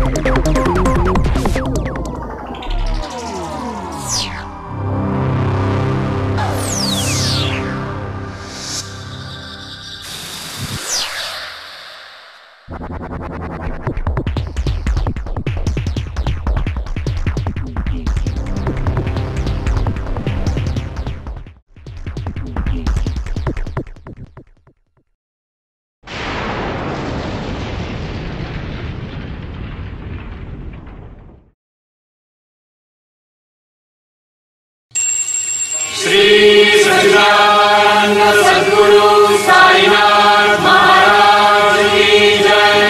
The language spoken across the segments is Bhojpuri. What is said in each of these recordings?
श्री सच्चिदानंद सद्गुरु साईनाथ महाराज की जय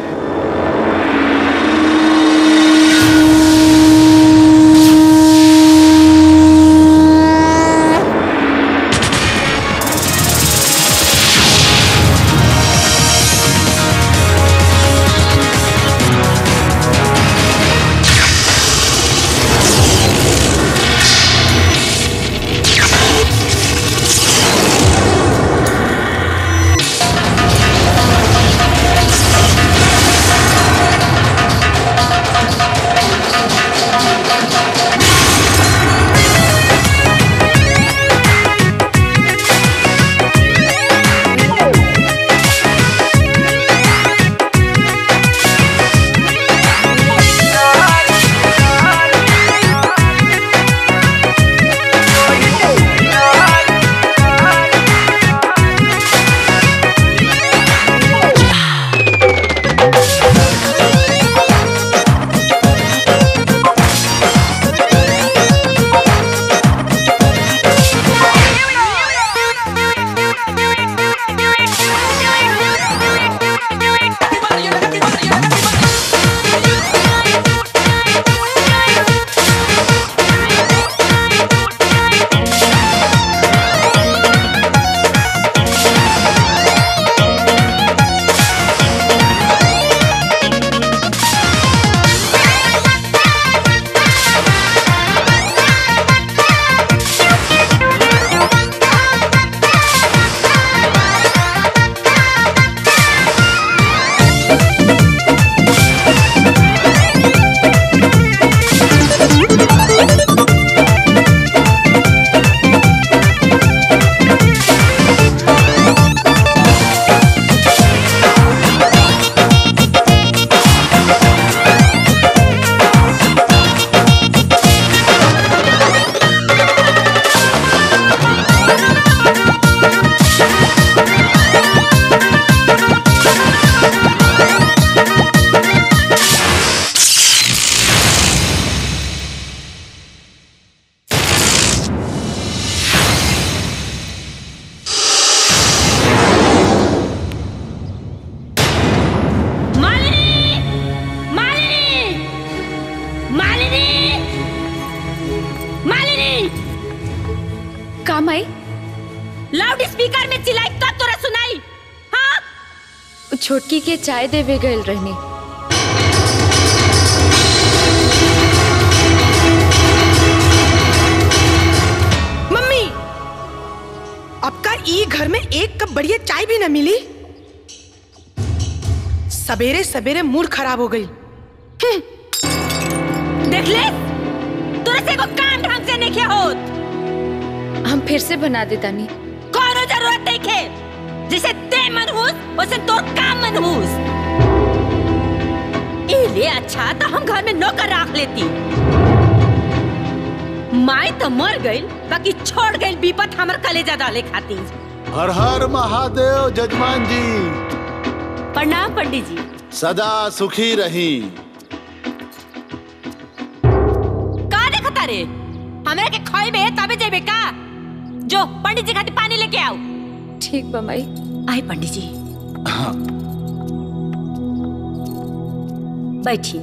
मालिनी मालिनी मालिनी मालिनी काम आई लाउड स्पीकर में चिल्लाई तब तोरा सुनाई हाँ छोटकी के चाय देवे गए रहनी मम्मी अब का ई घर में एक कप बढ़िया चाय भी न मिली सवेरे सवेरे मूड खराब हो गई देख ले तोरा से को काम ढंग से नहीं किया होत हम फिर से बना दे तानी कोनो जरूरत नहीं खे जैसे ते मनहूस वैसे तोर काम मनहूस इले अच्छा तो हम घर में नौकर रख लेती माई तो मर गई बाकी छोड़ गई विपत हमर कलेजा डाले खातिर हर हर महादेव जजमान जी प्रणाम पंडित जी सदा सुखी रही का देखता रे हमरा के खोइबे तबे जेबे का जो पंडित जी खातिर पानी लेके आओ ठीक बा माई आए पंडित जी बैठी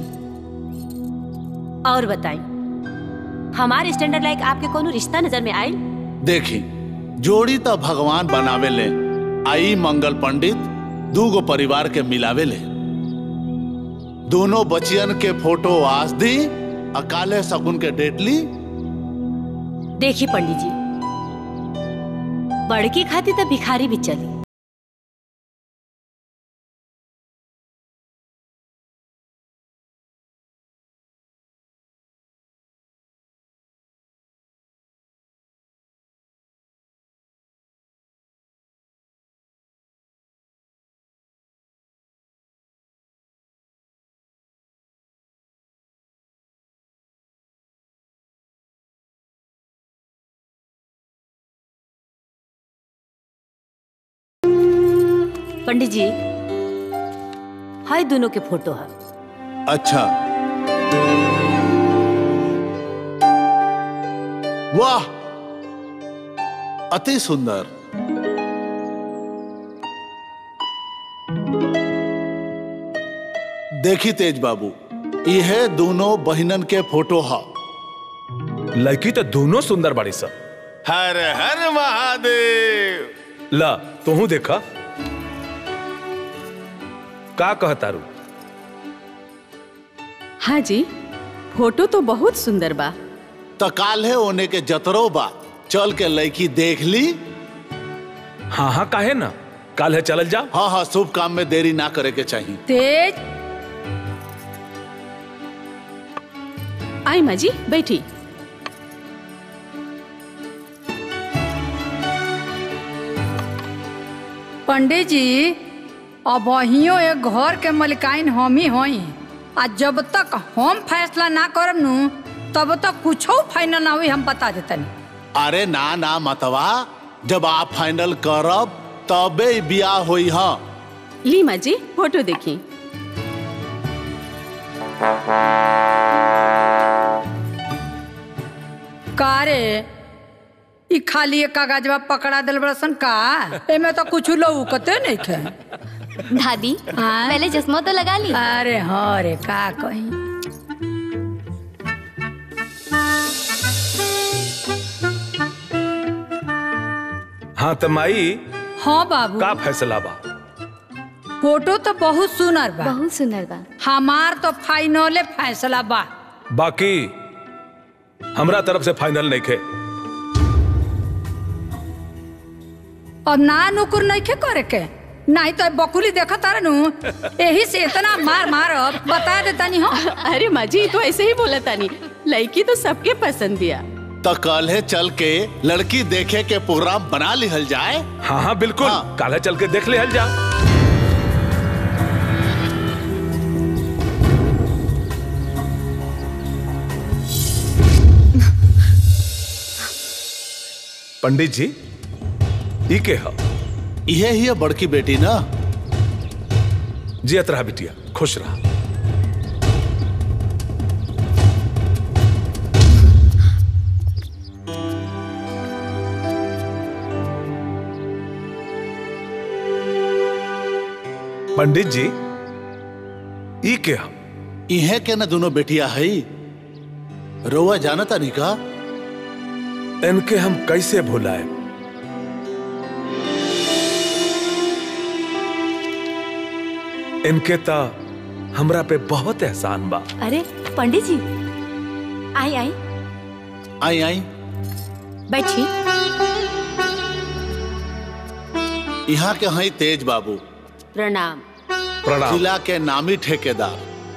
और बताई हमारे स्टैंडर्ड लाइक आपके कोनो रिश्ता नजर में आयल देखी जोड़ी तो भगवान बनावे ले आई मंगल पंडित दूगो परिवार के मिलावे ले दोनों बचियन के फोटो आज दी अकाले सगुन के डेट ली देखी पंडित जी बड़की खाती तो भिखारी भी चली पंडित जी हाय दोनों के फोटो है अच्छा वाह अति सुंदर देखी तेज बाबू यह दोनों बहिनन के फोटो है लड़की तो दोनों सुंदर बाड़ी सा हर हर महादेव ला तोहू देखा का कहतारू हाँ जी फोटो तो बहुत सुंदर बा तो काल्हे होने के जतरो बा चल के लड़की देख ली हाँ हाँ काहे ना काल है चलल जा हाँ हाँ शुभ काम में देरी ना करे के चाहिए तेज आई माँ जी बैठी पंडित जी अब अहियो एक घर के मलिकाइन हम ही हई आ जब तक हम फैसला ना करब नु तब तक कुछो फाइनल ना हुई हम बता देतनी अरे ना ना मतवा जब आप फाइनल करब तबे ही बियाह होई हाँ ली माँ जी फोटो देखी का रे ई खाली एक कागजवा पकड़ा दिल बड़सन का एमे तो कुछ लौकते नहीं थे दादी हाँ? पहले चश्मा तो लगा ली अरे हाँ रे का कही हाँ तो माई हाँ बाबू का फैसला बा फोटो तो बहुत सुनर बा बहुत सुंदर बा हमार तो फाइनले फैसला बा बाकी हमरा तरफ से फाइनल नहीं खे और ना नुकुर नहीं के करे के नहीं तो बकुली देखा तारे नु यही से इतना मार मार बता देता नहीं हो अरे माँ जी तो ऐसे ही बोला तानी लड़की तो सबके पसंद दिया तो कल है चल के लड़की देखे के प्रोग्राम बना लिहल जाए हाँ हाँ बिल्कुल हाँ। काल है चल के देख ले हल जा पंडित जी ई के ह यह ही है बड़की बेटी ना जियत रहा बिटिया खुश रहा पंडित जी ई के ह इहे के ना दोनों बेटिया है रोवा जानता नहीं का इनके हम कैसे भुलाए इनके ता हमरा पे बहुत एहसान बा अरे पंडित जी आई आई आई आई बैठी यहाँ के हैं तेज बाबू प्रणाम प्रणाम जिला के नामी ठेकेदार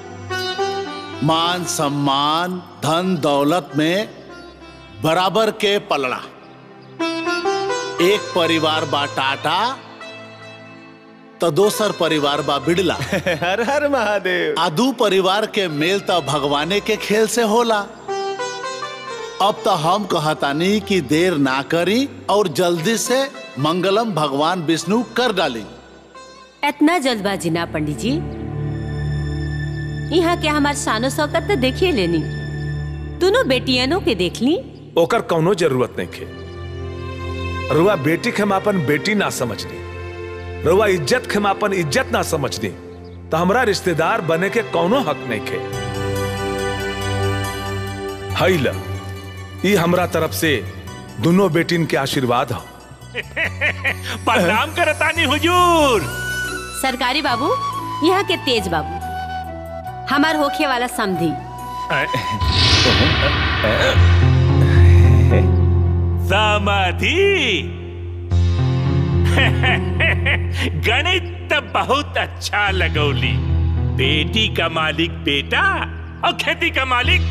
मान सम्मान धन दौलत में बराबर के पलड़ा एक परिवार बा टाटा तो दोसर परिवार बा बिड़ला हर हर महादेव आदू परिवार के मेल तो भगवाने के खेल से होला अब तो हम कहतानी कि देर ना करी और जल्दी से मंगलम भगवान विष्णु कर डाली इतना जल्दबाजी ना पंडित जी यहाँ के हमार शानो शौकत तो देखिए लेनी दोनों बेटियनों के देख ली ओकर कौनो जरूरत नहीं खे रुआ बेटी के हम अपन बेटी ना समझनी रुआ इज्जत के हम अपन इज्जत ना समझनी तो हमरा रिश्तेदार बने के कौनो हक नहीं खे हई ल ई हमरा तरफ से दोनों बेटिन के आशीर्वाद हो प्रणाम करतानी हुजूर सरकारी बाबू यहाँ के तेज बाबू हमार होखे वाला समधी समाधि गणित तो बहुत अच्छा लगौली बेटी का मालिक बेटा और खेती का मालिक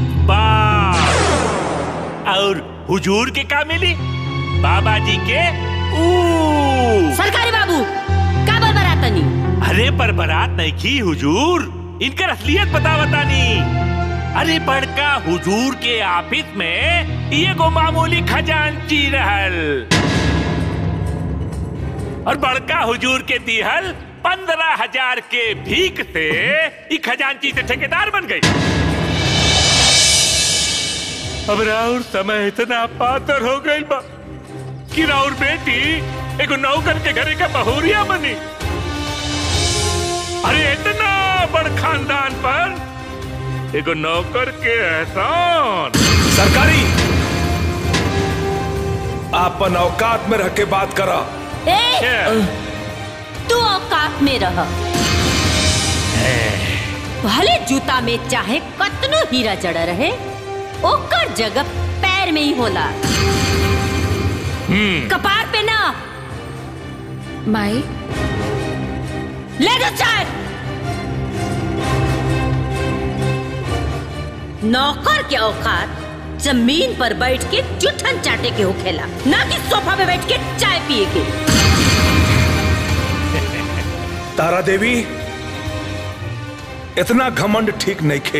बाप और हुजूर के का मिली बाबा जी के ऊ सरकारी बाबू का बरबरातनी अरे पर बारात नहीं की हुजूर इनकर असलियत बता बतानी अरे बड़का हुजूर के ऑफिस में ये गो मामूली खजांची रहल और बड़का हुजूर के दिहल पंद्रह हजार के भीख से ई खजांची से ठेकेदार बन गई अब राउर समय इतना पातर हो गई बा कि राउर बेटी एगो नौकर के घरे का बहुरिया बनी अरे इतना बड़ खानदान पर एगो नौकर के एहसान सरकारी आपन औकात में रह के बात करा ए तू औकात में रह भले जूता में चाहे कतनो हीरा जड़ा रहे ओकर जगह पैर में ही होला कपार पे ना माई ले दो चाय नौकर के औकात जमीन पर बैठ के जुठन चाटे के होखेला ना कि सोफा पे बैठ के चाय पिए के तारा देवी इतना घमंड ठीक नहीं खे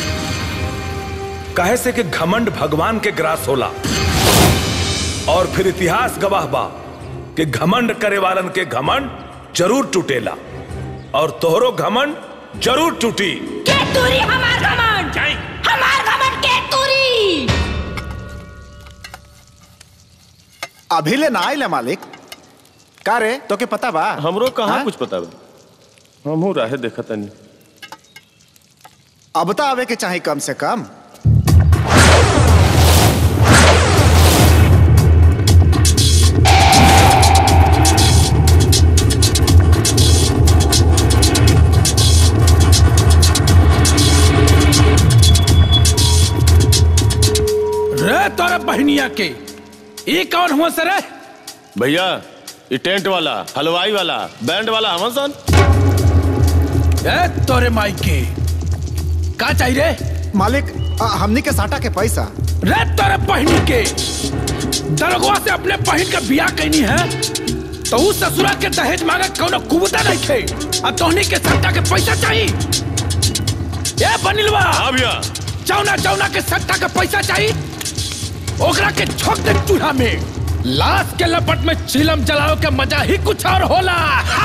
काहे से कि घमंड भगवान के ग्रास होला और फिर इतिहास गवाह बा कि घमंड करे वालन के घमंड जरूर टूटेला और तोहरो घमंड जरूर टूटी के तूरी हमार घमंड हमार घमंड के तूरी अभी ले ना आइले मालिक का रे तो के पता बा हमरो कहाँ हाँ? कुछ पता बा हमहू राहे देखा तनी अब तो आवे के चाहे कम से कम रे तोरे बहनिया के ये कौन हुआ सर भैया ये टेंट वाला हलवाई वाला बैंड वाला हमन सन ए तोरे माई के का चाहिए रे मालिक आ, हमनी के साटा के पैसा रे तोरे बहनी के दरगवा से अपने बहन का बियाह कैनी है तो उस ससुरा के दहेज मांगे कोनो कुबता नहीं थे अब तोहनी के सट्टा के पैसा चाहिए ए बनिलवा हाँ भैया चौना चौना के सट्टा के पैसा चाहिए ओकरा के छोक दे चूल्हा में लाश के लपट में चिलम जलाओ के मजा ही कुछ और होला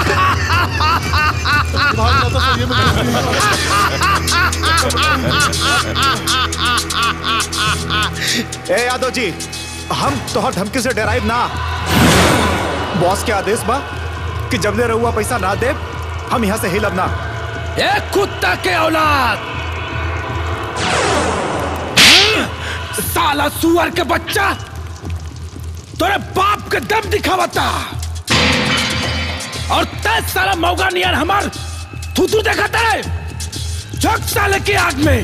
ए यादव जी हम तोहर धमकी से डराइब ना बॉस के आदेश बा कि जब ले रहुआ पैसा ना दे हम यहाँ से हिलब ना ए कुत्ता के औलाद साला सुअर के बच्चा तोरे बाप के दम दिखावता और तेज साला मौका नियर हमार थूथू देखता है झक साले की आग में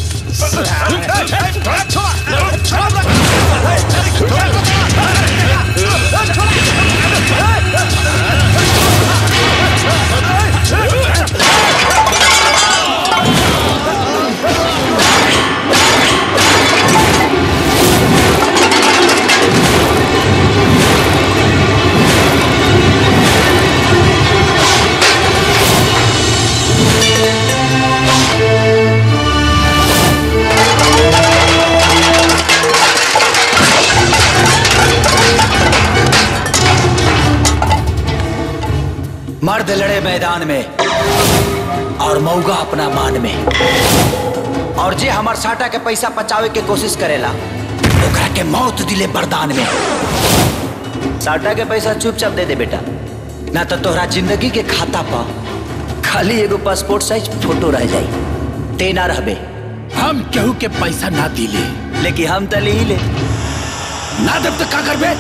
मर्द लड़े मैदान में और मौगा अपना मान में और जे हमार साटा के पैसा बचावे के कोशिश करेला ओकरा के मौत दिले बरदान में साटा के पैसा चुपचाप दे दे बेटा ना तो तोहरा जिंदगी के खाता पर खाली एगो पासपोर्ट साइज फोटो रह जाई ते ना रहबे हम केहू के पैसा ना दिले लेकिन हम तो ले ही ले ना देव तो का करबे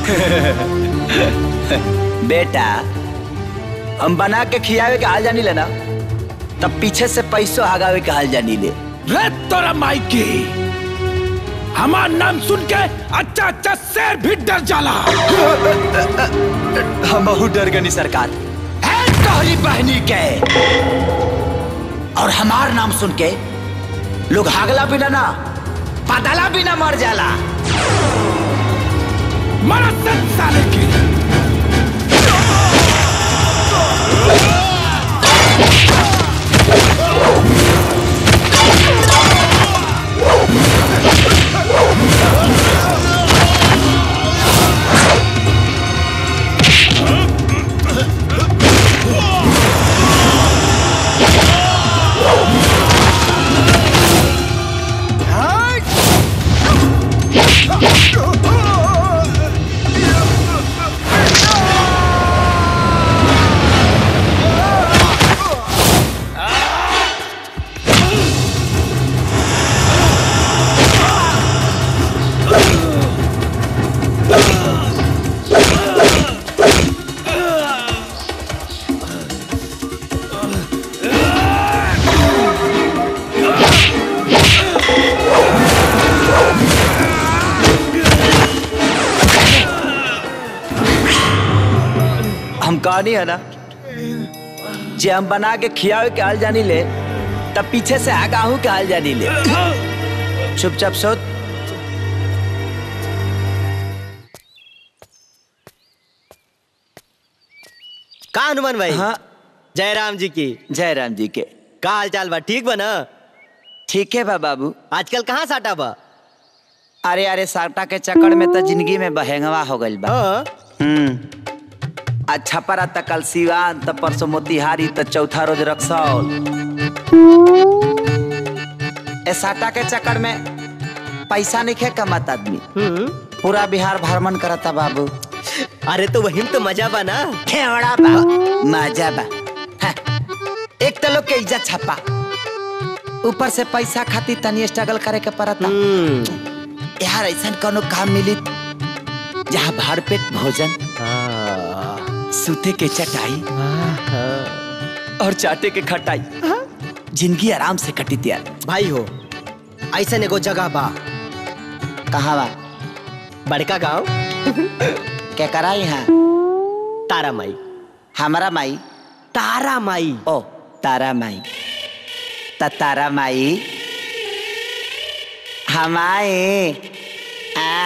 बेटा हम बना के खियावे के हाल जानी लेना तब पीछे से पैसों हगावे के हाल जानी ले रे तोरा माई के हमार नाम सुन के अच्छा अच्छा शेर भी डर जाला हम बहुत डर गनी सरकार है तोहरी बहनी के और हमार नाम सुन के लोग हागला बिना ना पदला बिना मर जाला मरा सत साले के कहनी है ना जे हम बना के खियावे के हाल जानी ले तब पीछे से आगाहू के हाल जानी ले चुपचाप सोच का हनुमान भाई हाँ जय राम जी की जय राम जी के का हाल चाल बा ठीक बा ना ठीक है बा बाबू आजकल कहाँ साटा बा अरे अरे साटा के चक्कर में तो जिंदगी में बहेंगवा हो गइल बा हम्म अच्छा परा त कल सिवान त परसों मोतिहारी त चौथा रोज रक्सौल ए साटा के चक्कर में पैसा नहीं खे कमात आदमी पूरा बिहार भ्रमण करता बाबू अरे तो वही तो मजा बा ना खेवड़ा बा मजा बा हाँ, एक तो लोग के इज्जत छपा ऊपर से पैसा खातिर तनी स्ट्रगल करे के पड़ता यार ऐसा कोनो काम मिली जहाँ भर पेट भोजन सूते के चटाई और चाटे के खटाई जिंदगी आराम से कटी त्यार भाई हो ऐसा एगो जगह बा कहाँ बा बड़का गांव क्या करा यहाँ तारा माई हमारा माई तारा माई ओ तारा माई त तारा माई हमाए आ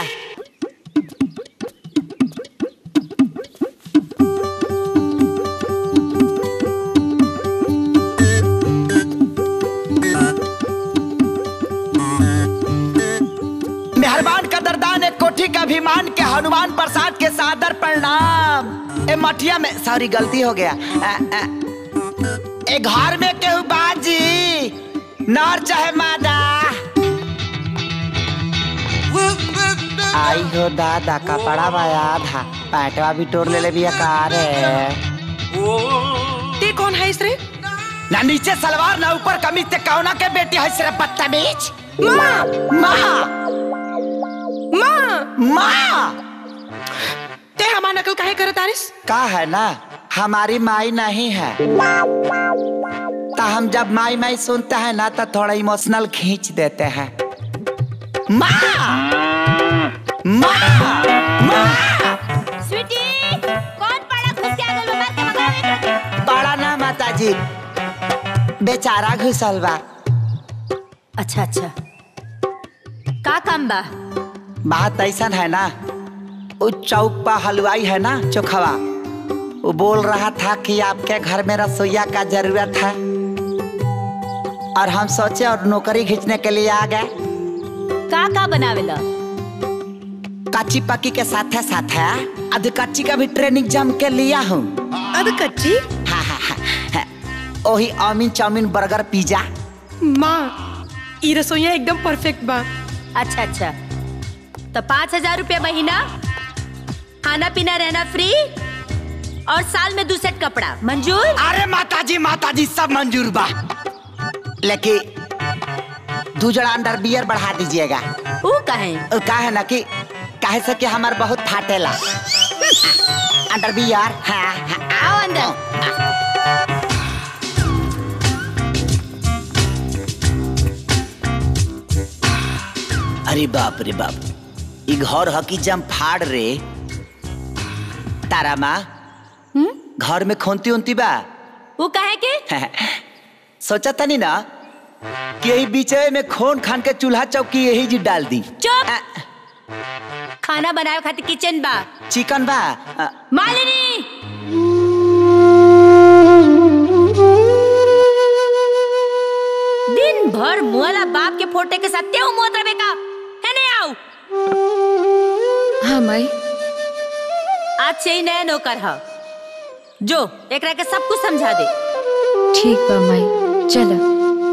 मेहरबान कदरदान एक कोठी का अभिमान के हनुमान प्रसाद के सादर प्रणाम ए मठिया में सॉरी गलती हो गया आ, आ, ए घर में केहू बाजी नर चाहे मादा आई हो दादा कपड़ा बाया था पैटवा भी टोर ले ले भी कार है ते कौन है रे ना नीचे सलवार ना ऊपर कमीज ते कौना के बेटी है सिर्फ बदतमीज माँ माँ माँ माँ ते हमार नकल काहे करत आरिस का है ना हमारी माई नहीं है तो हम जब माई माई सुनते हैं ना तो थोड़ा इमोशनल खींच देते हैं माँ माँ माँ स्वीटी कौन पड़ा घुस के आगल में मार के भगावे बड़ा ना माता जी बेचारा घुसल बा अच्छा अच्छा का काम बा बात ऐसा है ना वो चौक पर हलवाई है ना चोखवा वो बोल रहा था कि आपके घर में रसोईया का जरूरत है और हम सोचे और नौकरी खींचने के लिए आ गए का का बनावेला कच्ची पक्की के साथ है साथ है अध कच्ची का भी ट्रेनिंग जम के लिया हूँ अध कच्ची हाँ हाँ हाँ हाँ। वही चाउमीन चाउमीन बर्गर पिज्जा माँ ई रसोईया एकदम परफेक्ट बा अच्छा अच्छा तो पाँच हजार रुपया महीना खाना पीना रहना फ्री और साल में दो सेट कपड़ा मंजूर अरे माता जी माता जी सब मंजूर बा लेकिन दो जड़ा अंडर बियर बढ़ा दीजिएगा वो कहे वो का है ना कि काहे से कि हमार बहुत फाटेला अंडर बियर हाँ हाँ आओ अंदर अरे बाप रे बाप ई घर हकी जम फाड़ रे तारा माँ घर में खोनती उनती बा वो कहे के सोचा तनी ना कि यही बीचे में खोन खान के चूल्हा चौकी यही जी डाल दी चुप खाना बनाए खातिर किचन बा चिकन बा अ, मालिनी दिन भर मुआला बाप के फोटे के साथ तेऊ मोत रहे का है नहीं आओ हाँ माई आज से ही नया नौकर है जो एकरा के सब कुछ समझा दे ठीक बा माई चलो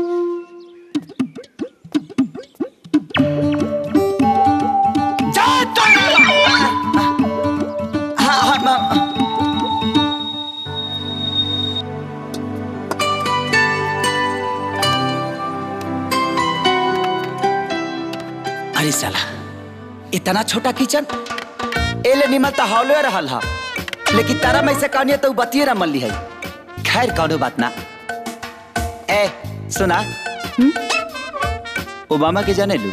हाँ हाँ माँ अरे साला इतना छोटा किचन एले निमल तो हौले रहल हा लेकिन तारा में से कहनी तो बतिये रमल ली है खैर कौनो बात ना ए सुना ओबामा के जाने लू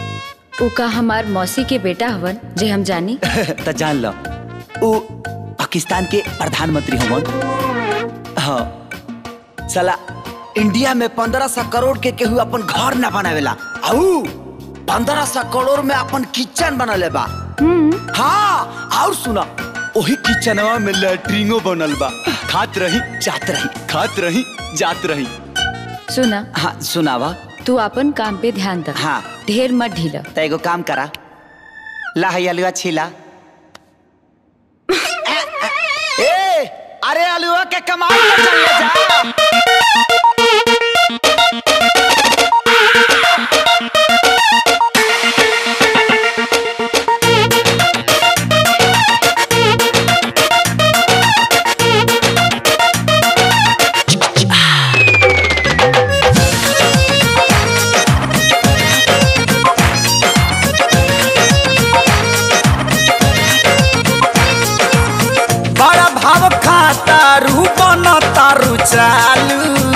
उ का हमार मौसी के बेटा हवन जे हम जानी तो जान लो उ पाकिस्तान के प्रधानमंत्री हमन हाँ साला इंडिया में पंद्रह सौ करोड़ के केहू अपन घर ना बनावेला आऊ पंद्रह सौ करोड़ में अपन किचन बनले बा हाँ और सुना वही किचनवा में लैट्रिनो बनल बा खात रही जात रही खात रही जात रही सुना हाँ सुनावा तू अपन काम पे ध्यान दे हाँ ढेर मत ढीला तो एगो काम करा ला है अलुआ छीला ए अरे अलुआ के कमाल पर चल ले जा बड़ा भाव खाता रू बन तारू चालू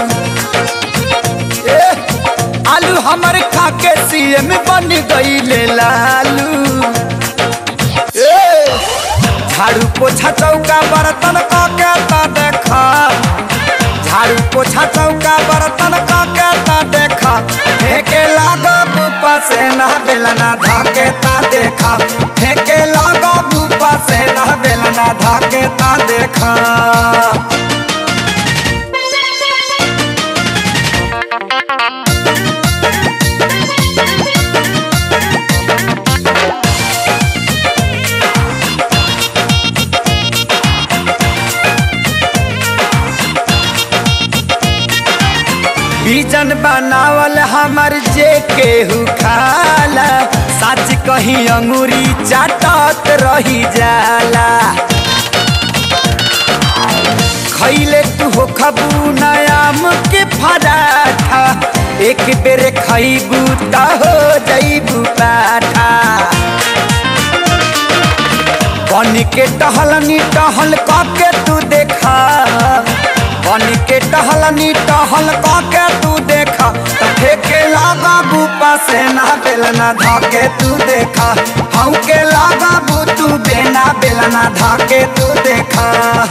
ए, आलू हमर खाके सीएम बन गईले लालू ए, झाड़ू पोछा चौका बर्तन कके ता देखा झाड़ू पोछा चौका बर्तन कके ता देखा फेंके लागा बुपा से ना बेलना धाके ता देखा फेंके लागा बुपा से ना बेलना धाके ता देखा बीजन बनावल हमर जे केहू खाला सच कही अंगूरी चाटत रही जाला खैले तू हो खबू नयाम के फराठा एक बेर खैबू त हो जैबू पाठा बन के टहलनी टहल कके तू देखा बन के टहलनी टहल कके तू देखा त फेके लागा बूपा से ना बेलना धाके तू देखा हम के लागा बू तू बेना बेलना धाके तू देखा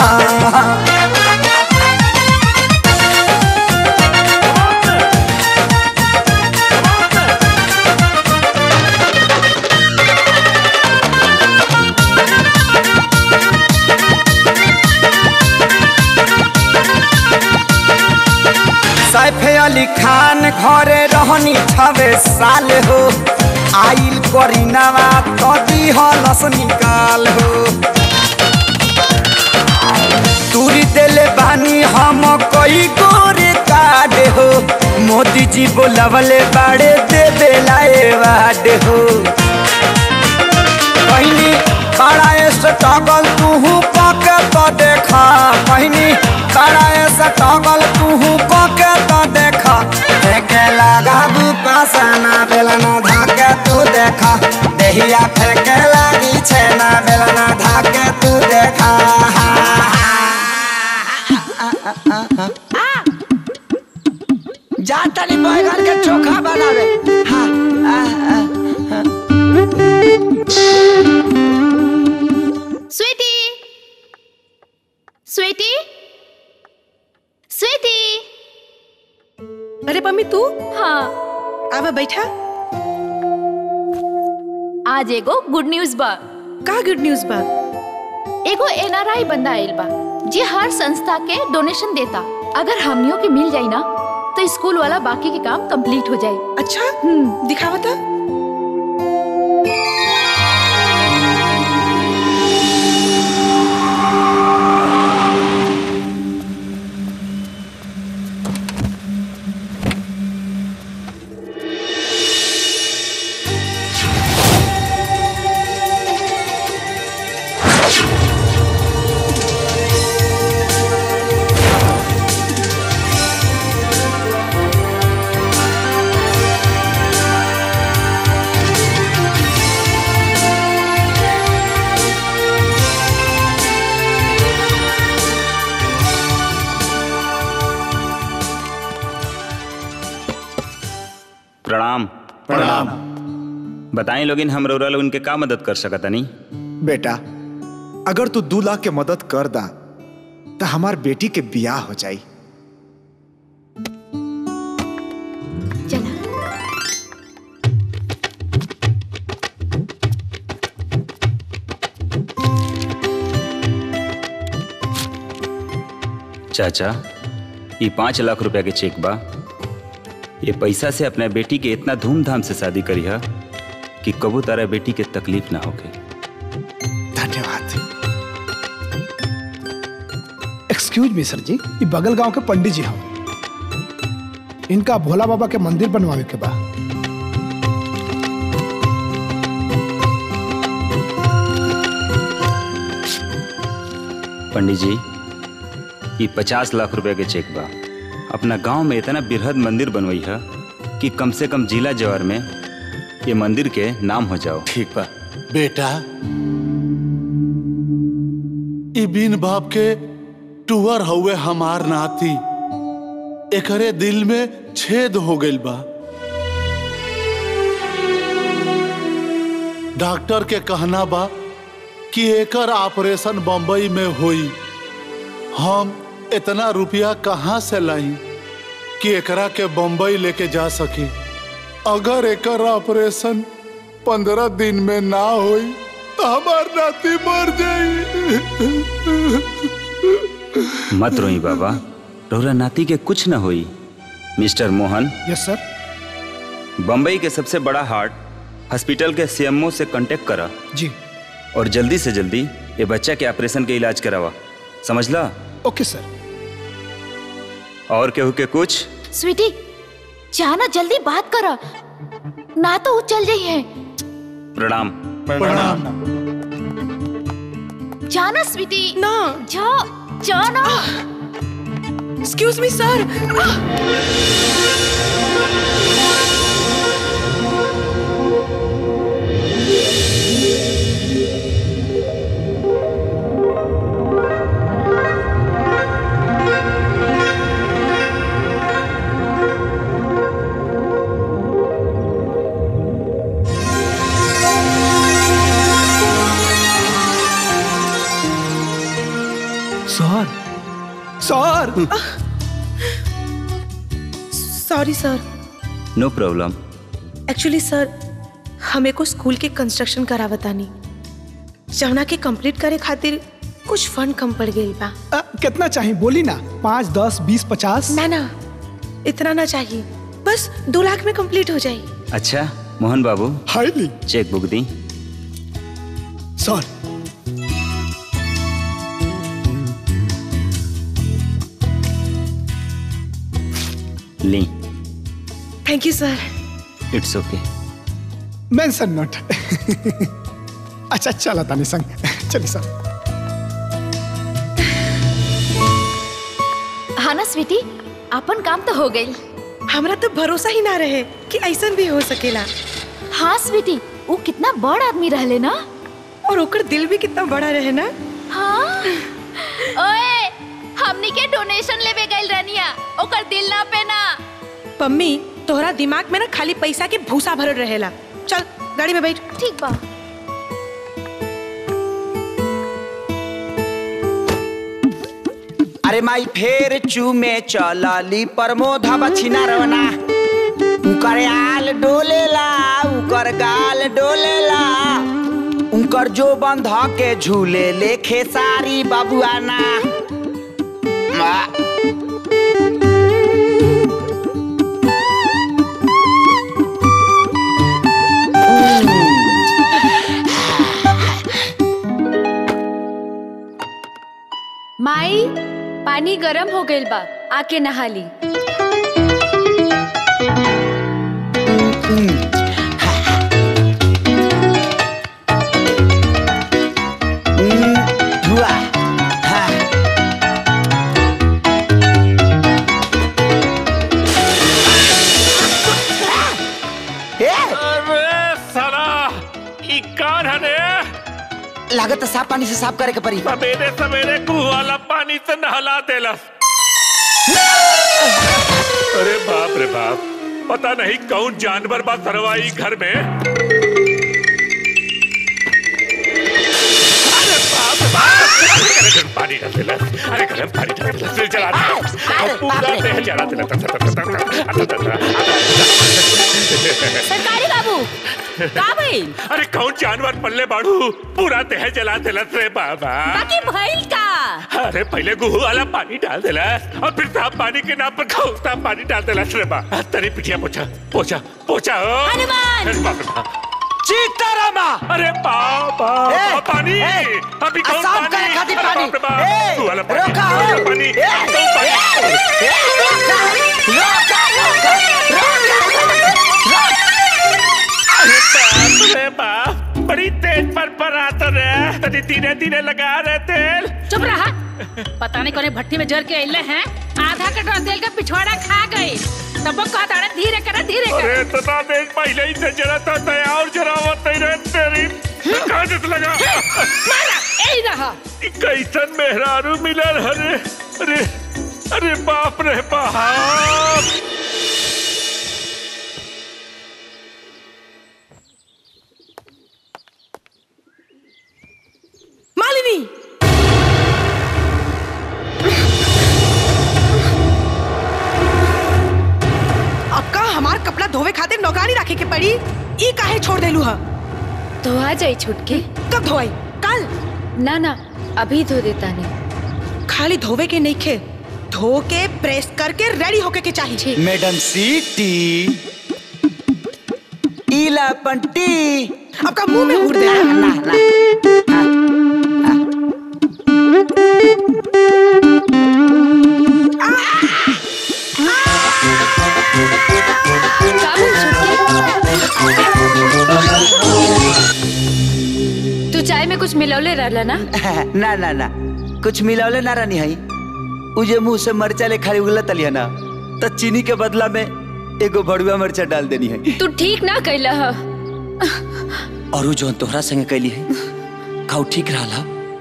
सैफ अली खान घरे रहनी छवे साल हो आइल करीनावा तो दिहलस निकाल हो तूरी देले बानी हम कई गोरे काड हो मोदी जी बोलवले बाड़े दे बेलाए वाड हो कहनी बड़ा स्ट्रगल तू पके तो देखा कहनी बड़ा स्ट्रगल तू पके तो देखा फेंके लगा बुका सना बेलना धाके तू देखा देहिया फेंके लगी छेना बेलना धाके तू देखा जा तनी बैगन के चोखा बनावे हाँ, आ, आ, हाँ। स्वीटी स्वीटी स्वीटी अरे मम्मी तू हाँ आवा बैठा आज एगो गुड न्यूज बा का गुड न्यूज बा एगो एनआरआई बंदा आइल बा जे हर संस्था के डोनेशन देता अगर हमनियों के मिल जाई ना तो स्कूल वाला बाकी के काम कंप्लीट हो जाए अच्छा दिखावा था प्रणाम प्रणाम बताएं लोगिन हम रउरा लोगन के का मदद कर सकत नहीं बेटा अगर तू दू लाख के मदद कर दा तो हमार बेटी के बियाह हो जाई चाचा ये पाँच लाख रुपया के चेक बा ये पैसा से अपना बेटी के इतना धूमधाम से शादी करी है कि कबू तारा बेटी के तकलीफ ना होके धन्यवाद एक्सक्यूज मी सर जी ये बगल गांव के पंडित जी हम इनका भोला बाबा के मंदिर बनवावे के बा पंडित जी ये पचास लाख रुपया के चेक बा अपना गांव में इतना बृहद मंदिर बनवाई है कि कम से कम जिला जवार में ये मंदिर के नाम हो जाओ ठीक बा बेटा ई बिन बाप के टूअर हुए हमार नाती एकरे दिल में छेद हो गइल बा डॉक्टर के कहना बा कि एकर ऑपरेशन बम्बई में होई हम इतना रुपया कहाँ से लाई कि एकरा के बम्बई लेके जा सके अगर एकर ऑपरेशन पंद्रह दिन में ना होई तो हमार नाती मर जाई मत रोई बाबा रोरा नाती के कुछ न होई mister Mohan yes sir Bombay के सबसे बड़ा हार्ट हॉस्पिटल के सीएमओ से कांटेक्ट करा जी और जल्दी से जल्दी ये बच्चा के ऑपरेशन के इलाज करावा समझला ओके सर और केहू के कुछ स्वीटी जाना जल्दी बात करा ना तो वो चल जाई है प्रणाम प्रणाम जाना स्वीटी ना जा जाना excuse me sir sir sir sorry sir no problem actually sir हमें को स्कूल के कंस्ट्रक्शन करावतानी जवना के कंप्लीट करे खातिर कुछ फंड कम पड़ गई बा अ, कितना चाहिए बोली ना पाँच दस बीस पचास ना ना इतना ना चाहिए बस दो लाख में कंप्लीट हो जाए अच्छा Mohan Babu highly check book दी सर ली thank you sir it's okay mention not अच्छा चला तानी संग चलिए सर हाँ ना स्वीटी अपन काम तो हो गई हमरा तो भरोसा ही ना रहे कि ऐसा भी हो सकेला हाँ स्वीटी वो कितना बड़ आदमी रहले ना और ओकर दिल भी कितना बड़ा रहे ना हाँ ओए हमनी के डोनेशन लेवे गइल रहनिया ओकर दिल ना पे ना पम्मी तोहरा दिमाग में ना खाली पैसा के भूसा भरल रहेला चल गाड़ी में बैठ ठीक बा अरे माई फेर चूमे चलली प्रमोधा बछिना रवना उकर आल डोलेला उकर गाल डोलेला उनकर जो बंध के झूले ले खेसारी बबुआना मा- माई पानी गरम हो गइल बा आके नहा ली हुआ हाँ ए अरे साला ई कान हने लागत साफ पानी से साफ करे के पड़ी सवेरे सवेरे कुह वाला पानी से नहला देलस अरे बाप रे बाप पता नहीं कौन जानवर बा सरवाई घर में अरे बाप रे बाप गरम पानी डाल देला अरे गरम पानी डाल देला फिर जला देला और पूरा देह जला देला सरकारी बाबू का भइल अरे कौन जानवर पल्ले बाड़ू पूरा देह जला देला रे बाबा बाकी भइल का अरे पहले गुहू वाला पानी डाल देला और फिर साफ पानी के नाम पर खौता पानी डाल देला रे बा तेरी पिटिया पोछा पोछा पोछा ओ हनुमान अरे बाप रे बाप। सीतारामा अरे बाबा ए, पानी ए, अभी कौन साफ पानी करे खातिर अरे पानी। बाप रे बाप। ए, तू वाला पानी रोका, तू वाला ए, पानी ए, तू पानी अरे बाप रे बाप बड़ी तेज पर पर आता रे तनी धीरे धीरे लगा रहे तेल चुप रहा पता नहीं कोने भट्टी में जर के अइले हैं आधा कटोरा तेल का पिछवाड़ा खा गए तब वो कहता रहे धीरे करा धीरे अरे कर इतना तेज पहले ही से जरा था दया और जरावत नहीं रहे तेरी कहाँ से लगा मारा यही रहा ई कैसन मेहरारू मिलल अरे अरे अरे बाप रे बाप मालिनी अक्का हमार कपड़ा धोवे खातिर नौकरी रखे के पड़ी ई काहे छोड़ देलू हा धोआ जाई छुटके कब धोई कल ना ना अभी धो देता नहीं खाली धोवे के नहीं खे धो के प्रेस करके रेडी होके के चाहिए मैडम सीटी इला पंटी आपका मुंह में उड़ दे ना ना तू चाय में कुछ मिलौले रहला ना ना ना ना कुछ मिलावले ना रानी हई उ जे मुंह से मरचा ले खाली उगला तलिया ना तो चीनी के बदला में एगो भड़ुआ मरचा डाल देनी है तू ठीक ना कैला ह और उ जोन तोहरा संग कैली है खाऊ ठीक रहा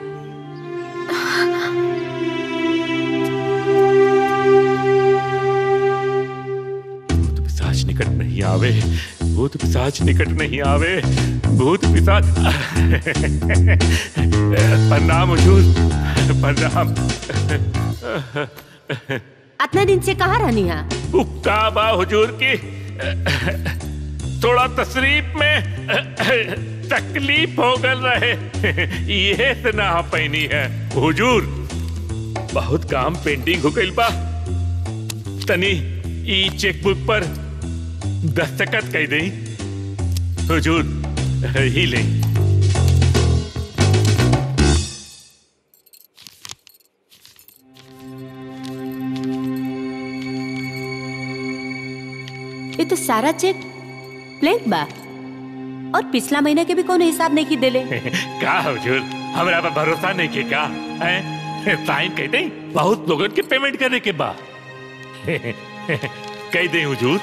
पिशाच निकट नहीं आवे भूत पिशाच निकट नहीं आवे भूत पिशाच प्रणाम हुजूर प्रणाम इतना दिन से कहाँ रहनी है उक्का बा हुजूर की थोड़ा तशरीफ में तकलीफ हो गल रहे ये से ना पैनी है हुजूर बहुत काम पेंडिंग हो गइल बा तनी ई चेकबुक पर दस्तखत कह दई हुजूर ही ले ये तो सारा चेक ब्लैंक बा और पिछला महीने के भी कोनो हिसाब नहीं की देले का हुजूर हमरा पर भरोसा नहीं के का हैं साइन कह दई बहुत लोगन के पेमेंट करे के बा कह दई हुजूर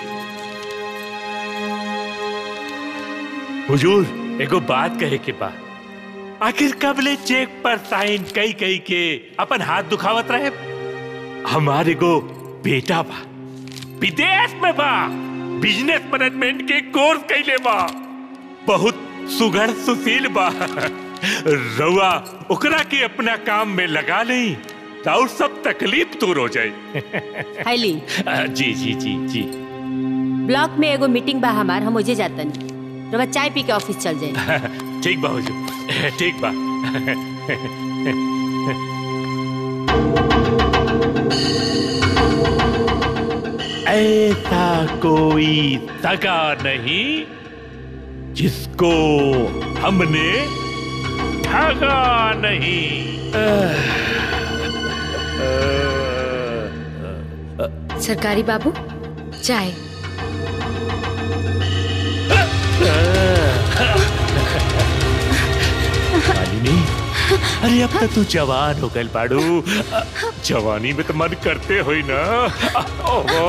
हुजूर एगो बात कहे के बा आखिर कब ले चेक पर साइन कई कई के अपन हाथ दुखावत रहे हमारे गो बेटा बा विदेश में बा बिजनेस मैनेजमेंट के कोर्स कैले बा बहुत सुघड़ सुशील बा रउआ ओकरा के अपना काम में लगा नहीं और सब तकलीफ दूर हो जाए हाईली आ, जी जी जी जी ब्लॉक में एगो मीटिंग बा हमार हम ओजे जातन रवा चाय पी के ऑफिस चल जाए ठीक बा हुजूर ठीक बा ऐसा कोई सगा नहीं जिसको हमने ठगा नहीं सरकारी बाबू चाय मालिनी अरे अब तक तू जवान हो गल बाड़ू जवानी में तो मन करते हो ही ना ओहो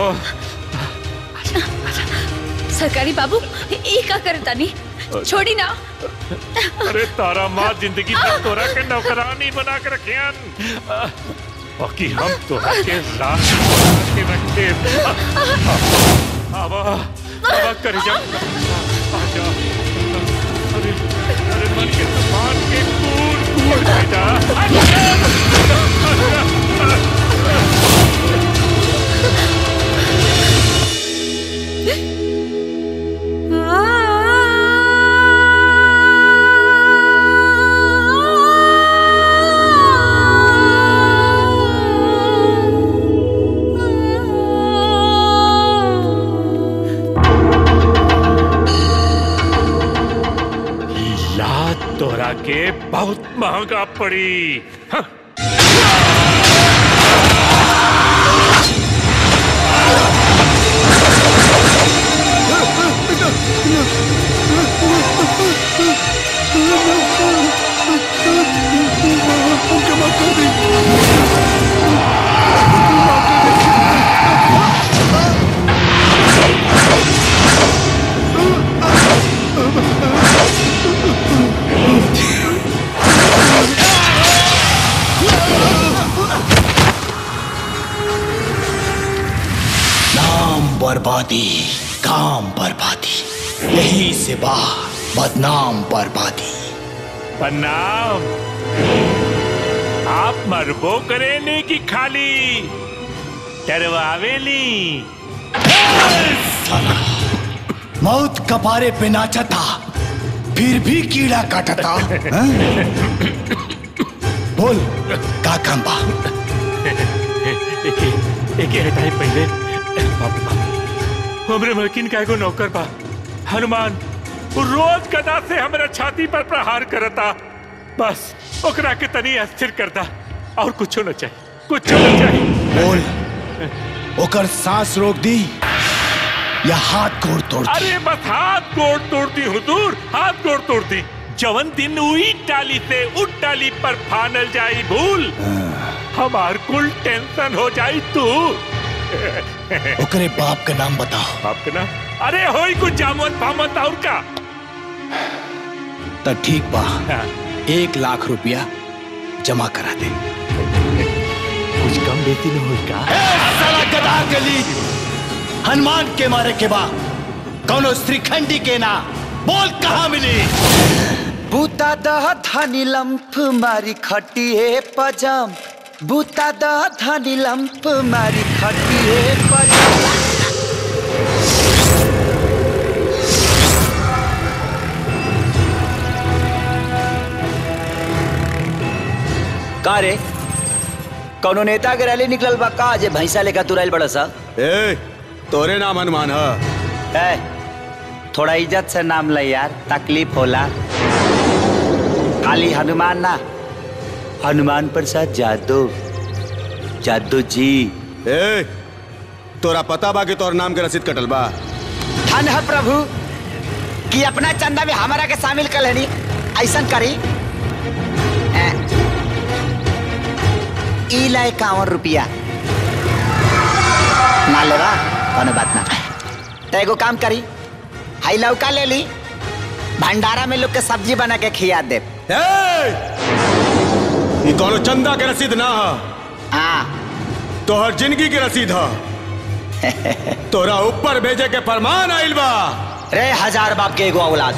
सरकारी बाबू ई का करता नहीं छोड़ी ना अरे तारा माँ जिंदगी तक तोरा के नौकरानी बना के रखियन बाकी हम तोरा के लाश बना के रखे आवा आवा कर जा आजा अरे अरे मन के तूफान के कूद कूद लात तोरा के बहुत महंगा पड़ी हाँ। नाम बर्बादी काम बर्बादी यही से बाहर बदनाम बर्बादी प्रणाम आप मरबो करेने की खाली डरवावेली मौत कपारे पे नाचता फिर भी कीड़ा काटता हाँ? बोल का काम बा एक हटाई पहले बाप रे बाप हमरे मलकिन का एगो नौकर बा हनुमान वो रोज गदा से हमरा छाती पर प्रहार करता बस ओकरा के तनी अस्थिर करता और कुछो न चाहिए कुछो न चाहिए बोल ओकर सांस रोक दी या हाथ गोड़ तोड़ दी अरे बस हाथ गोड़ तोड़ती हुजूर हाथ गोड़ तोड़ती जवन दिन उही टाली से उठ टाली पर फानल जाई भूल हमार कुल टेंशन हो जाई तू ओकरे बाप का नाम बताओ बाप का नाम अरे होई कुछ जामत फामत और का तो ठीक बा एक लाख रुपया जमा करा दे कुछ कम बेती न होई का साला गधा गली हनुमान के मारे के बा कौनो श्रीखंडी के ना बोल कहाँ मिली बूता दह धनी लंफ मारी खटिए पजम बूता दह धनी लंफ मारी खटिए पजम का रे कौनो नेता के रैली निकलल बा का जे भैंसा लेकर तुरैल बड़ा सा ए तोरे नाम हनुमान है ए, थोड़ा इज्जत से नाम ले यार तकलीफ होला खाली हनुमान ना हनुमान प्रसाद जादव जादव जी ए तोरा पता बा कि तोर नाम के रसीद कटल बा धन है प्रभु कि अपना चंदा में हमारा के शामिल कर लेनी ऐसा करी ए, ई ला इक्यावन रुपया ना लेवा कोनो बात ना तो एगो काम करी हाई लौका ले ली भंडारा में लोग के सब्जी बना के खिया दे ई कोनो चंदा के रसीद ना है हाँ तोहर जिंदगी के रसीद है तोरा ऊपर भेजे के फरमान आइल बा रे हजार बाप के एगो औलाद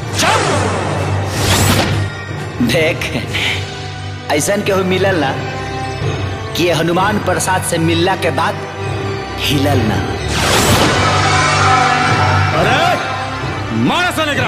देख ऐसा केहू मिलल ना कि ये हनुमान प्रसाद से मिलला के बाद हिलल ना अरे मारा सा निकला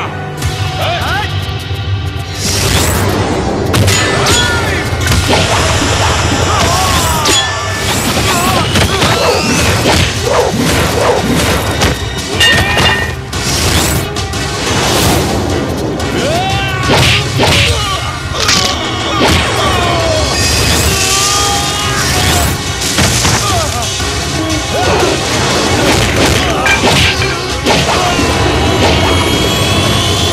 Oh!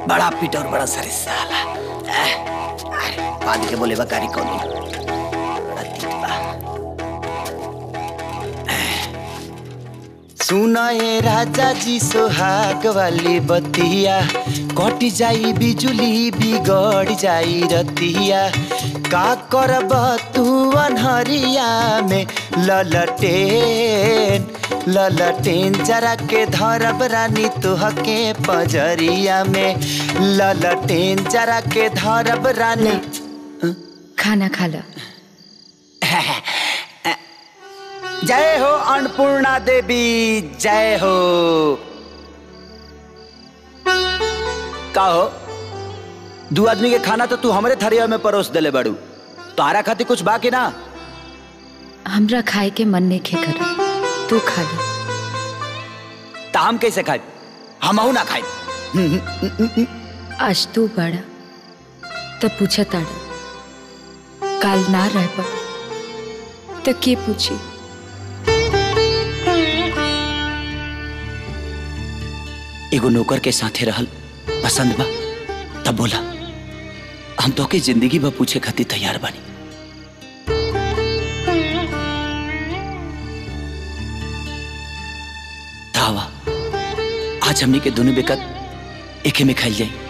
बड़ा पीट और बड़ा सरी साला एह, अरे, पानी के बोले बकारी कौन बड़ा तीत बा सुना ये राजा जी सोहाग वाली बतिया कट जाई बिजुली बिगड़ जाई रतिया का करब तू अनहरिया में ललटेन ललटेन जरा के धरब रानी तुहके पजरिया में ललटेन जरा के धरब रानी खाना खा लो जय हो अन्नपूर्णा देवी जय हो का हो दू आदमी के खाना तो तू हमरे थरिया में परोस देले बड़ू तारा खातिर कुछ बाकी ना हमरा खाए के मन नहीं खे कर तू खा ले ता हम कैसे खाए हम ना खाए आज तू बड़ा तब पूछा ताड़ा काल ना रह पा तो के पूछी एगो नौकर के साथे रहल पसंद बा तब बोला हम तो के जिंदगी बा पूछे खातिर तैयार बानी धावा आज हमनी के दोनों बेकत एके में खाई जाई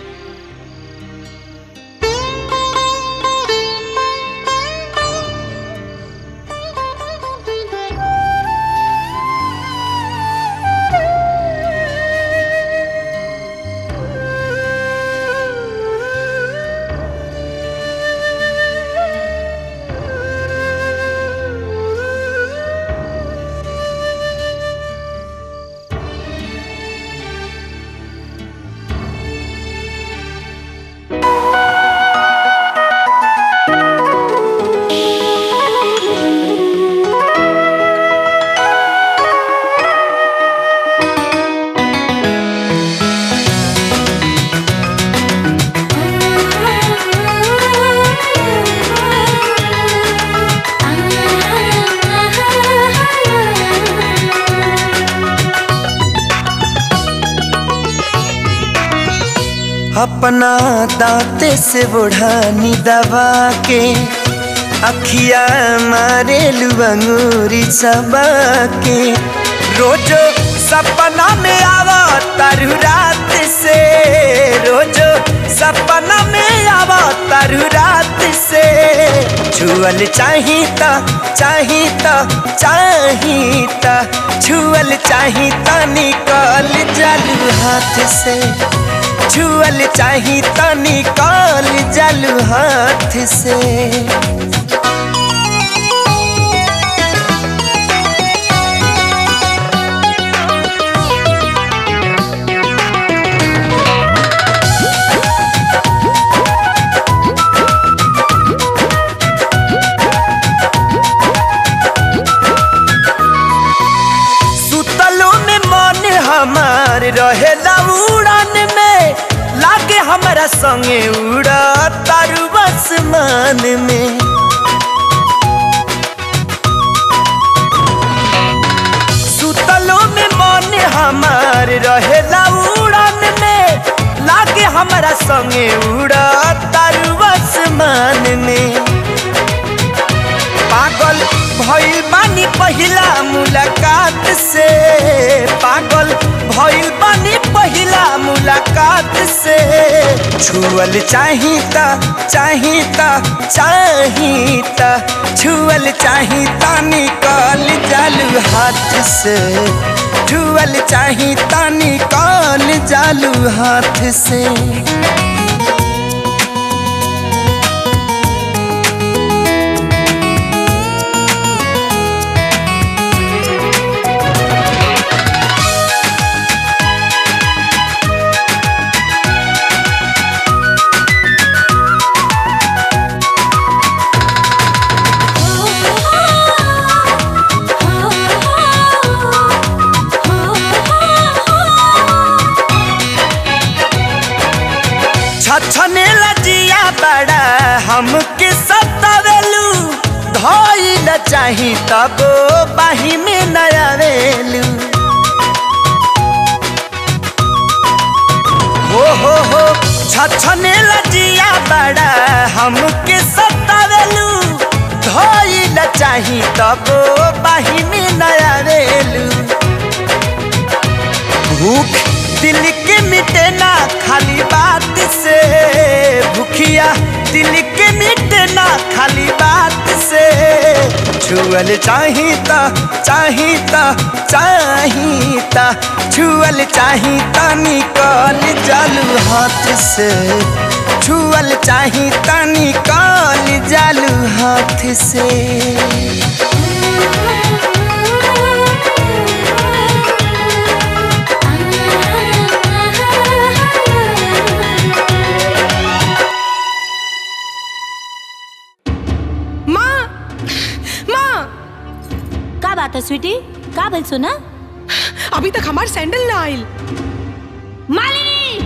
अपना दांते से बुढ़ानी दबा के अखिया मारे लुबंगूरी सबा के रोजो सपना में आवा तारू रात से रोजो सपना में आवा तारू रात से छुअल चाहिता चाहिता चाहिता छुअल चाहिता निकल जालू हाथ से छुअल चाही तो निकाल जलू हाथ से सुतलो में मन हमार रहेला उड़ान में लागे हमारा संगे उड़ा तारू आसमान में सुतलो में मन हमार रहेला उड़ान में लागे हमारा संगे उड़ा तारू आसमान में पागल भइल बानी पहिला मुलाकात से पागल भइल बानी पहिला मुलाकात से छुअल चाहिता चाहिता चाहिता छुअल चाहिता निकाल जालू हाथ से छुअल चाहिता निकाल जालू हाथ से छछने लजिया बड़ा हमके सतावेलू धइल चाही तब बाही में नयावेलू हो हो हो हो छछने लजिया बड़ा हमके सतावेलू धोइल चाही तब बाहिनी नया रेलू भूख दिल के मिटे ना खाली बात से भूखिया दिल के मिटे ना खाली बात से छुअल चाहिता चाहिता चाहिता छुअल चाहिता निकल जालू हाथ से छुअल चाहिता निकल जालू हाथ से माँ माँ का बात है स्वीटी का बोल सुना अभी तक हमार सैंडल ना आइल मालिनी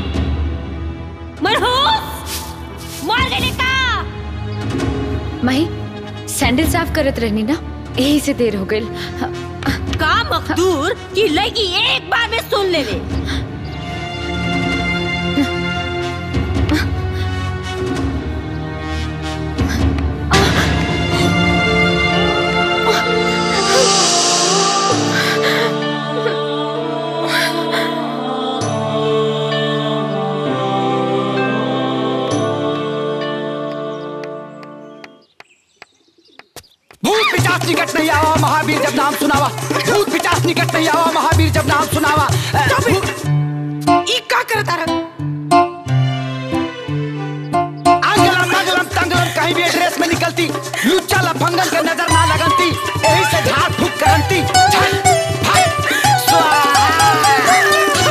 मनहूस मर गई का माही सैंडल साफ करत रहनी ना यही से देर हो गई का मखदूर कि लगी एक बार में सुन ले ले भूत पिचास निकट नहीं आवा महावीर जब नाम सुनावा भूत पिचास निकट नहीं आवा महावीर जब नाम सुनावा अ, भूत- ई का करता रहा आंगलम मंगलम तंगलम कहीं भी एड्रेस में निकलती लुच्चा लफंगन के नजर ना लगनती यही से झाड़ फूक करंती झट, फट, स्वाहा।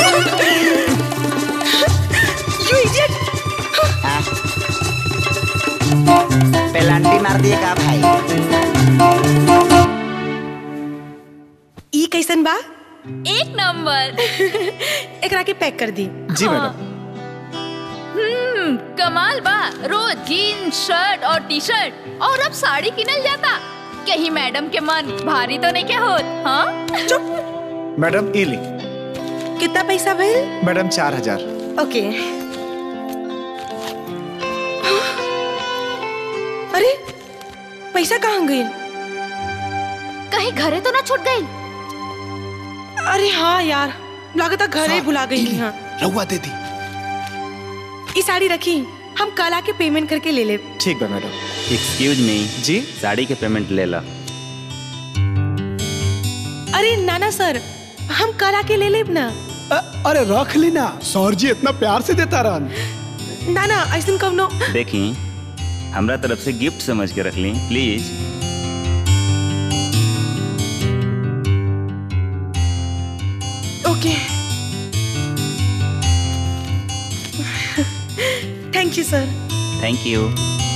यू इडियट पेलांटी मार दिए का भाई ई कैसन बा एक नंबर एकरा के पैक कर दी जी मैडम हम्म कमाल बा रोज जीन्स शर्ट और टी शर्ट और अब साड़ी किनल जाता कहीं मैडम के मन भारी तो नहीं क्या होत हाँ चुप मैडम ई ली कितना पैसा भइल मैडम चार हजार ओके अरे पैसा कहाँ गई कहीं घरे तो ना छूट गई अरे हाँ यार लागत है घरे भुला गई हाँ रहुआ दे दी ई साड़ी रखी हम कल आके पेमेंट करके ले ले ठीक बा मैडम एक्सक्यूज मी जी साड़ी के पेमेंट ले ला अरे नाना सर हम कल आके ले लेब ना अरे रख ली ना सौर जी इतना प्यार से देता रहन नाना ऐसा कवनो देखी हमरा तरफ से गिफ्ट समझ के रख ली please okay thank you sir thank you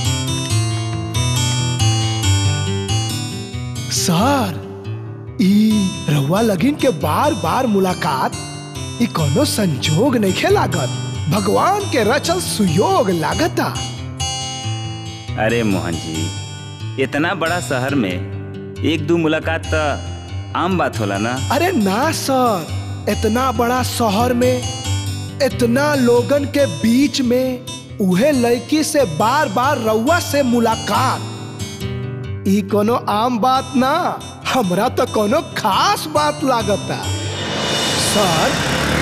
sir ई रहुआ लगिन के बार बार मुलाकात ई कोनो संजोग नहीं खे लागत भगवान के रचल सुयोग लागता अरे मोहन जी इतना बड़ा शहर में एक दो मुलाकात तो आम बात होला ना अरे ना सर इतना बड़ा शहर में इतना लोगन के बीच में उहे लड़की से बार बार रउआ से मुलाकात ई कोनो आम बात ना हमरा तो कोनो खास बात लागता सर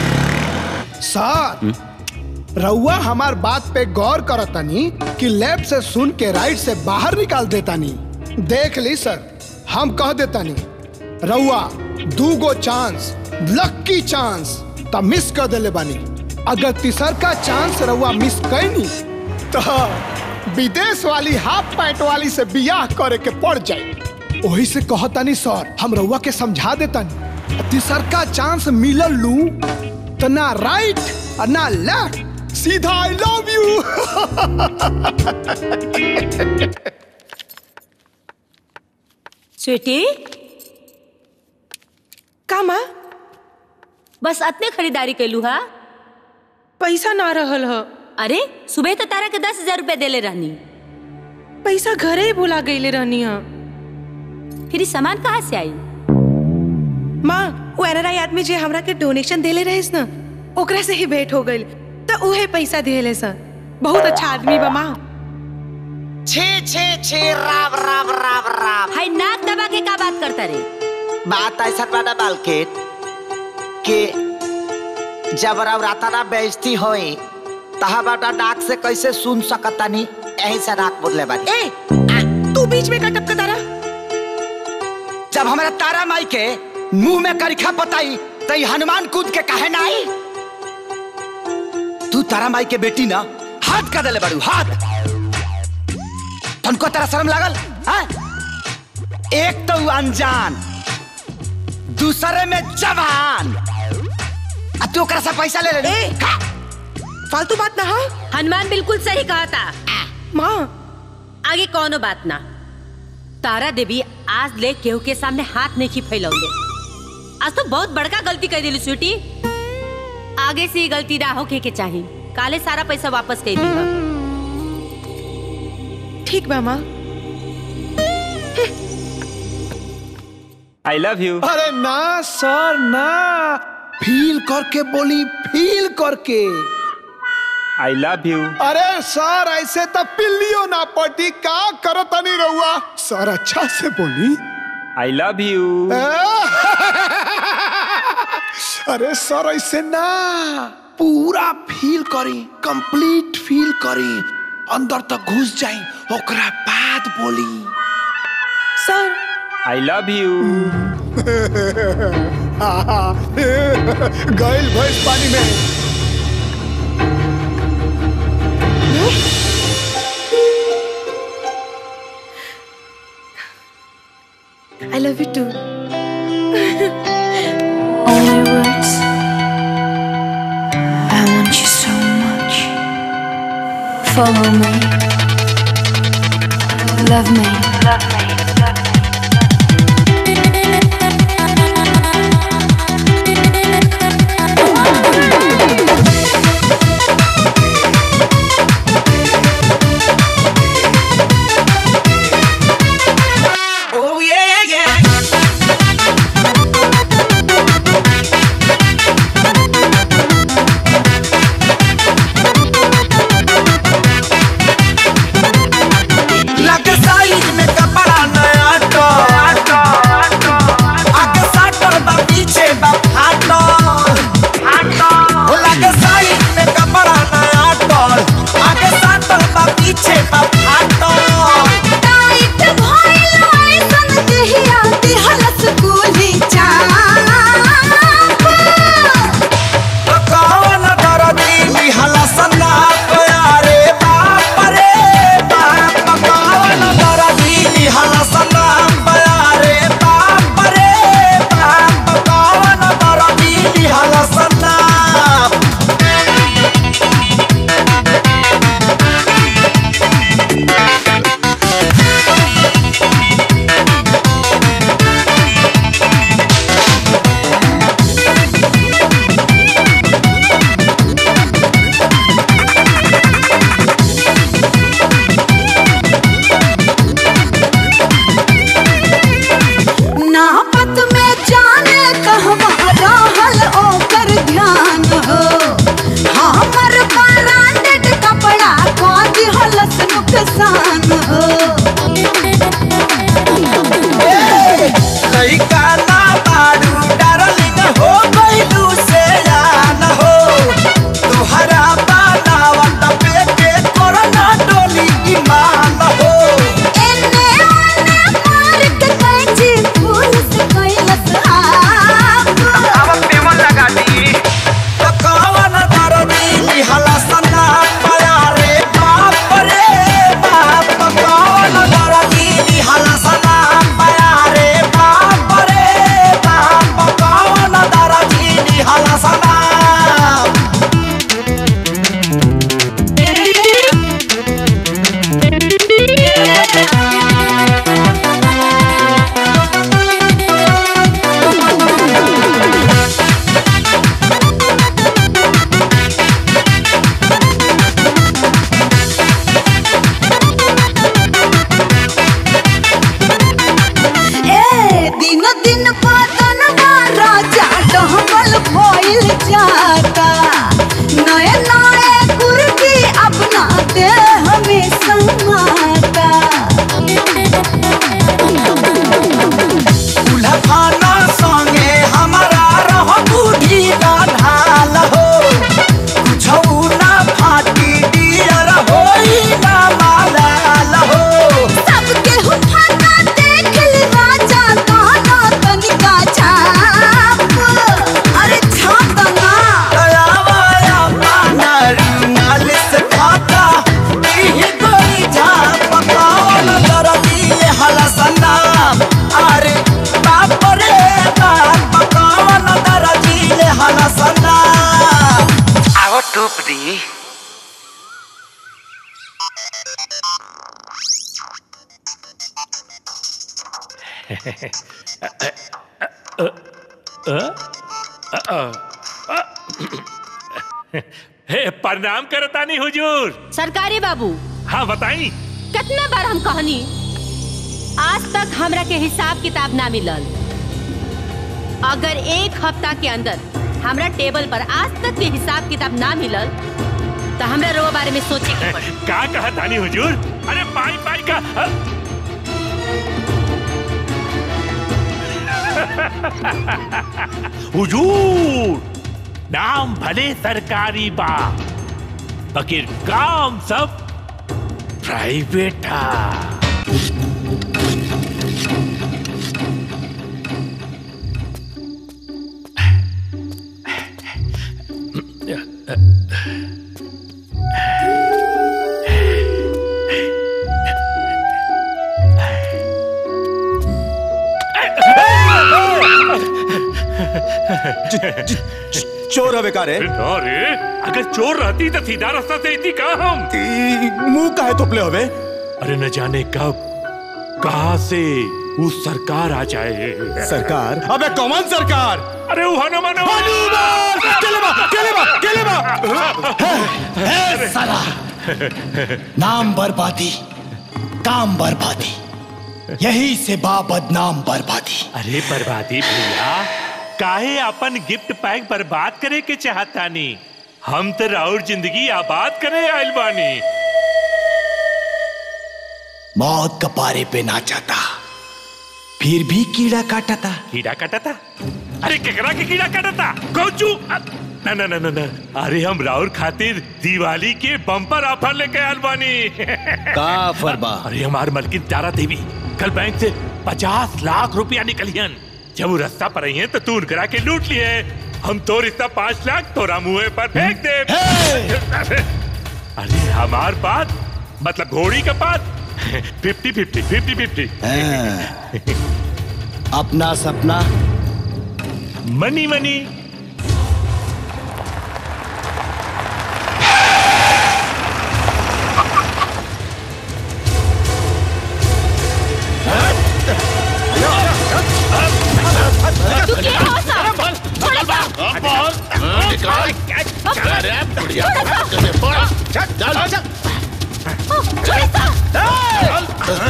सर रउआ हमार बात पे गौर करतनी कि लेफ्ट से सुन के राइट से बाहर निकाल देतानी देख ली सर हम कह देतानी रउआ दू गो चांस लक्की चांस त मिस कर देले बानी अगर तीसर का चांस रउआ मिस कैनी तो विदेश वाली हाफ पैंट वाली से बियाह करे के पड़ जाए वही से कहतानी सर हम रउआ के समझा देतानी तीसर का चांस मिलल लू तो ना राइट और ना लेफ्ट सीधा आई लव यू स्वीटी का माँ बस अतने खरीदारी कैलू हा पैसा ना रहल ह अरे सुबह तो तारा के दस हजार रुपया देले रहनी पैसा घरे ही भुला गईले रहनी हा फिर ई सामान कहाँ से आई माँ वो एनआरआई आदमी जे हमरा के डोनेशन देले रहिस ना ओकरा से ही भेंट हो गई तो उहे पैसा दिले सर बहुत अच्छा आदमी बा माँ छे छे छे राम राम राम राम हाय नाक दबा के का बात करता रे बात ऐसा बाना बालकेट कि जब राता ना बेइज्जती होई तहा बाटा नाक से कैसे सुन सकतानी यही से नाक बोले बानी ए तू बीच में का टपकता रहा जब हमारा तारा माई के मुंह में करिखा पताई तो ई हनुमान कूद के काहे ना आई तू तारा माई के बेटी ना हाथ का दले बड़ू हाथ तुमको तेरा शर्म लागल हाँ? एक तो अनजान दूसरे में जवान आ तू ओकरा से पैसा ले ले फालतू बात ना है हनुमान बिल्कुल सही कहा था माँ आगे कौनो बात ना तारा देवी आज ले केहू के सामने हाथ नहीं की फैलौले आज तो बहुत बड़का गलती कर दिली स्वीटी आगे से ये गलती ना होके के चाही काले सारा पैसा वापस कर दी ठीक बा माँ आई लव यू अरे ना सर ना फील करके बोली फील करके आई लव यू अरे सर ऐसे तो पिल्लियो ना पटी का करो तनी रहुआ सर अच्छा से बोली आई लव यू अरे सर ऐसे ना पूरा फील करी कंप्लीट फील करी अंदर तक घुस जाई ओकरा बाद बोली सर आई लव यू गैल भैंस पानी में I love you too Only words. I want you so much. Follow me. Love me. Love me. Oh yeah, yeah. लगे साइज में कपड़ा हे प्रणाम करतानी हुजूर सरकारी बाबू हाँ बताई कितना बार हम कहनी आज तक हमरा के हिसाब किताब ना मिलल अगर एक हफ्ता के अंदर हमरा टेबल पर आज तक के हिसाब किताब ना मिलल तो हमरा रो बारे में सोचे के पड़ी का कहा तानी हुजूर अरे पाई पाई का अ- हुजूर नाम भले सरकारी बा बकिर काम सब प्राइवेट हा चोर हवे का रे अरे अगर चोर रहती तो सीधा रास्ता से इतनी कहा हम मुंह काहे तोपले हवे अरे न जाने कब कहा से उस सरकार आ जाए सरकार अबे कौन सरकार अरे वो हनुमान हनुमान केले बा केले बा केले बा है साला नाम बर्बादी काम बर्बादी यही से बा बदनाम बर्बादी अरे बर्बादी भैया काहे अपन गिफ्ट पैक बर्बाद करे के चाहता नहीं हम तो राउर जिंदगी आबाद करे आइल बानी मौत कपारे पे नाचाता फिर भी कीड़ा काटा था कीड़ा काटा था अरे केकरा के कीड़ा काटा था कौचू ना ना ना ना ना अरे हम राउर खातिर दिवाली के बम्पर ऑफर लेके आइल बानी का ऑफर बा अरे हमार मलकिन तारा देवी कल बैंक से पचास लाख रुपया निकलियन जब वो रास्ता पर आई है तो तू उनकरा के लूट लिए हम तो रिश्ता पाँच लाख तोरा मुंह पर फेंक दे अरे हमार बात मतलब घोड़ी का बात फिफ्टी फिफ्टी फिफ्टी फिफ्टी अपना सपना मनी मनी तू क्या हो सा थोड़ा सा छोड़ सा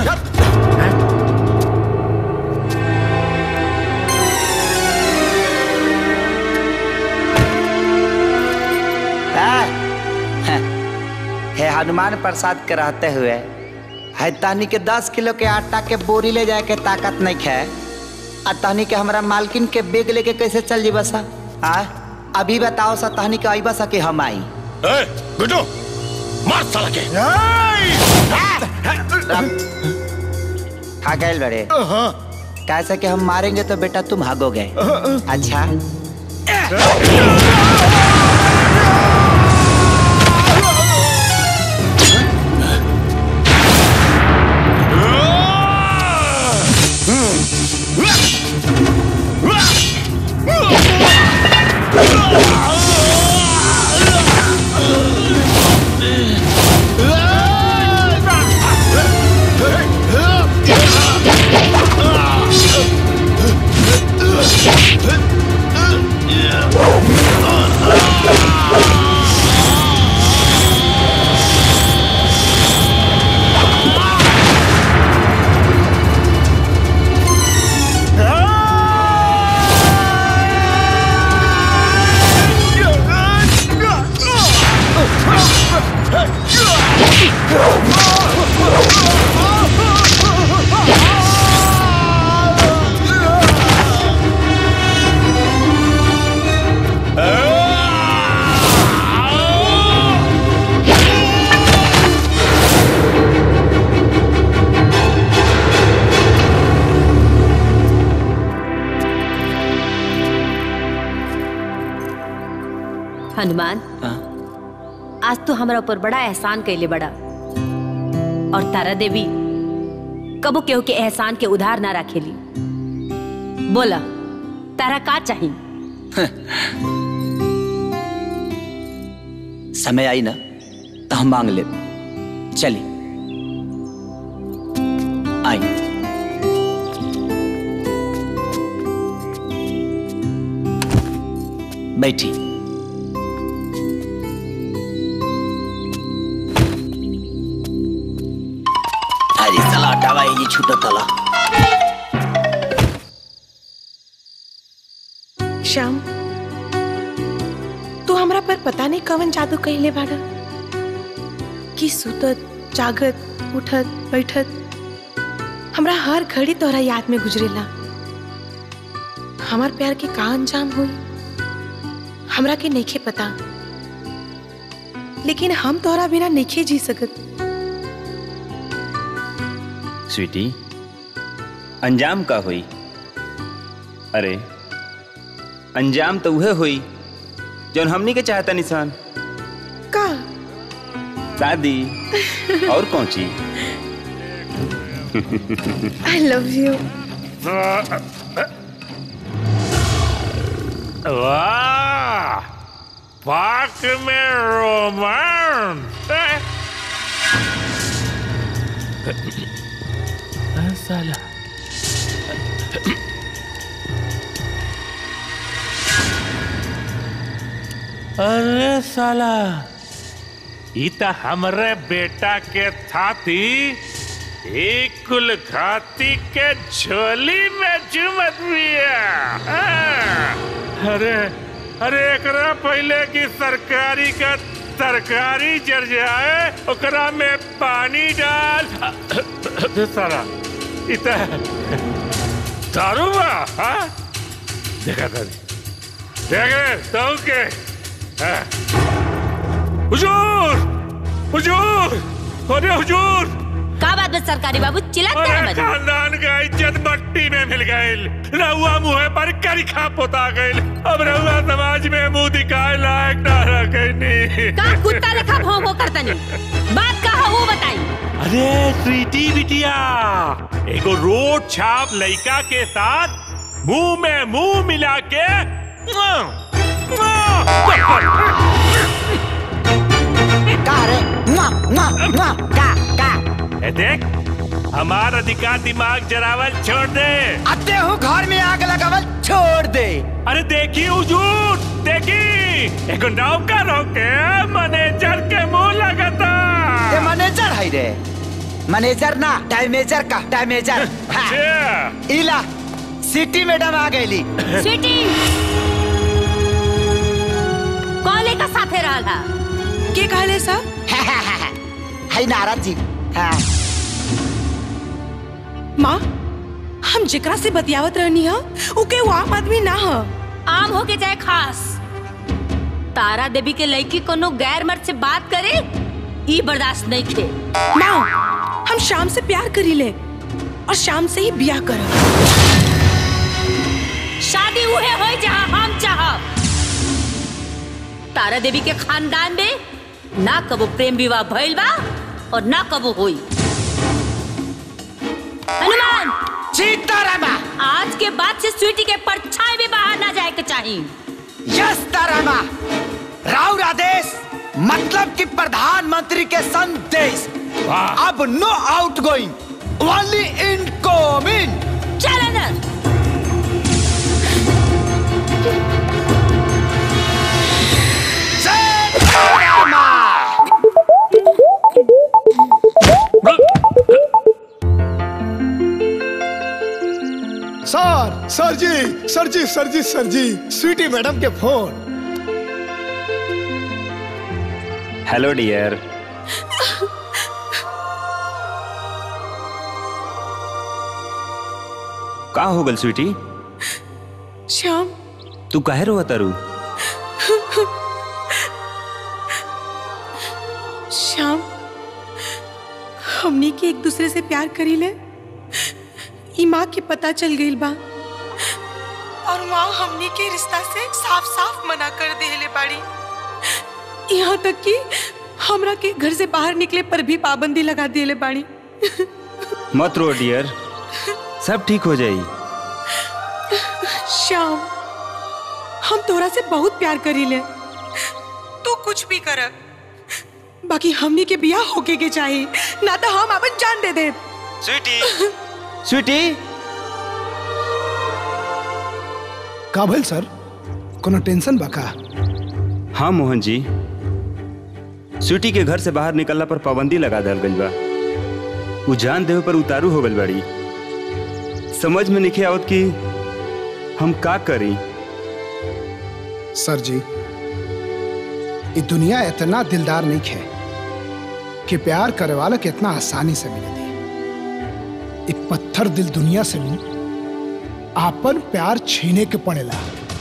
हे हनुमान प्रसाद के रहते हुए है तहनी के दस किलो के आटा के बोरी ले जाए के ताकत नहीं खे आ तहनी के हमरा मालकिन के बेग लेके कैसे चल जी बसा आ अभी बताओ सा तहनी के आई बसा कि हम आई गुड्डू मार साला के खा गए बड़े कैसे कि हम मारेंगे तो बेटा तुम भागोगे अच्छा हनुमान आज तो हमरा ऊपर बड़ा एहसान कैले बड़ा और तारा देवी कबो केहू के एहसान के उधार ना रखेली बोला तारा का चाहिए समय आई ना तो हम मांग ले चली आई बैठी अरे साला दवाई जी छूटो तला श्याम तू हमरा पर पता नहीं कवन जादू कहले बाड़ा कि सुतत जागत उठत बैठत हमरा हर घड़ी तोहरा याद में गुजरेला हमार प्यार के का अंजाम हुई हमरा के नइखे पता लेकिन हम तोहरा बिना नइखे जी सकत स्वीटी अंजाम का हुई अरे अंजाम तो उहे हुई जौन हमनी के चाहता निशान का शादी और कौन चीज आई लव यू वाह पार्क में रोमांस साला अरे साला ई त हमरे बेटा के थाती एक कुल खाती के झोली में चुमत बिया हाँ। अरे अरे एकरा पहले की सरकारी का तरकारी जर जाए ओकरा में पानी डाल सारा इत दारू बा हाँ देखा तारी देखे तो के हाँ। हुजूर हुजूर अरे हुजूर का बात बस सरकारी बाबू चिल्लाते अरे हैं मत खानदान का इज्जत मट्टी में मिल गईल रहुआ मुँह पर करिखा पोता गईल अब रहुआ समाज में मुंह दिखाए लायक ना रखनी का कुत्ता लेखा भौं भौं करता नहीं बात का है वो बताई अरे स्वीटी बिटिया एगो रोड छाप लड़का के साथ मुंह में मुंह मिला के मुआ, मुआ, का रे मुआ, मुआ, मुआ, का का ए देख हमार अधिकार दिमाग जरावल छोड़ दे अते हूँ घर में आग लगावल छोड़ दे अरे देखी हुजूर देखी एगो नौकर होके मैनेजर के मुंह लगता ये मैनेजर है रे मैनेजर ना डैमेजर का डैमेजर हाँ। इला सिटी मैडम आ गईली स्वीटी कॉले का साथे रहला के कहले सर है नारद जी हाँ माँ हम जेकरा से बतियावत रहनी है उके वो आम आदमी ना है आम हो के जाए खास तारा देवी के लड़की कोनो गैर मर्द से बात करे ई बर्दाश्त नहीं थे माँ हम शाम से प्यार करी ले और शाम से ही ब्याह कर शादी उहे होई जहाँ हम चाहब तारा देवी के खानदान में ना कबो प्रेम विवाह भइल बा और ना कबो होई हनुमान सीतारामा आज के बाद से स्वीटी के परछाई भी बाहर ना जाए के चाहिए यस तारामा राउर आदेश मतलब कि प्रधानमंत्री के संदेश अब no outgoing only incoming चल अंदर सर सर ji sir ji sir ji sir ji Sweety madam के फोन हेलो डियर का हो गल स्वीटी श्याम तू काहे रो तारू श्याम हमनी के एक दूसरे से प्यार करी ले ई माँ के पता चल गई बा और माँ हमनी के रिश्ता से साफ साफ मना कर देले बाड़ी यहाँ तक कि हमरा के घर से बाहर निकले पर भी पाबंदी लगा देले बाड़ी मत रो डियर सब ठीक हो जाई श्याम हम तोरा से बहुत प्यार करी ले तू कुछ भी कर बाकी हमनी के बियाह होके के चाहिए ना तो हम अपन जान दे दे स्वीटी स्वीटी का भइल सर कोनो टेंशन बा का हाँ मोहन जी स्वीटी के घर से बाहर निकलला पर पाबंदी लगा दल गई बा उ जान देवे पर उतारू हो गई बाड़ी समझ में नहीं आवत कि हम का करी सर जी ये दुनिया इतना दिलदार नहीं है कि प्यार करे वाला के इतना आसानी से मिले दी ये पत्थर दिल दुनिया से भी आपन प्यार छीने के पड़ेला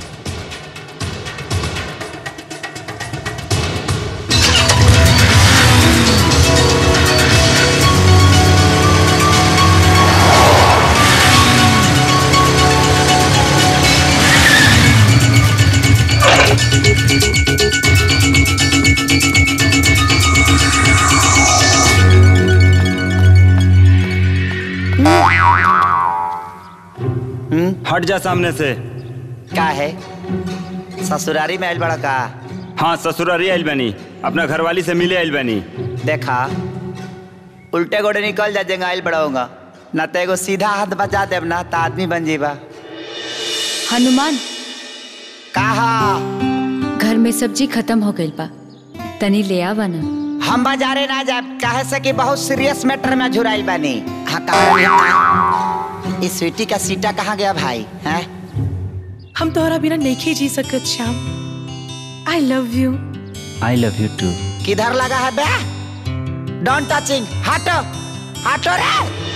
हट जा सामने से का है ससुरारी में आयल बड़ा का हाँ ससुरारी आइल बनी अपना घरवाली से मिले आइल बनी देखा उल्टे गोड़े निकल जा जेंगा आयल बड़ा होगा ना तो एगो सीधा हाथ बजा देब ना तो आदमी बन जीबा हनुमान कहा घर में सब्जी खत्म हो गई बा तनी ले आवा ना हम बाजारे ना जाब काहे से कि बहुत सीरियस मैटर में झुराइल बानी हाँ कहा इस स्वीटी का सीटा कहाँ गया भाई हैं हम तोहरा बिना नहीं जी सकत Shyam I love you I love you too किधर लगा है बे डोंट टचिंग हटो हटो रे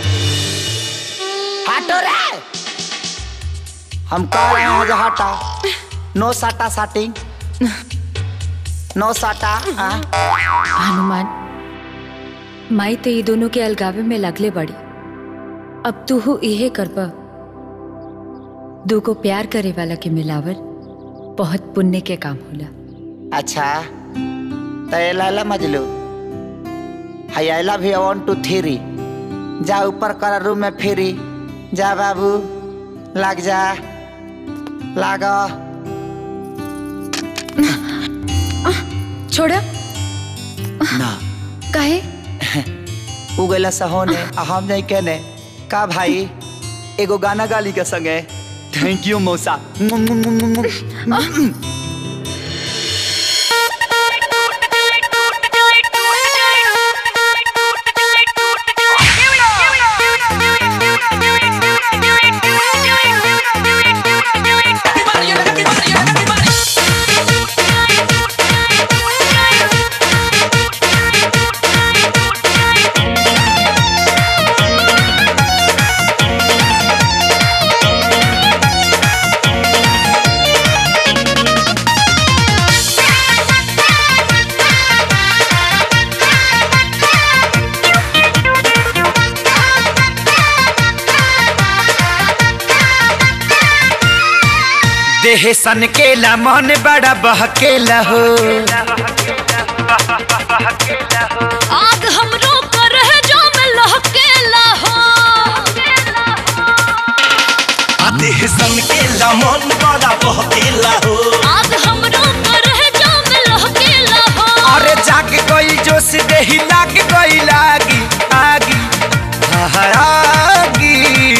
हटो रे हम कह रहे हैं जो हटा नो साटा साटिंग नो साटा हाँ? हनुमान माई तो ये दोनों के अलगावे में लगले बड़ी अब तू हो इहे करबा दू को प्यार करे वाला के मिलावर बहुत पुण्य के काम होला अच्छा तो ये लाला मजलू hi I love you one two three जा ऊपर कर रूम में फिरी जा बाबू लग जा लागो छोड़ा ना काहे उगला सहोने आ हम नहीं कहने का भाई एगो गाना गाली के संगे थैंक यू मौसा देह सन केला मन बड़ा बहकेला हो आग हमरो पर है जो में लहकेला हो देह सन केला मन बड़ा बहकेला हो आग हमरो पर है जो में लहकेला हो अरे जाग गई जोश देही लाग गई लागी आगी आहा, आगी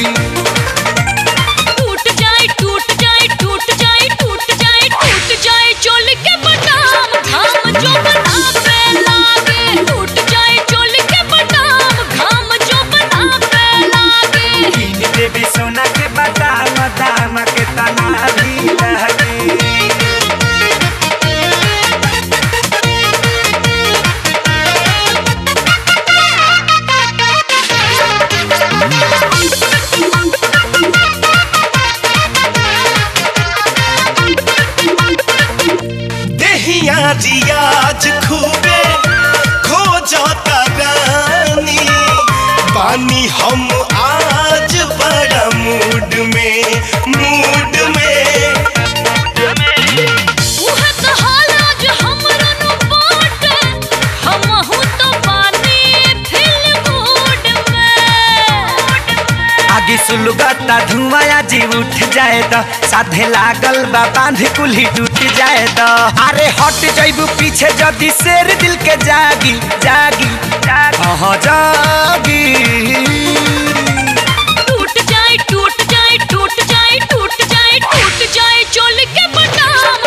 टूट जाए टूट जाए टूट जाए टूट जाए टूट जाए चोल के बटाम घाम जो बना पे लागे टूट जाए चोल के बटाम घाम जो बना पे लागे कीन देवी सोना के बादाम दाम के तना भी लगी देहिया रियाज खूबे खो जाता रानी पानी हम आज बड़ा मूड में मूड में उहे तो हाल आज हमरो नु बाटे हमहू तो पानी फिल मूड में आगे सुलगता धुआं जी उठ जाए तो साधे लागल बा बांध कुल्ही टूट जाए तो अरे हट जाइबू पीछे जदी शेर दिल के जागी जागी हाँ जागी टूट जाए टूट जाए टूट जाए टूट जाए टूट जाए चोल के बटाम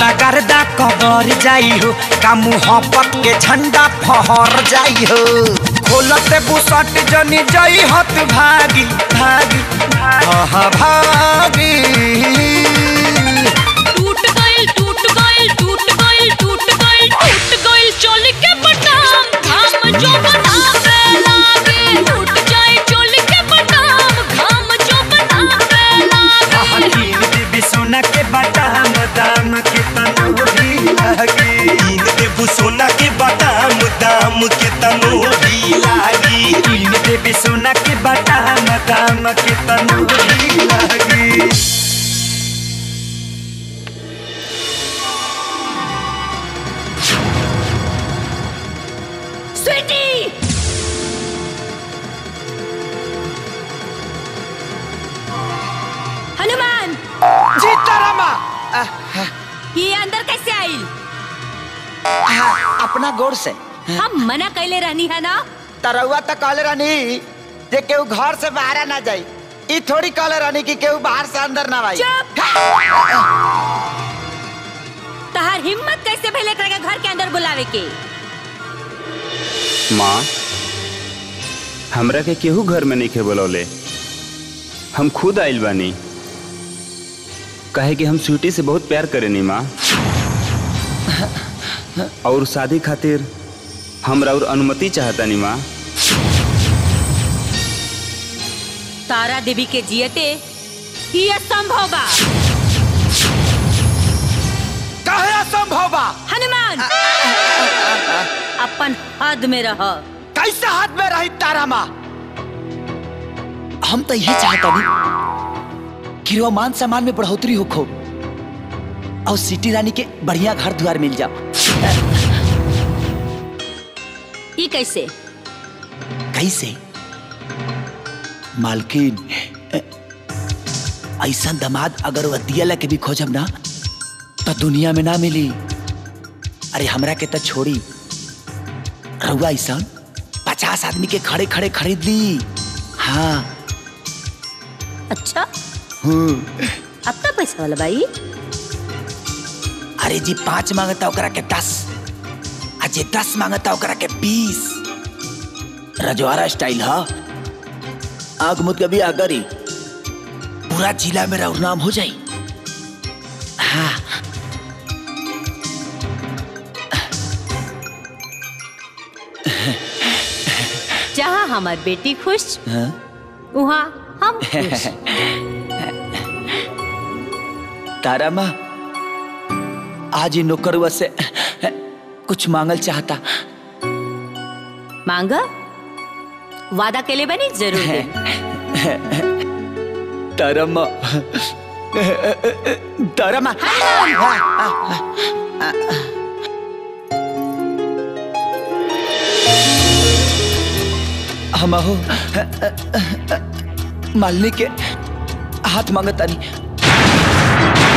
गर्दा कबर जाई हो का मुहब्बत के झंडा फहर जाई हो खोलते बुसट जनी जाई हत भागी भागी हाँ भागी टूट गइल टूट गइल टूट गइल टूट गइल टूट गइल चोल के बटाम घाम जो बनावे लागे टूट जाए चोल के बटाम घाम जो बनावे लागे तीन देवी सोना के बादाम दाम के तनु भी लागी तीन देबू सोना के बादाम दाम के तनो भी लागी तीन देवी सोना के बादाम दाम के तनु भी लागी स्वीटी हनुमान सीतारामा ये अंदर कैसे आई अपना गोर से हम मना कैले रहनी है ना तरौआ तो कहले रहनी जे केहू घर से बाहर ना जाई ई थोड़ी कहले रहनी कि केहू बाहर से अंदर ना आई तहार हिम्मत कैसे भइले एकरा के घर के अंदर बुलावे के माँ हमरा के केहू घर में नहीं खे बोलौले हम खुद आइल बानी कहे कि हम स्वीटी से बहुत प्यार करेनी माँ और शादी खातिर हमरा और अनुमति चाहतानी माँ तारा देवी के जियते ही असंभव बा कहे असंभव बा हनुमान अपन हद में रह कैसे हाथ में रही तारा माँ हम तो ये चाहता नहीं कि रो मान सम्मान में बढ़ोतरी हो खो और सिटी रानी के बढ़िया घर द्वार मिल जाओ ई कैसे कैसे मालकिन ऐसा दमाद अगर वह दियला के भी खोजब ना तो दुनिया में ना मिली अरे हमरा के तो छोड़ी रहुआ ऐसा पचास आदमी के खड़े खड़े खरीद ली हाँ अच्छा हम्म अब तो पैसा वाला भाई अरे जी पांच मांगता ओकरा के दस आ जे दस मांगता ओकरा के बीस रजवाड़ा स्टाइल हा आग मुद कभी आगरी पूरा जिला मेरा नाम हो जाई हाँ जहाँ हमार बेटी खुश हाँ? वहाँ हम खुश तारा माँ आज ही नौकरुआ से कुछ मांगल चाहता मांग वादा के लिए बनी जरूर दे। तारा माँ तारा माँ हम हो मालनी के हाथ मांगता नहीं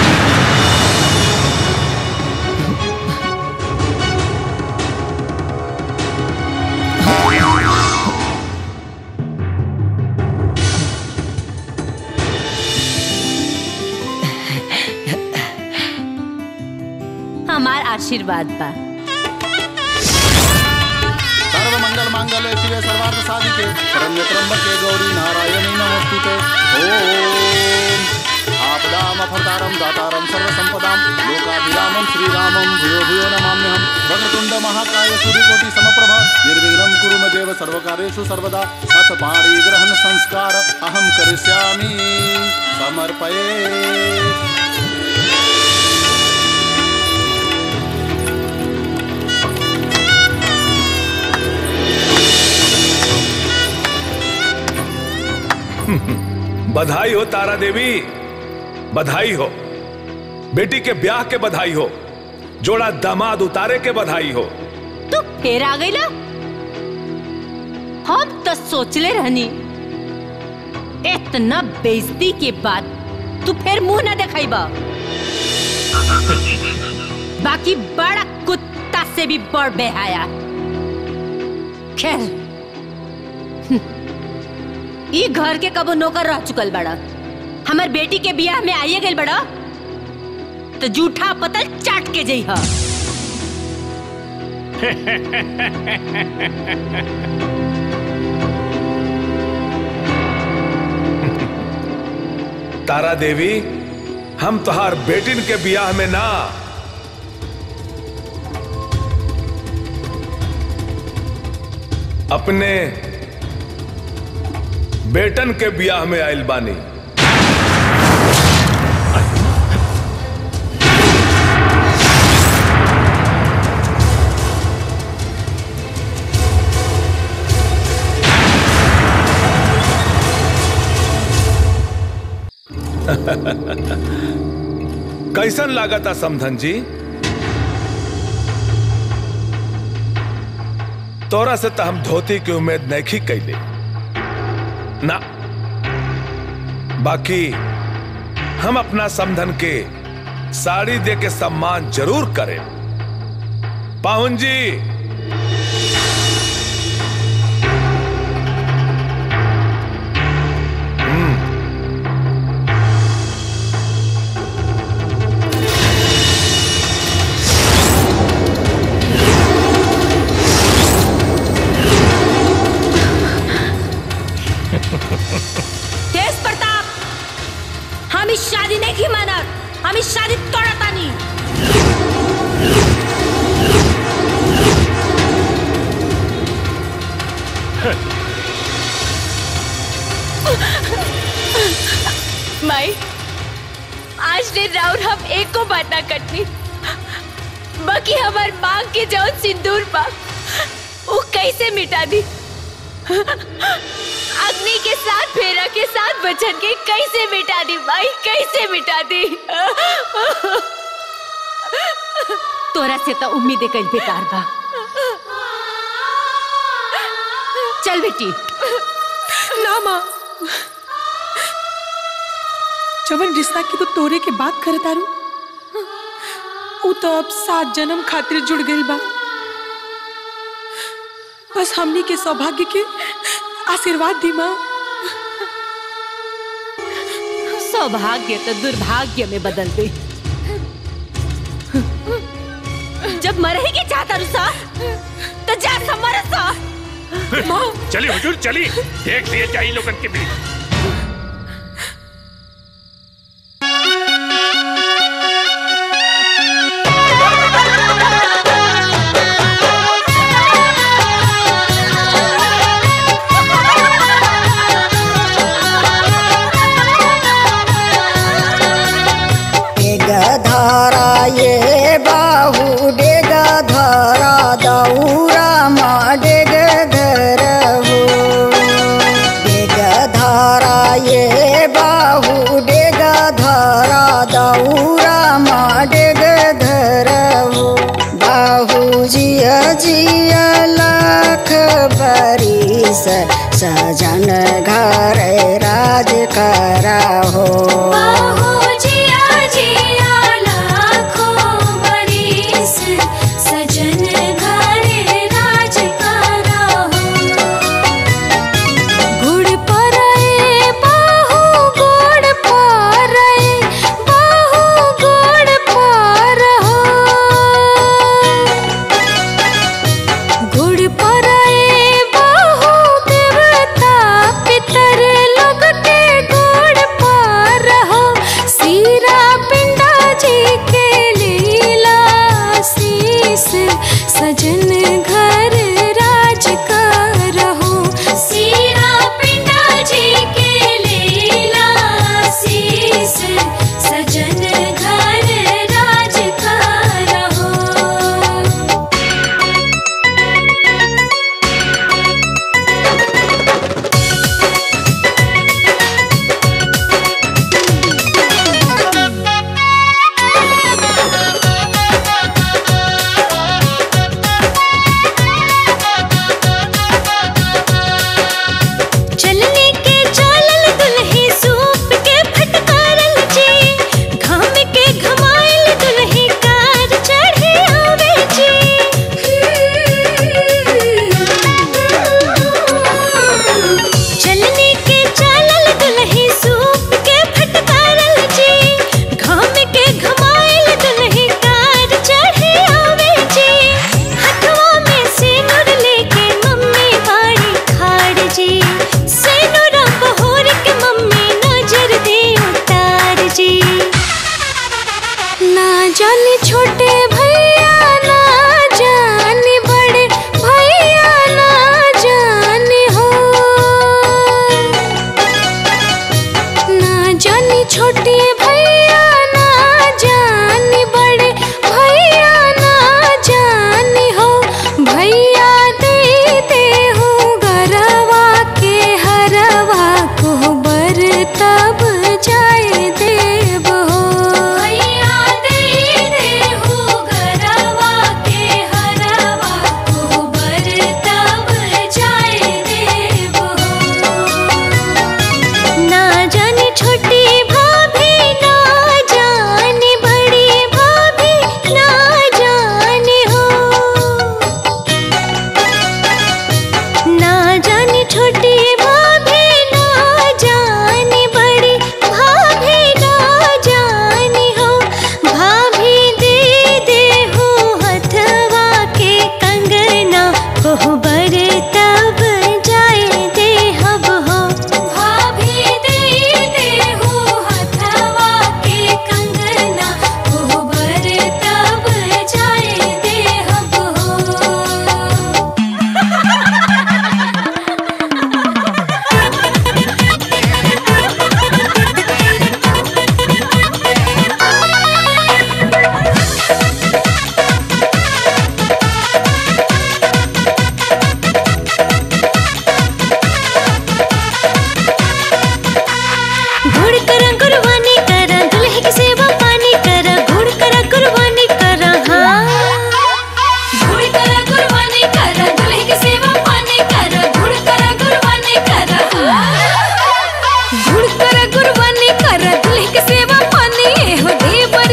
हमार आशीर्वाद बा सर्व मंगल मांगल्य शिवे सर्वार्थ साधिके शरण्य त्र्यंबके गौरी नारायणी नमोस्तुते ओम आपदामफलदारं दातारं सर्वसंपदां लोकाभिरामं श्रीरामं भूयो भूयो नमाम्यहं वक्रतुण्ड महाकाय सूर्यकोटि समप्रभा निर्विघ्नं कुरु मे देव सर्वकार्येषु सर्वदा अथ पाणि ग्रहण संस्कार अहं करिष्यामि समर्पये बधाई हो तारा देवी बधाई हो बेटी के ब्याह के बधाई हो जोड़ा दामाद उतारे के बधाई हो तू फिर आ गई ला हम तो सोचले रहनी इतना बेइज्जती के बाद तू फिर मुंह ना दिखाई बा बाकी बड़ा कुत्ता से भी बड़ बेहाया खैर हम्म, ई घर के कबो नौकर रह चुकल बड़ा हमर बेटी के बियाह में आइए गइल बड़ा तो जूठा पतल चाट के जई हा तारा देवी हम तुहार बेटिन के बियाह में ना अपने बेटन के बियाह में आइल बानी कैसन लागता समधन जी तोरा से तो हम धोती की उम्मीद नहीं कैले ना बाकी हम अपना समधन के साड़ी दे के सम्मान जरूर करें पाहुन जी तेज प्रताप हम इस शादी नहीं की मानत हम इस शादी तोड़ता नहीं माई आज ने राउर हम एक को बात ना कटनी बाकी हमार मांग के जौन सिंदूर बा वो कैसे मिटा दी अग्नि के साथ फेरा के साथ बचन के कैसे मिटा दी भाई कैसे मिटा दी तोरा से तो उम्मीदें कल बेकार बा चल बेटी ना माँ जवन रिश्ता की तो तोरे के बात करे तारू उ तो अब सात जन्म खातिर जुड़ गई बा बस हमनी के सौभाग्य के आशीर्वाद दी माँ सौभाग्य तो दुर्भाग्य में बदल गई जब मरे के चाहता रुसा तो जा समर सा चली हुजूर चली देख लिए चाहिए लोगन के बीच डेग धारा ये बाहू डेग धारा दौरा मा डेग धर हो डेग धारा ये बाहू डेग धारा दौरा मा डेग धर हो बाहू जिया जिया लाख बरिस सजन घर राज करा हो जिया जिया लाखों बरिस सजन घर राज करा हो गुड़ परए बाहु गुड़ परए बाहु गुड़ पर हो गुड़ परए बाहु देवता पितर लोग के गुड़ पर हो सीरा पिंडा जी के लीला शीस सजन घर राज कर हो सीरा पिंडा जी के लीला शीस सजन घर राज कर हो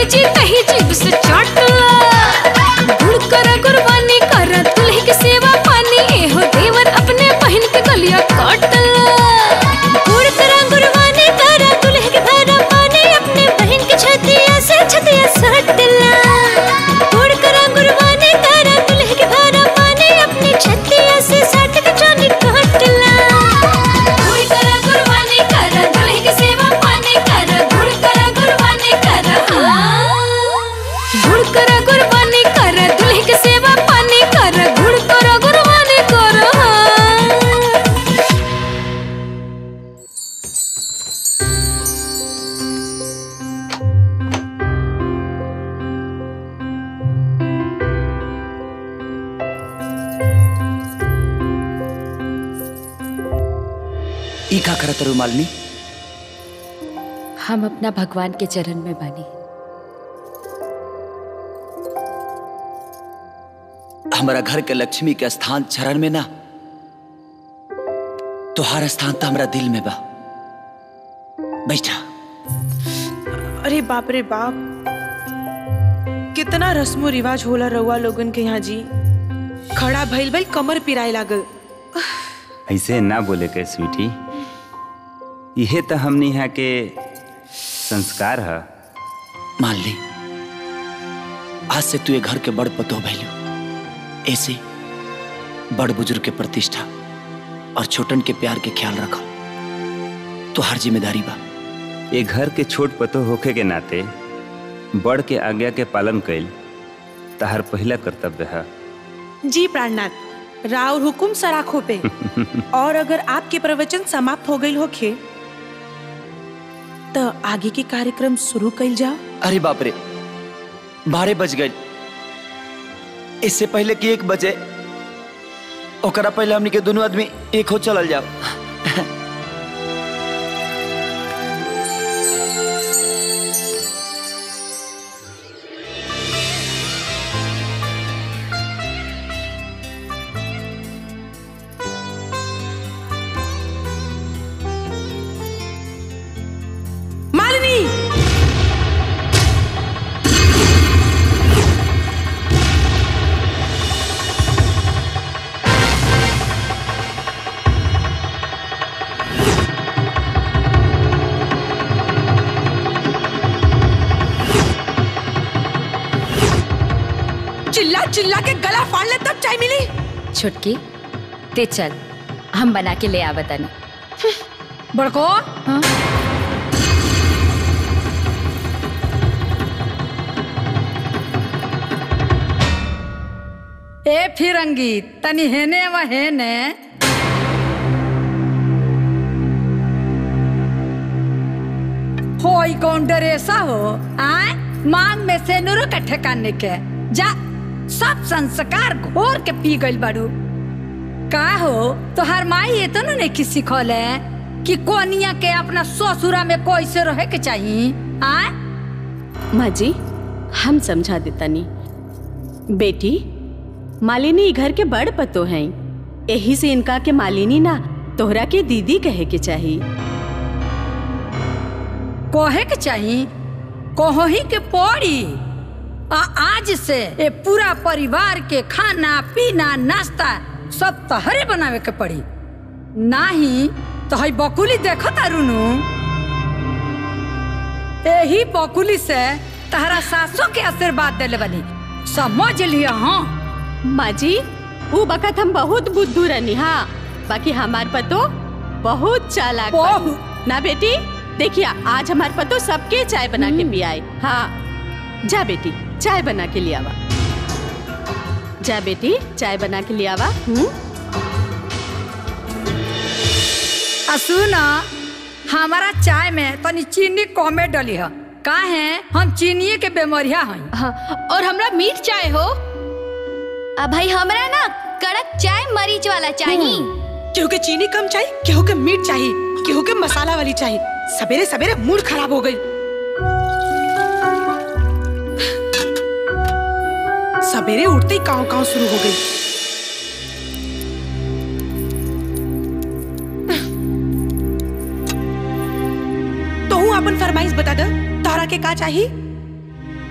जी कहीं जीभ से चाटला गुड़ करा कुर्बानी करा दुल्हे के सेवा पानी एहो देवर अपने बहन के गलिया काटला गुड़ करा कुर्बानी करा दुल्हे के भरा पानी अपने बहन के छतिया से छतिया सटला गुड़ करा कुर्बानी करा दुल्हे के भरा पानी अपने छतिया से सट के जानी काटला गुड़ करा कुर्बानी करा दुल्हे की सेवा पानी करा गुड़ करा कुर्बानी करा गुड़ करा कुर्बानी करा दुल्हे की सेवा पानी करा गुड़ करा कुर्बानी करा ई का करत रू मालिनी हम अपना भगवान के चरण में बानी हमारा घर के लक्ष्मी के स्थान चरण में ना तोहार स्थान तो हमारा दिल में बा बैठा अरे बाप रे बाप कितना रस्मो रिवाज होला रउआ लोगन के यहाँ जी खड़ा भइल भइल कमर पिराए लागल ऐसे ना बोले के स्वीटी यहे तो हमने यहाँ के संस्कार है मान ली आज से तू ये घर के बड़ पतो भैलू ऐसे बड़ बुजुर्ग के प्रतिष्ठा और छोटन के प्यार के ख्याल रखो तो हर जिम्मेदारी बा ये घर के छोट पतो होखे के नाते बड़ के आज्ञा के पालन कैल तहर पहला कर्तव्य है जी प्राणनाथ राव हुकुम सराखों पे और अगर आपके प्रवचन समाप्त हो गई होखे तो आगे के कार्यक्रम शुरू कइल जाओ अरे बाप रे बारह बज गए इससे पहले कि एक बजे ओकरा पहले हमनी के दोनों आदमी एक हो चलल जाओ मालिनी चिल्ला चिल्ला के गला फाड़ ले तब चाय मिली छुटकी ते चल हम बना के ले आवतनी बड़को ए फिरंगी तनी हेने व हेने होई कौन डरेसा हो आय मांग में से नुरु के ठेकाने के जा सब संस्कार घोर के पी गइल बाड़ू का हो तोहार माई ये तो नहीं की सिखोले कि कोनिया के अपना ससुरा में कैसे रहे के चाहिए आय माँ जी हम समझा देतानी बेटी मालिनी ई घर के बड़ पतो हैं यही से इनका के मालिनी ना तोहरा के दीदी कहे के चाहिए कोहे के चाहिए कोहो ही के पड़ी आ आज से ए पूरा परिवार के खाना पीना नाश्ता सब तहरे बनावे के पड़ी नाही तो हई बकुली देखो तारुनु यही बकुली से तहरा सासों के आशीर्वाद देले बनी समझ लिया हाँ माँ जी वो बखत हम बहुत बुद्धू रहनी हाँ बाकी हमार पतो बहुत चालाक बा। ना बेटी देखिए आज हमार पतो सबके चाय बना के पियाए हाँ जा बेटी चाय बना के ले आवा जा बेटी चाय बना के ले आवा हम्म आ सुना हमारा चाय में तनी चीनी कमे डली है का है हम चीनी के बेमरिया हैं हाँ, और हमरा मीठ चाय हो अब भाई हमरा ना कड़क चाय मरीच वाला चाहिए केहू के चीनी कम चाहिए केहू के मीठ चाहिए केहू के मसाला वाली चाहिए सवेरे सवेरे मूड खराब हो गई सवेरे उठते ही काव काव शुरू हो गई तो हूँ अपन फरमाइश बता दे तारा के का चाहिए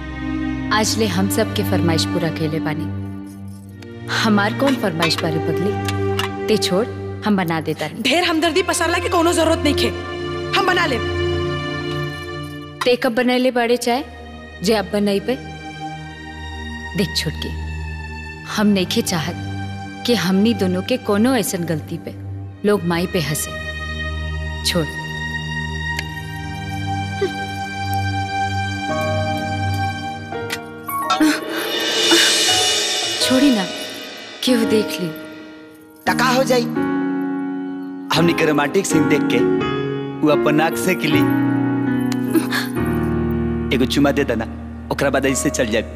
आज ले हम सब के फरमाइश पूरा कैले बानी हमार कौन फरमाइश बारे पगली ते छोड़ हम बना देता नहीं ढेर हमदर्दी पसारला के कोनो जरूरत नहीं खे हम बना ले ते कब बनैले बाड़े चाय जे अब बनई पे देख छोटकी हम नइखे चाहत कि हमनी दोनों के कोनो ऐसन गलती पे लोग माई पे हंसे छोड़ छोड़ी ना क्यों देख ली टका हो जाई हमनी के रोमांटिक सीन देख के वो अपन नाक से किली एगो चुमा दे देना ओकरा बाद ऐसे चल जाए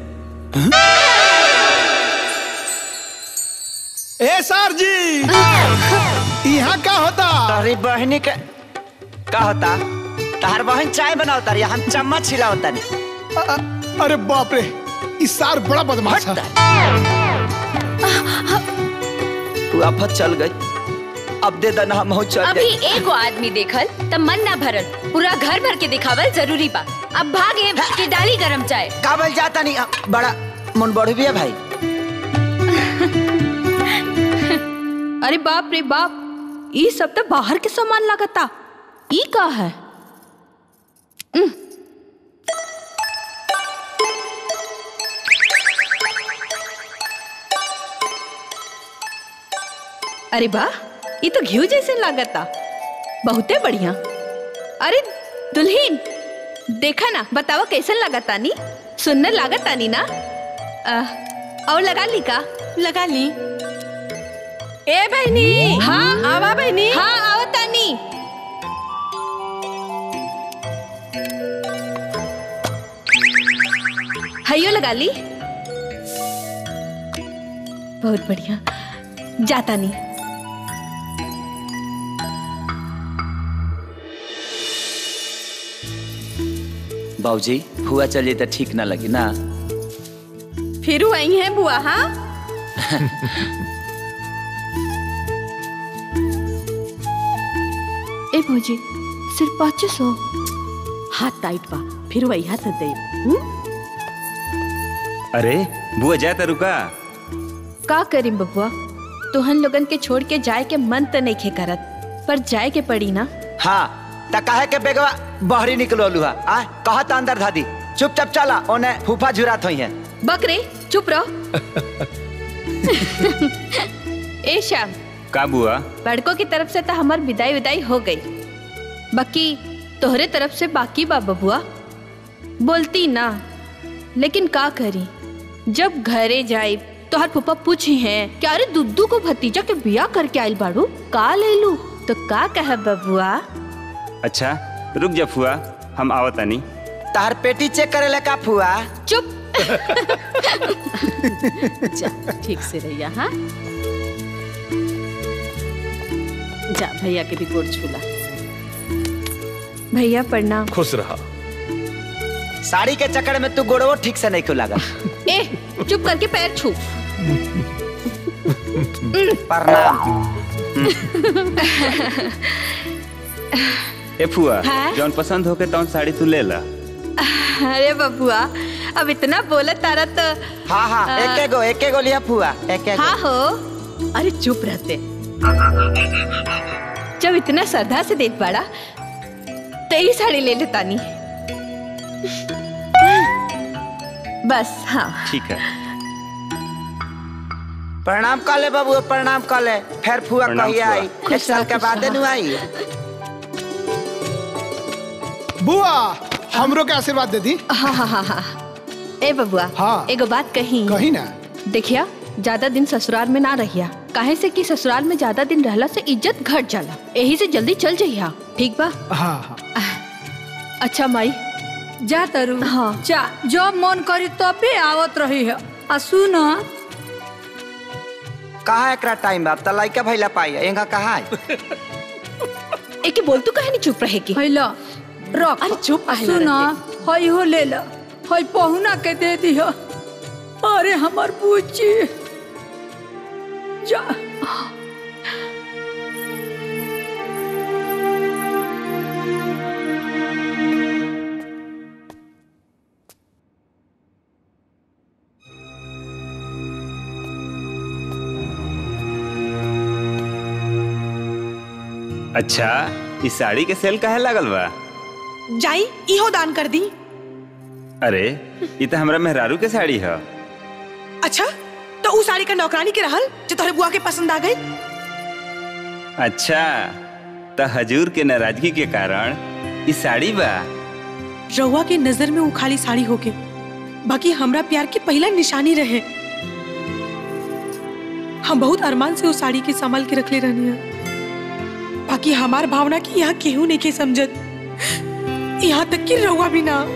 ए सर जी यहाँ का होता तारी बहनी के का होता तार बहन चाय बनावता रही हम चम्मच हिलावता नहीं अरे बाप रे इस सार बड़ा बदमाश है तू आफत चल गई अब दे देना हम हो चल अभी जाए एगो आदमी देखल त मन ना भरल पूरा घर भर के दिखावल जरूरी बा अब भागे के डाली गरम चाय काबल जाता नहीं अ, बड़ा मन बढ़ भी है भाई अरे बाप रे बाप ई सब तो बाहर के सामान लगता ई का है उम, अरे वाह ये तो घी जैसे लागता बहुते बढ़िया अरे दुल्हीन देखा ना बतावा कैसन लागता नी सुनने लागता नी ना आ, और लगा ली का लगा ली ए बहनी हाँ आवा बहनी हाँ आओ तानी हयो लगा ली बहुत बढ़िया जाता नहीं बाबूजी हुआ चल जाए तो ठीक ना लगी ना फिर वही है बुआ हाँ ए भौजी सिर्फ पाँच सौ हाथ टाइट बा फिर वही हाथ दे अरे बुआ जाए तो रुका का करी बबुआ तुहन लोगन के छोड़ के जाए के मन तो नहीं खे करत पर जाए के पड़ी ना हाँ त काहे के बेगवा बहरी निकलो लुहा आ कहा त अंदर धादी चुपचाप चला ओने फूफा झुरात होई है बकरे चुप रहो ए श्याम का बुआ बड़कों की तरफ से तो हमार विदाई विदाई हो गई बाकी तोहरे तरफ से बाकी बा बबुआ बोलती ना लेकिन का करी जब घरे जाई तोहर फूफा पूछी हैं कि अरे दुद्दू को भतीजा के बिया करके आइल बाड़ू का ले लू तो का कह बबुआ अच्छा रुक जा फुआ हम आवतानी तार पेटी चेक करे ले का फुआ चुप जा ठीक से रहिया हाँ जा भैया के भी गोड़ छूला भैया प्रणाम खुश रहा साड़ी के चक्कर में तू गोड़वो ठीक से नहीं खुला लगा ए चुप करके पैर छू प्रणाम ए फुआ हाँ? जौन पसंद होके तौन साड़ी तू ले ला अरे बबुआ अब इतना बोला तारा तो हाँ हाँ आ, एके गो एके गो लिया फुआ एके गो हाँ हो अरे चुप रहते जब इतना श्रद्धा से देत बाड़ा तो ही साड़ी ले ले तानी बस हाँ ठीक है प्रणाम कर ले बाबू प्रणाम कर ले फिर फुआ प्रणाम कहिया फुआ। आई खुश एक साल रह, के खुश बाद रह। नु आई बुआ हमरो के आशीर्वाद दे दी हाँ हाँ हाँ हाँ ए बबुआ हाँ। एगो बात कही कही ना देखिया ज्यादा दिन ससुराल में ना रहिया काहे से कि ससुराल में ज्यादा दिन रहला से इज्जत घट जाला यही से जल्दी चल जइहा ठीक बा हाँ हाँ अच्छा माई जा तरु हाँ जा जब मन करी तबे आवत रही है आ सुन कहाँ एकरा टाइम बा त लइका भइला पाई एंगा कहाँ है एके बोल तू कहे नहीं चुप रहे की हैला रख अरे चुप आ काहे सुन रहते? हई हो ले ला हई पहुना के दे दी अरे हमर पूछी जा अच्छा इस साड़ी के सेल काहे लागल बा जाई इहो दान कर दी अरे ये तो हमरा मेहरारू के साड़ी है अच्छा तो उ साड़ी का नौकरानी के रहल जो तोहरे बुआ के पसंद आ गई अच्छा तो हजूर के नाराजगी के कारण ई साड़ी बा रउआ के नजर में उ खाली साड़ी होके बाकी हमरा प्यार की पहला निशानी रहे हम बहुत अरमान से उस साड़ी के संभाल के रखले रहनी है बाकी हमार भावना की यहाँ केहू नहीं के समझत यहाँ तक कि रउआ भी ना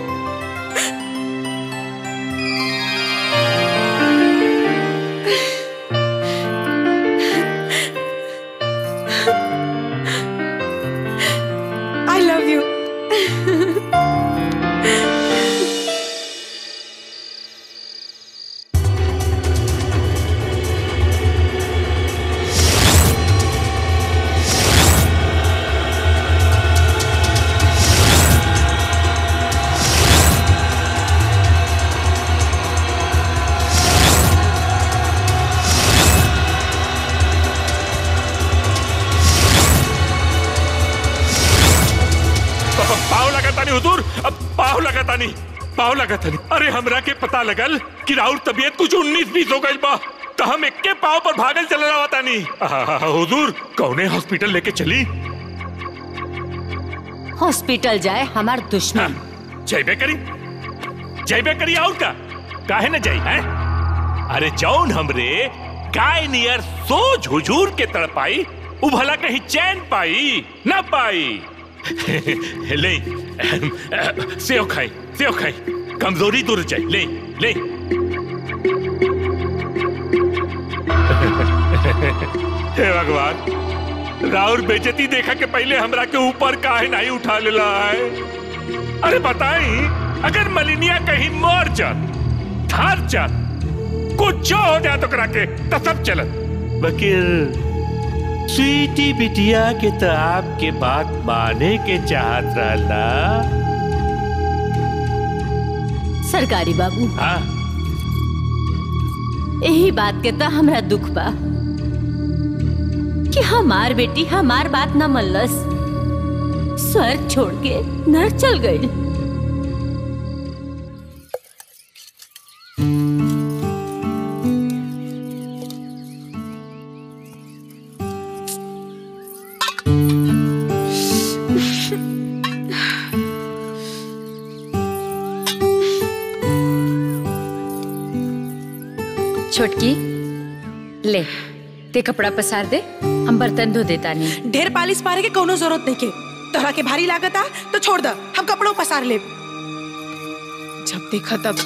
आई लव यू पाव लगातानी हुजूर अब पाव लगातानी पाव लगातानी अरे हमरा के पता लगल कि राउर तबीयत कुछ उन्नीस बीस हो गई बा तो हम इक्के पाव पर भागल चल रहा तानी आहा, हुजूर कौने हॉस्पिटल लेके चली हॉस्पिटल जाए हमार दुश्मन जयबे करी जयबे करी और का काहे न जाई है अरे जौन हमरे गाय नियर सोच हुजूर के तड़पाई उ भला कहीं चैन पाई ना पाई ले सेव खाई सेव खाई कमजोरी दूर जाए ले ले हे भगवान राउर बेजती देखा के पहले हमरा के ऊपर काहे नहीं उठा लेला है अरे बताई अगर मलिनिया कहीं मर जात हार जात कुछ हो जाए तो करा के तो सब चलत वकील स्वीटी बिटिया के तो आपके बात माने के चाहत रहला सरकारी बाबू हाँ यही बात के तो हमरा दुख बा कि हमार बेटी हमार बात न मल्लस स्वर्ग छोड़ के नर चल गई छोटकी ले ते कपड़ा पसार दे हम बर्तन धो देता नहीं ढेर पालिश पारे के कोनो जरूरत नहीं के तोहरा के भारी लागत आ तो छोड़ द हम कपड़ों पसार ले जब देखा तब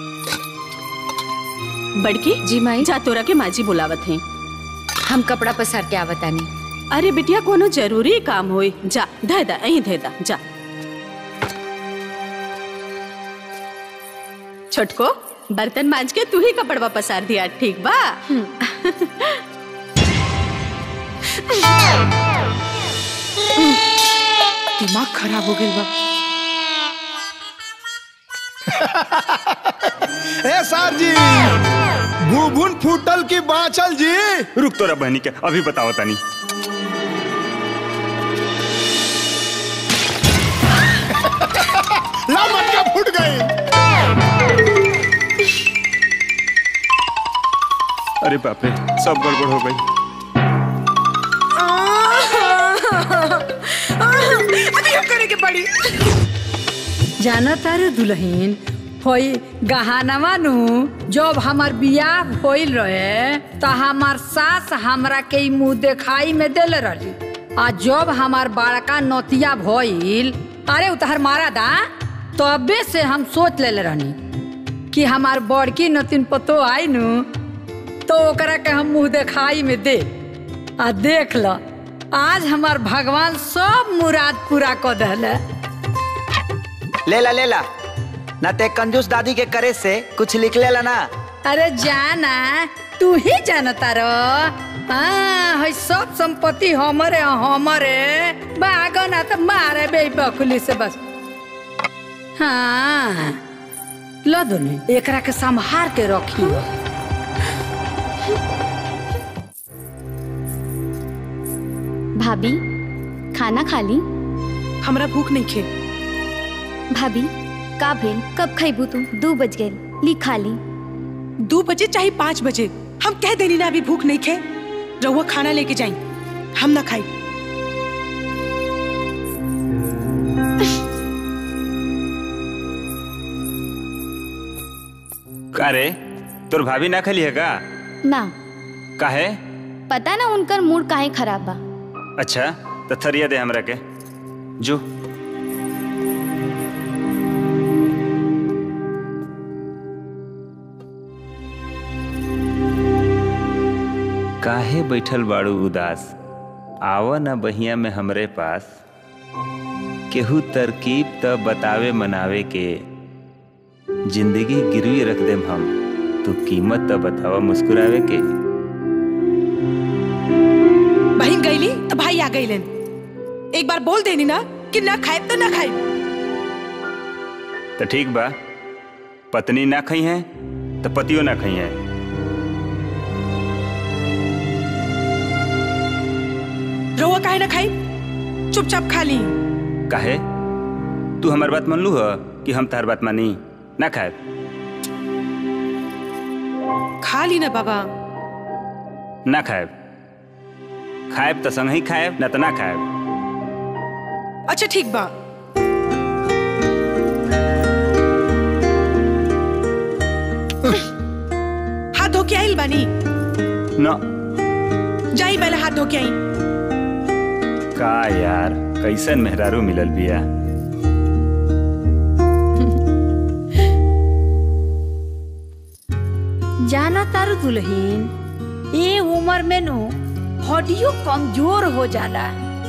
बड़की जी माई जा तोरा के माजी बुलावत हैं हम कपड़ा पसार के आवतानी अरे बिटिया कोनो जरूरी काम होई जा धे दा अहीं धे दा जा छोटको बर्तन मांज के तू ही कपड़वा पसार दिया ठीक बा दिमाग खराब हो गई बा ए सर जी भूभुन फूटल की बाचल जी रुक तोरा बहनी के अभी बताओ तानी ला मटका फूट गई अरे बाप रे सब गड़बड़ हो गई अभी हम करे के पड़ी जाना तारे दुल्हन होई गहानवा नु जब हमार बियाह होइल रहे त हमार सास हमरा के ई मुंह देखाई में देले रही आ जब हमार बड़का नतिया भइल अरे उतहर मारा दा तबे से हम सोच लेले रहनी कि हमार बड़की नतिन पतो आई नु तो ओकरा के हम मुंह देखाई में दे आ देख ल आज हमार भगवान सब मुराद पूरा कर दहले ले ला ले ला ना ते कंजूस दादी के करे से कुछ लिख ले ला ना अरे जाना तू ही जानता रो हाँ है सब संपत्ति हमरे हमरे बागो ना तो मारे बे बकुली से बस हाँ लो दोनों एकरा के संभार के रखी भाभी खाना खा ली हमरा भूख नहीं खे भाभी का भेल कब खैबू तू दो बज गए ली खा ली दो बजे चाहे पाँच बजे हम कह देनी ना अभी भूख नहीं खे रहुआ खाना लेके जाई हम ना खाई का रे तोर भाभी ना खली है का ना काहे पता ना उनकर मूड काहे खराब बा अच्छा तो थरिया दे हमरा के जो काहे बैठल बाड़ू उदास आव न बहिया में हमरे पास केहू तरकीब त बतावे मनावे के जिंदगी गिरवी रख देम हम तू कीमत त बतावा मुस्कुरावे के बहन गईली तो भाई आ गईलन एक बार बोल देनी ना कि ना खाए तो ना खाए तो ठीक बा पत्नी ना खई है तो पतियो ना खई है रहुआ काहे ना खाई चुपचाप खा ली काहे तू हमार बात मान लू ह कि हम तार बात मानी ना खाए खा ली ना बाबा ना खाए खाएब तो संग ही खाएब ना तो ना खाएब अच्छा ठीक बा हाथ धो के आइल बानी ना जाई पहले हाथ धो के आई का यार कैसन मेहरारू मिलल बिया जाना तारू दुल्हीन ये उम्र में नु हड्डियों कमजोर हो जाला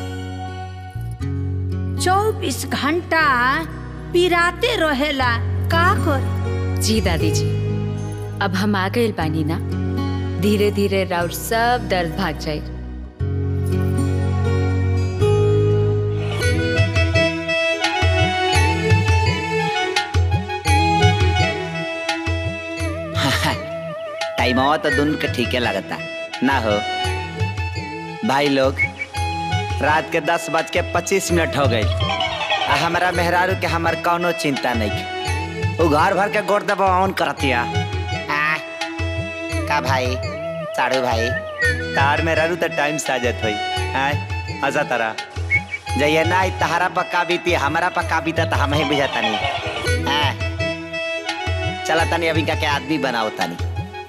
चौबीस घंटा पिराते रहेला का कर जी दादी जी अब हम आ गए बानी ना धीरे धीरे राउर सब दर्द भाग जाए टाइमवा तो दोनों के ठीके लगता ना हो भाई लोग रात के दस बज के पच्चीस मिनट हो गई आ हमारा मेहरारू के हमार कौनो चिंता नहीं के वो घर भर के गोड़ दबा ऑन करतिया आ, का भाई साड़ू भाई तार मेहरारू तो टाइम से आ जात होई आय हंसा तारा जइए ना ई तहारा पक्का बीती हमारा पक्का बीता तो हम ही बुझाता नहीं आ, चला तनी अभी का के आदमी बनाओ तनी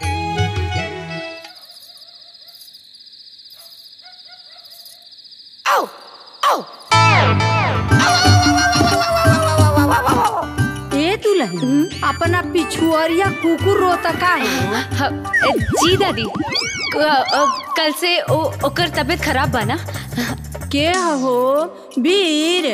ए दुल्हन अपना पिछुआरिया कुकुर रोता का है जी दादी कल से ओ, ओकर तबीयत खराब बा ना के हो वीर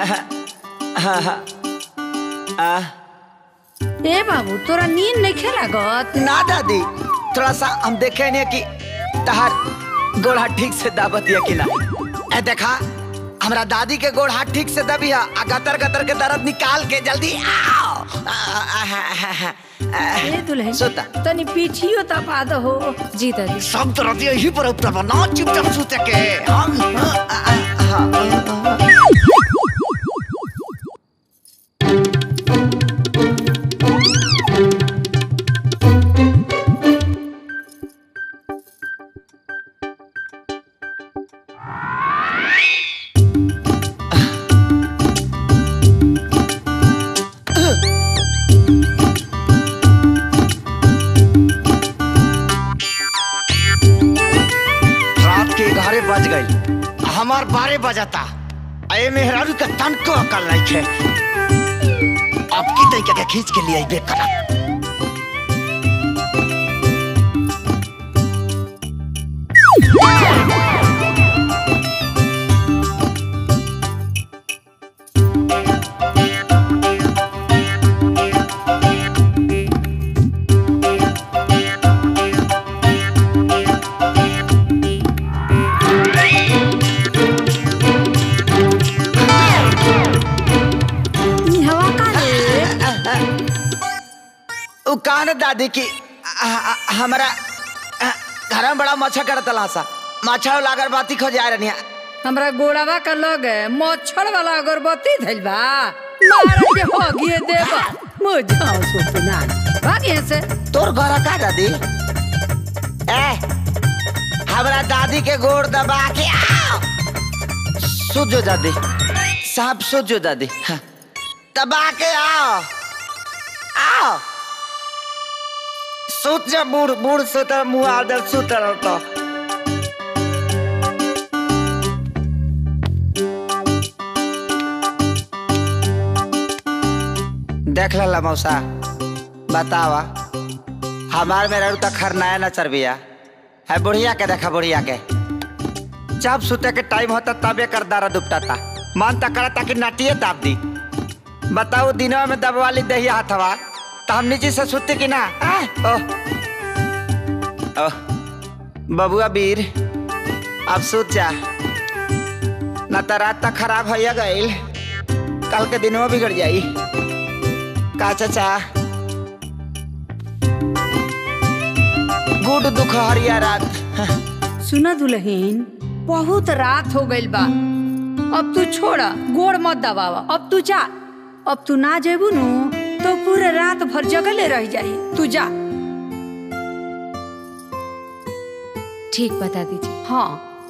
ए बाबू तोरा नींद नहीं खेला गत ना दादी थोड़ा सा हम देखे नहीं कि तहार गोड़ हाथ ठीक से दाबत है कि ना ए देखा हमरा दादी के गोड़ हाथ ठीक से दबी है आ गतर गतर के दर्द निकाल के जल्दी आओ आ, आ, आ, आ, आ, ए दुल्हन सोता तनी पीछियो तपा दो हो जी दादी सब तरह यही पर ऊपर बना चुपचाप सूते के हम आ, आ, आ, आ, रात के ग्यारह बज गई हमार बारह बजाता अये मेहरारू का तन को अकल नहीं थे अब की तरीके के खींच के लिए बेकरा ई हवा का रे उ कान दादी की आ- आ- हमारा आ, घर में बड़ा मच्छर करत ला सा मच्छर लागर बाती खो जा रही हमरा गोड़ावा का लग मच्छर वाला अगरबत्ती धइल बा मारा के हो गिए देबा मुझा सुतना भागिए से तोर घर का दादी ए हमरा दादी के गोड़ दबा के आओ सुजो दादी साहब सुजो दादी हाँ। दबा के आओ आओ सुत जा बूढ़ बूढ़ सुत मुंह आदर सुत रहता देख ला मौसा बतावा हमार में रहू तक खरनाया न चरबिया है बुढ़िया के देखा बुढ़िया के जब सुते के टाइम होता तबे कर दारा दुपटाता मन तक करता कि नाटिए दाब दी बताओ दिनवा में दबवाली दही हाथवा तो हम नीचे से सुते कि ना आ? ओह ओह बबुआ वीर अब सुत जा न तो रात तक खराब हो गईल कल के दिनवा बिगड़ जाई का चाचा गुड दुख हरिया रात सुना दुल्हन बहुत रात हो गइल बा अब तू छोड़ा गोड़ मत दबावा अब तू जा अब तू ना जेबू नु तो पूरे रात भर जगले रह जाई तू जा ठीक बता दीजिए हाँ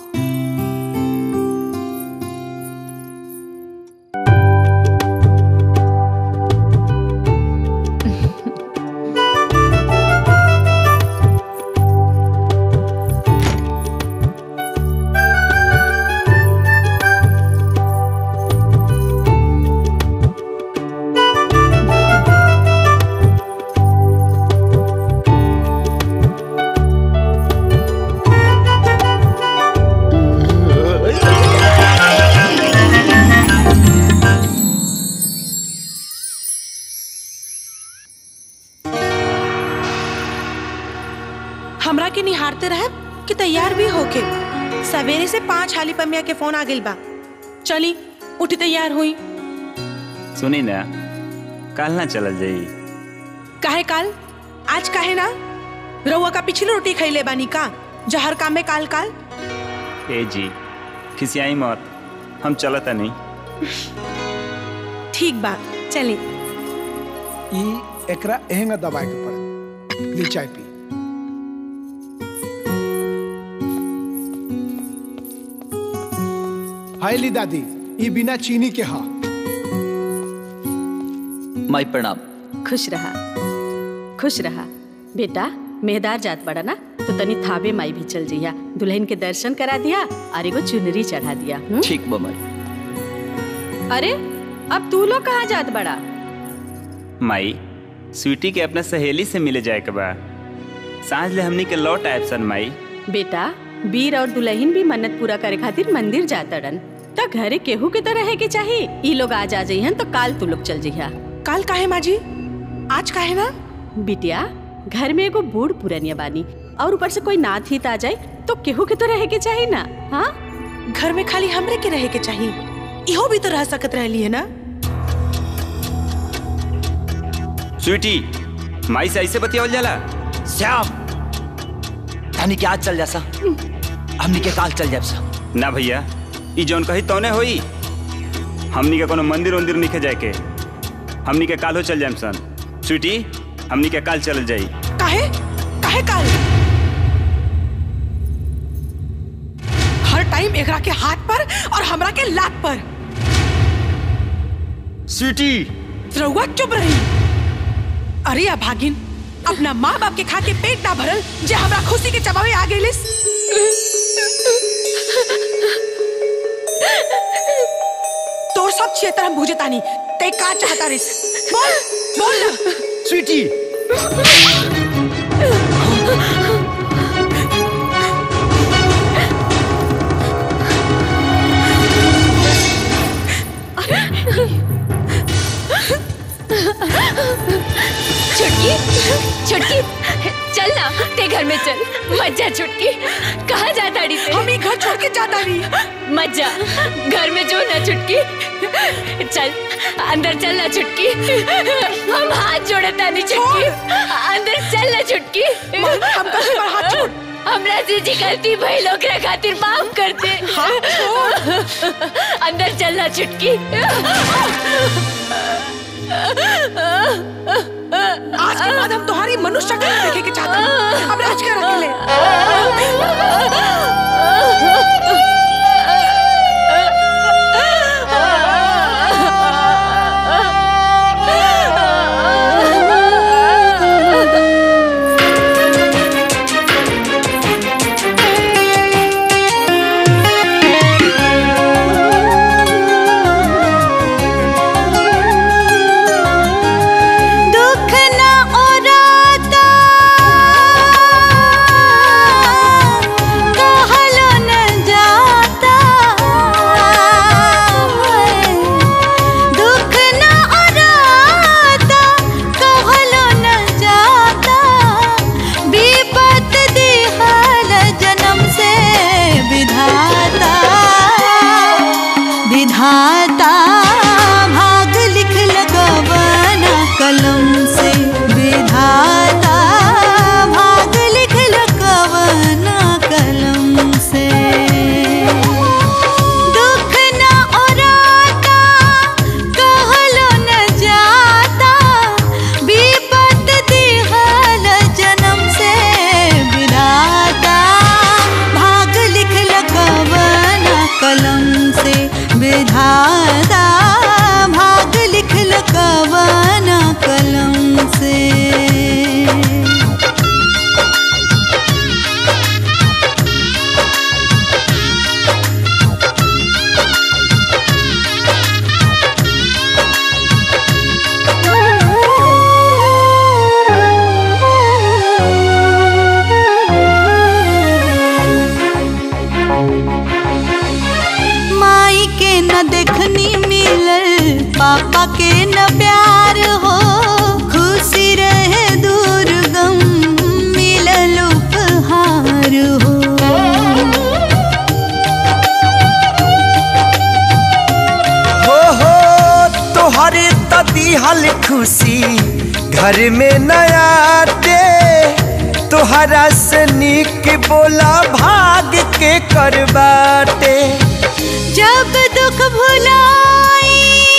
हमरा के निहारते रहे कि तैयार भी होके सवेरे से पांच हाली पमिया के फोन आ गइल बा चली उठी तैयार हुई सुनी ना कल ना चलल जाई काहे काल आज काहे ना रउआ का पिछली रोटी खैले बानी का जहर काम में काल काल ए जी खिसियाई मत हम चलता नहीं ठीक बा चली ई एकरा एहंगा दबाए के पड़े ली चाय पी हाय ली दादी ई बिना चीनी के हा माई प्रणाम खुश रहा खुश रहा बेटा मेहदार जात बड़ा ना तो तनी थाबे माई भी चल जइया दुल्हन के दर्शन करा दिया और एगो चुनरी चढ़ा दिया हुँ? ठीक बा माई अरे अब तू लोग कहाँ जात बड़ा माई स्वीटी के अपना सहेली से मिले जाए के बा सांझ ले हमनी के लौट आयब सन माई बेटा वीर और दुल्हन भी मन्नत पूरा करे खातिर मंदिर जातड़न त घरे केहू के तो रहे के चाही ई लोग आज आ जइहन तो काल तू लोग चल जइहा काल काहे माजी आज काहे ना बिटिया घर में एगो बूढ़ पुरनिया बानी और ऊपर से कोई नाथ हित आ जाए तो केहू के तो रहे के चाही ना हाँ घर में खाली हमरे के रहे के चाहिए इहो भी तो रह सकत रहली है ना स्वीटी माई से ऐसे बतियावल जाला श्याम हमनी के आज चल जा सा हमनी के काल चल जाब सा ना भैया ई जौन कही तौने होई हमनी के कोनो मंदिर उंदिर निखे जाए के हमनी के कालो चल जाएम सन स्वीटी हमनी के काल चल जाई काहे काहे काल हर टाइम एकरा के हाथ पर और हमरा के लात पर स्वीटी रउआ चुप रही अरे अभागिन अपना माँ बाप के खा के पेट ना भरल जे हमरा खुशी के चबावे आ गइलिस तोर सब क्षेत्र हम बुझे तानी ते का चाहता रिस बोल बोल ना स्वीटी छुटकी छुटकी चल ना ते घर में चल मत जा छुटकी कहाँ जा ताड़ी से हम घर छोड़ के जाता नहीं मत जा घर में जो ना छुटकी चल अंदर चल ना छुटकी हम हाथ जोड़े तानी छुटकी अंदर चल ना छुटकी हम कहीं पर हाथ छोड़ हमरा से जी गलती भइल ओकरा खातिर माफ कर दे अंदर चलना छुटकी आज के बाद हम तुम्हारी मनुष्य शक्ल नहीं देखे के चाहते हैं। अब राज कर अकेले दुख न ओराता कहलो न जाता दुख न ओराता कहलो न जाता विपत दिहल जन्म से विधाता विधाता भाग लिख लगवाना कलम से विधाता भाग लिख लगवाना कलम से दुख न ओराता कहलो न जाता विपत दिहल जन्म से विधाता भाग लिख लगवाना कलम से विधाता भाग लिख लगवाना कलम से माई के न देखनी मिलल पापा के न प्यार हो खुशी रहे दूर गम मिलल उपहार हो हो हो तोहरे तदी हल खुशी घर में नया दे तोहरा से निक बोला भाग के करबाटे जब दुख भुलाई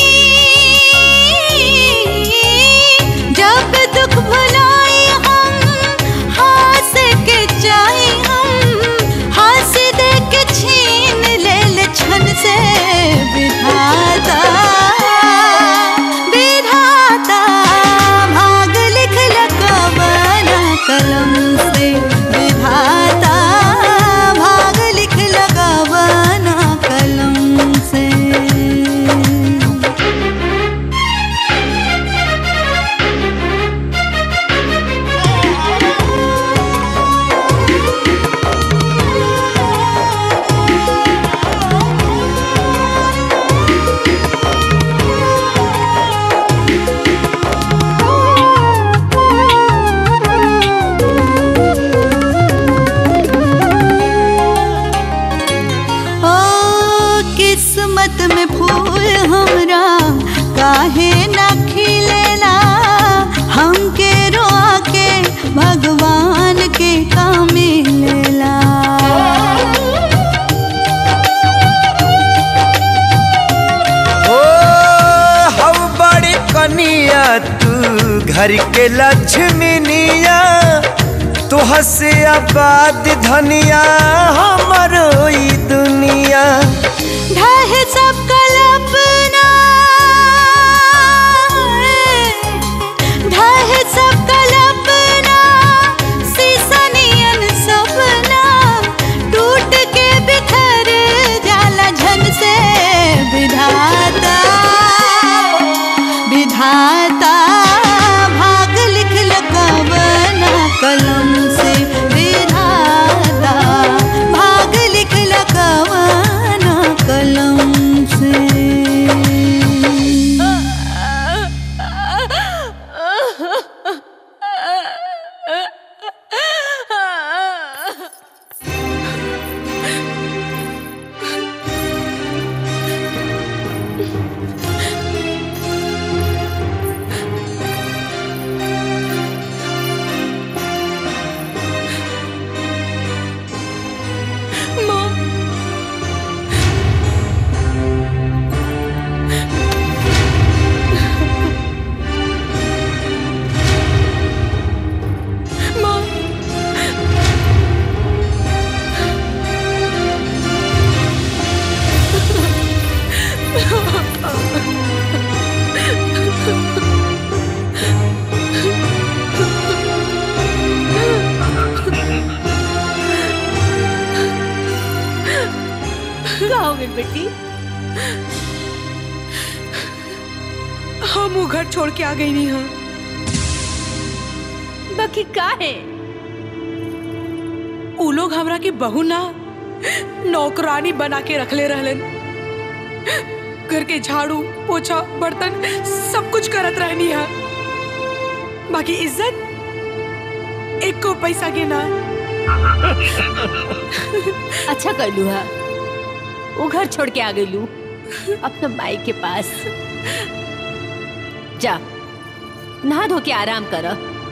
जब दुख भुलाई हम हंस के जाई हम हंस दे के छीन लेल छन से विधाता विधाता भाग लिख लगवाना कलम से विधाता भाग लिख लगवाना कलम से ओ किस्मत में फूल हमरा काहे न खिलेला हमके रोआ के भगवान के काम मिलेला ओ हौ बड़ी कनिया तू घर के लक्ष्मीनिया तू हसे आबाद धनिया हमरो ई दुनिया ढह सब कल्पना ढह सब कल्पना सीसनियन सपना टूट के बिखर जाला झन से विधाता विधाता भाग लिख लगवाना कलम से विधाता भाग क्या हो गई बेटी हम वो घर छोड़ के आ गई नहीं हाँ बाकी का है उ लोग हमरा के बहू ना नौकरानी बना के रखले रहलन घर के झाड़ू पोछा बर्तन सब कुछ करत रहनी है बाकी इज्जत एक को पैसा के ना अच्छा कर लू हा वो घर छोड़ के आ गई लू अपना माई के पास जा नहा धो के आराम कर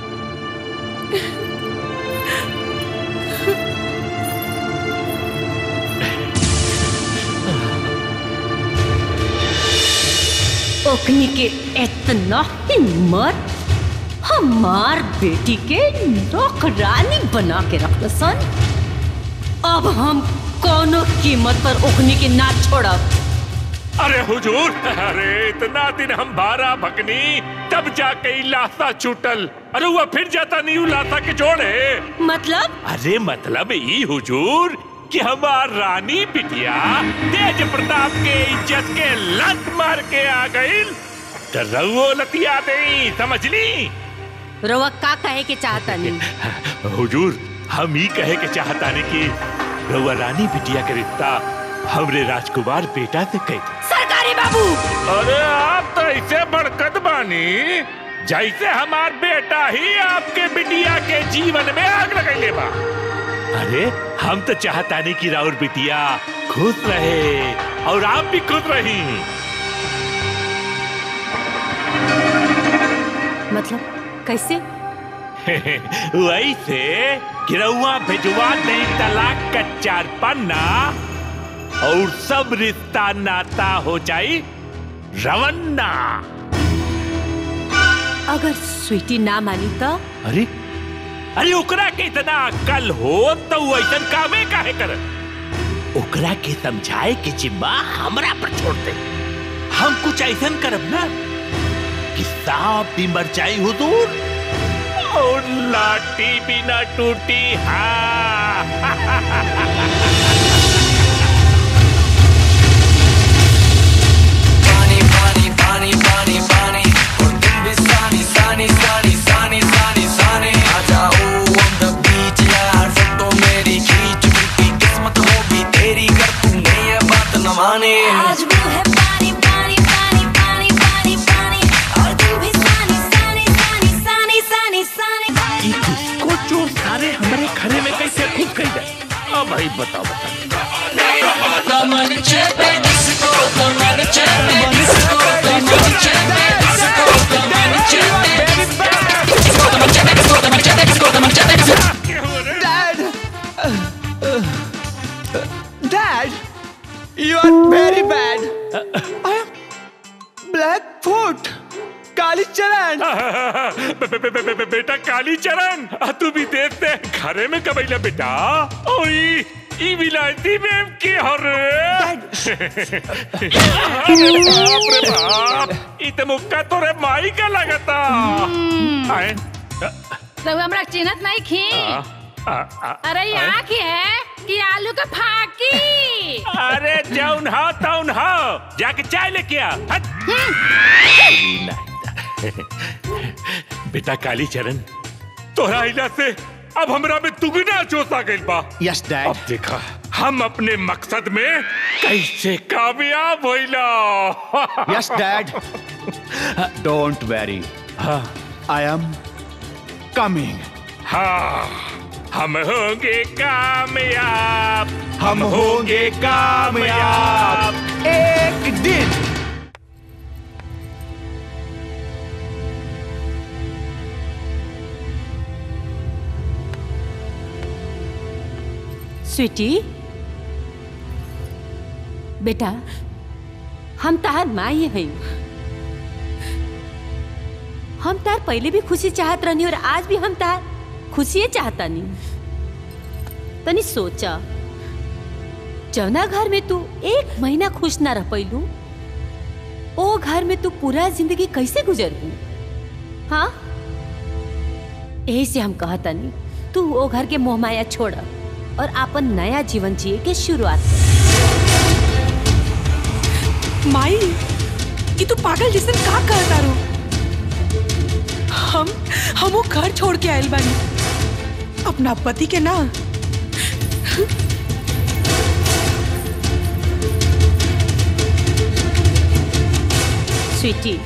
ओकनी के इतना हिम्मत हमार बेटी के नौकरानी बना के रख सन अब हम कोनो कीमत पर ओकनी के ना छोड़ब अरे हुजूर अरे इतना दिन हम बारा भगनी तब जाके ई लाशा छूटल अरे वो फिर जाता नहीं उ लाशा के जोड़े मतलब अरे मतलब ई हुजूर कि हमार रानी बिटिया तेज प्रताप के इज्जत के लत मार के आ गई तो रउओ लतिया दे समझ ली रवा का कहे के चाहता नहीं हुजूर हम ही कहे के चाहता नहीं कि रउआ रानी बिटिया के रिश्ता हमरे राजकुमार बेटा से कह दे सरकारी बाबू अरे आप तो ऐसे बड़कत बानी जैसे हमार बेटा ही आपके बिटिया के जीवन में आग लगैले बा अरे हम तो चाहता नहीं कि राउर बिटिया खुश रहे और आप भी खुश रही मतलब कैसे वैसे गिरौआ भिजवा दे तलाक का चार पन्ना और सब रिश्ता नाता हो जाई रवन्ना अगर स्वीटी ना मानी तो अरे अरे ओकरा के इतना अक्ल हो तो वो ऐसा कामे काहे कर ओकरा के समझाए के जिम्मा हमरा पर छोड़ दे हम कुछ ऐसा करब ना कि सांप भी मर जाई हुजूर और लाठी भी ना टूटी हाँ पानी पानी पानी पानी पानी और तुम भी सानी सानी सानी सानी सानी सानी आ जाओ on the beach यार फोटो मेरी खींच क्योंकि किस्मत होगी तेरी कर तूने ये बात न माने आज वो है पानी पानी पानी पानी पानी पानी और तू भी सानी सानी सानी सानी सानी सानी को चोर सारे हमारे घरे में कैसे घुस गई है अब भाई बताओ बताओ Daman chepe disco, daman chepe disco, daman chepe disco, daman chepe disco, daman chepe disco, daman chepe disco, daman chepe disco. Dad! Dad! You are very bad. I am Blackfoot. काली चरण बे- बे- बे- बे- बे- बेटा काली चरण आ, तू भी देखते घरे में कबैला बेटा ओई ई विलायती में के हर अरे बाप रे बाप ई त मुक्का तोरे माई का लगता आए रघु हमरा चिन्हत नहीं खी आ, आ, अरे ये आए? आँख है कि आलू का फाकी अरे जौन हो तौन हो जाके चाय लेके आ हट। ई नहीं। बेटा काली चरण तोहरा इला से अब हमरा में दुगना जोश आ गइल बा यस डैड अब देखा हम अपने मकसद में कैसे कामयाब होइला yes dad don't worry I am coming हाँ हम होंगे कामयाब हम होंगे कामयाब एक दिन स्वीटी बेटा हम तार माई हैं हम तार पहले भी खुशी चाहत रहनी और आज भी हम तार खुशी चाहता नहीं तनी सोचा जौना घर में तू एक महीना खुश ना रह पैलू ओ घर में तू पूरा जिंदगी कैसे गुजरबू हाँ यही से हम कहतनी तू ओ घर के मोह माया छोड़ और अपन नया जीवन जिए के शुरुआत कर माई ये तू पागल जैसे का कहता रो हम हम वो घर छोड़ के आयल बानी अपना पति के ना स्वीटी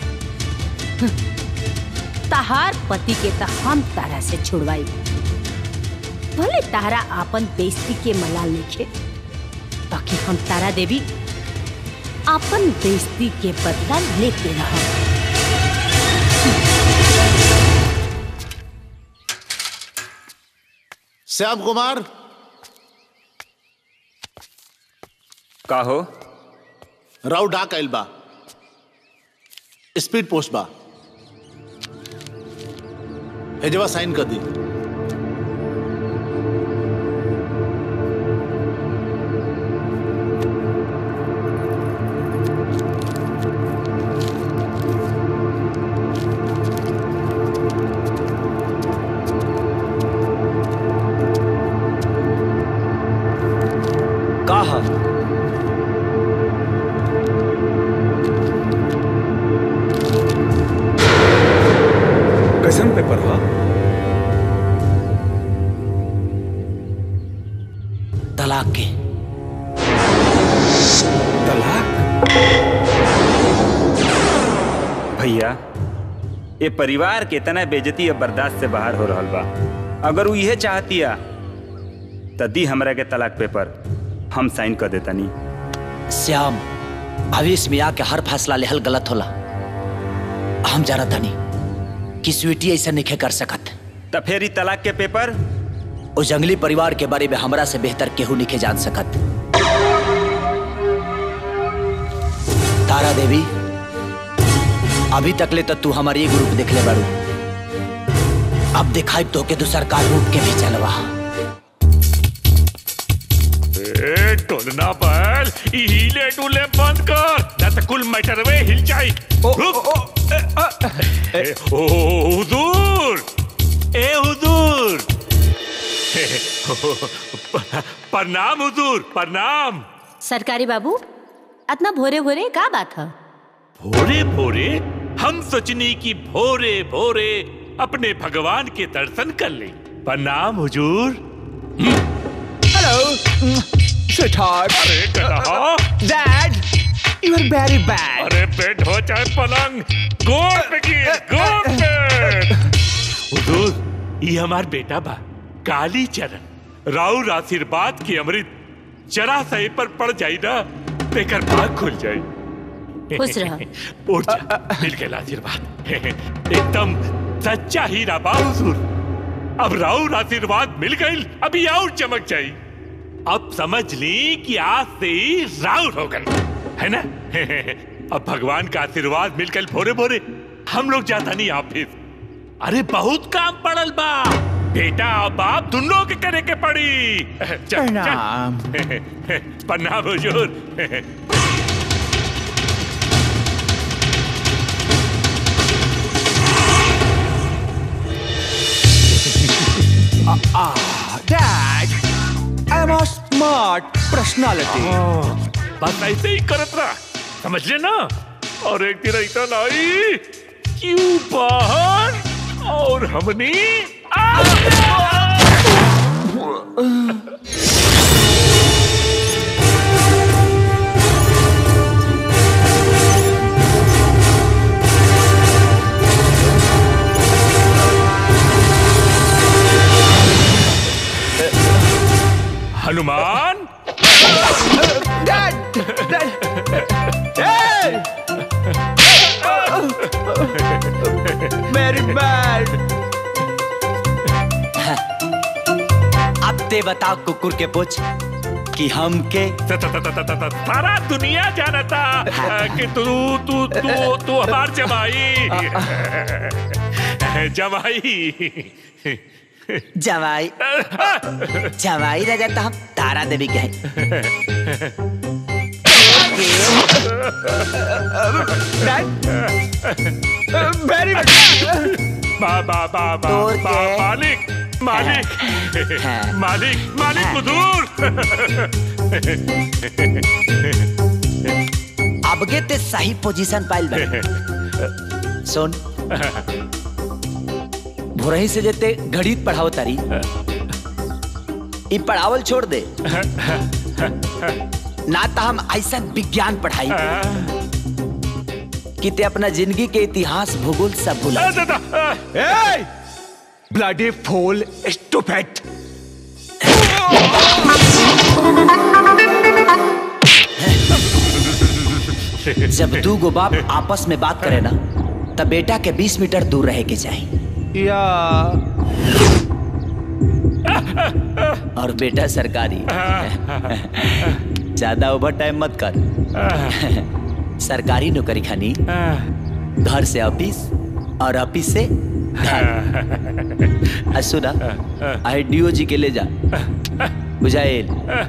तहार पति के तो हम तारा से छुड़वाई भले तारा आपन बेइज्जती के मलाल लिखे ताकि हम तारा देवी आपन बेइज्जती के बदला लेते रह श्याम कुमार का हो राव डाक आइल बा स्पीड पोस्ट बा एजवा साइन कर दी का ह कैसन पेपर हा तलाक के भैया ये परिवार के तना बेजती अब बर्दाश्त से बाहर हो रहल बा अगर वो इहे चाहतिया त दी हमरा के तलाक पेपर हम साइन कर देतनी श्याम आवेश में आके हर फैसला लेहल गलत होला हम जाना तनी कि स्वीटी ऐसा नहीं कर सकत त फिर ई तलाक के पेपर उस जंगली परिवार के बारे में हमरा से बेहतर केहू नहीं जान सकत तारा देवी अभी तक ले तो तू हमारी एक रूप देख ले बारू अब दिखाई तो के दूसर का रूप के भी चलवा ए टोलना बैल ई हिले डुले बंद कर ना तो कुल मैटरवे हिल जाई रुक ए, ओ हुजूर ए हुजूर प्रणाम हुजूर प्रणाम सरकारी बाबू इतना भोरे भोरे का बात है भोरे भोरे हम सोचनी की भोरे भोरे अपने भगवान के दर्शन कर ले प्रणाम हुजूर Hello, sweetheart. अरे कहा Dad, you are very bad. अरे बेड हो चाहे पलंग गोद पे गिर गोद पे हुजूर ये हमार बेटा बा काली चरण राउर आशीर्वाद की अमृत जरा सही पर पड़ जाई ना तेकर भाग खुल जाई खुश रह। उठ जा मिल गया आशीर्वाद एकदम सच्चा हीरा बा हुजूर अब राउर आशीर्वाद मिल गई अभी और चमक जाई अब समझ ली कि आज से ही राउर हो गई है ना अब भगवान का आशीर्वाद मिलकर भोरे भोरे हम लोग जाता नहीं ऑफिस अरे बहुत काम पड़ल बा बेटा और बाप दोनों के करे के पड़ी चल, चल। प्रणाम। प्रणाम हुजूर Ah, Dad, I am a smart personality. बस ऐसे ही करत रहा समझ ले ना और एक दिन ऐसा लाई क्यों बाहर और हमने Hanuman Dad, Dad, hey! Very bad. अब ते बताओ कुकुर के पूछ कि हम के सारा दुनिया जानता कि तू तू तू तू हमार जमाई जमाई जवाई जवाई राजा तो हम तारा देवी के हैं Very बा बा बा बा बा मालिक मालिक मालिक मालिक हुजूर अबगे ते सही पोजीशन पाइल बा सुन भोरही से जेते गणित पढ़ाओ तारी ई पढ़ावल छोड़ दे ना तो हम ऐसा विज्ञान पढ़ाई कि ते अपना जिंदगी के इतिहास भूगोल सब भुला ए ब्लडी फूल स्टूपिड जब दू गो बाप आपस में बात करे ना तब बेटा के 20 मीटर दूर रहे के चाहिए या और बेटा सरकारी ज्यादा ओवर टाइम मत कर सरकारी नौकरी खानी घर से ऑफिस और ऑफिस से घर आ सुना आई डीओ जी के ले जा बुझाएल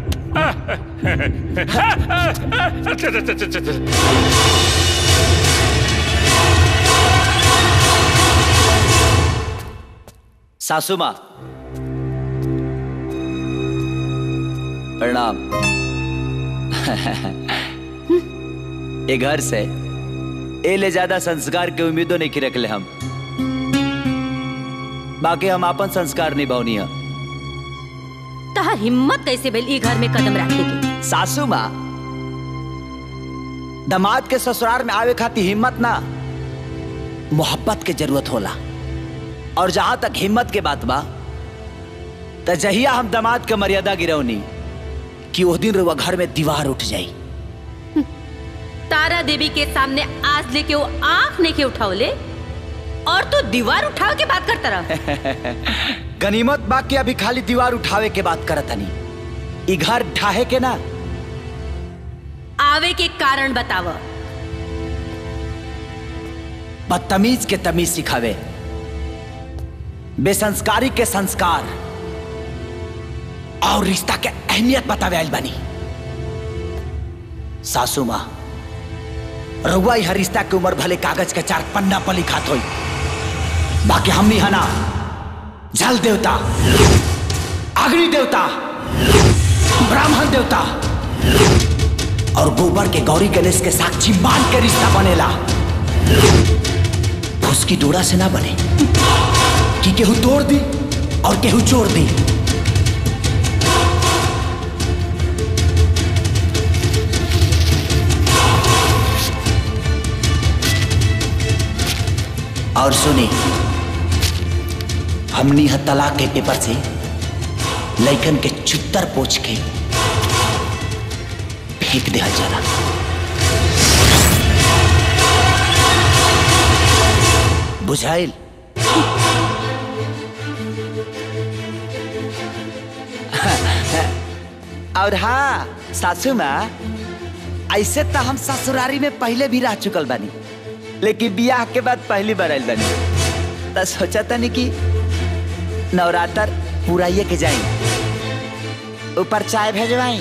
सासू माँ प्रणाम ये घर से ए ले ज्यादा संस्कार के उम्मीदों नहीं की रखले हम बाकी हम अपन संस्कार निभावनी है तहार हिम्मत कैसे भेल ई घर में कदम रखे के सासू माँ दामाद के ससुराल में आवे खातिर हिम्मत ना मोहब्बत के जरूरत होला और जहां तक हिम्मत के बात बा त जहिया हम दामाद के मर्यादा गिरौनी कि वो दिन रुआ घर में दीवार उठ जाई तारा देवी के सामने आज लेके वो आंख नहीं के उठावले और तू दीवार उठाव के बात करता रहा गनीमत बाकी अभी खाली दीवार उठावे के बात करत हनी ई घर ढाहे के ना आवे के कारण बताव बदतमीज के तमीज सिखावे बेसंस्कारी के संस्कार और रिश्ता के अहमियत बतावे आइल बनी सासू माँ रउआ यह रिश्ता के उम्र भले कागज के चार पन्ना पर लिखात होई बाकी हमनी हना जल देवता अग्नि देवता ब्राह्मण देवता और गोबर के गौरी गणेश के साक्षी मान के रिश्ता बनेला उसकी डोरा से ना बने कि केहू तोड़ दी और केहू जोड़ दी और सुनी हमनी ह तलाक के पेपर से लइकन के चुत्तर पोछ के फेंक दिया जाला बुझाइल और हाँ सासू माँ ऐसे तो हम ससुरारी में पहले भी रह चुकल बानी लेकिन बियाह के बाद पहली बार आइल बानी तो सोचा तनी कि नवरात्र पूरा ये के जाई ऊपर चाय भेजवाई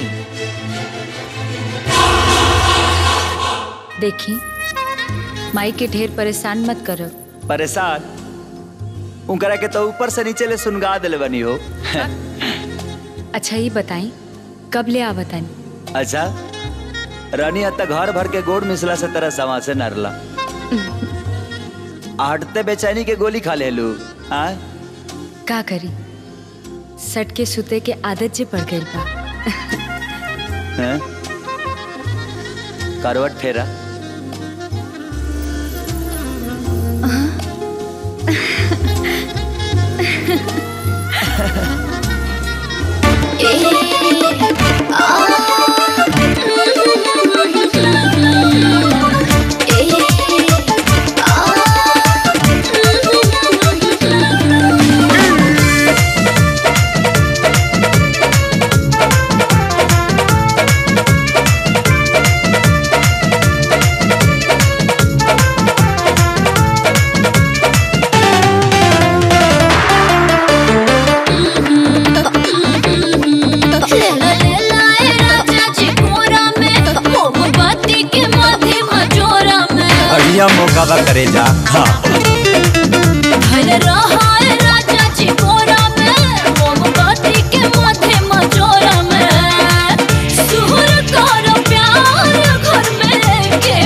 देखी माई के ढेर परेशान मत करो परेशान उनकरा के तो ऊपर से नीचे ले सुनगा दिले बनी हो अच्छा ये बताई कब ले आवतानी अच्छा रानी हत्ता घर भर के गोड़ मिसला से तरह समा से नरला हटते बेचैनी के गोली खा ले लू हाँ का करी सट के सुते के आदत जे पड़ गई बा हैं? करवट फेरा बढ़िया मौका बा करे जा हाँ सुर कर प्यार घर में के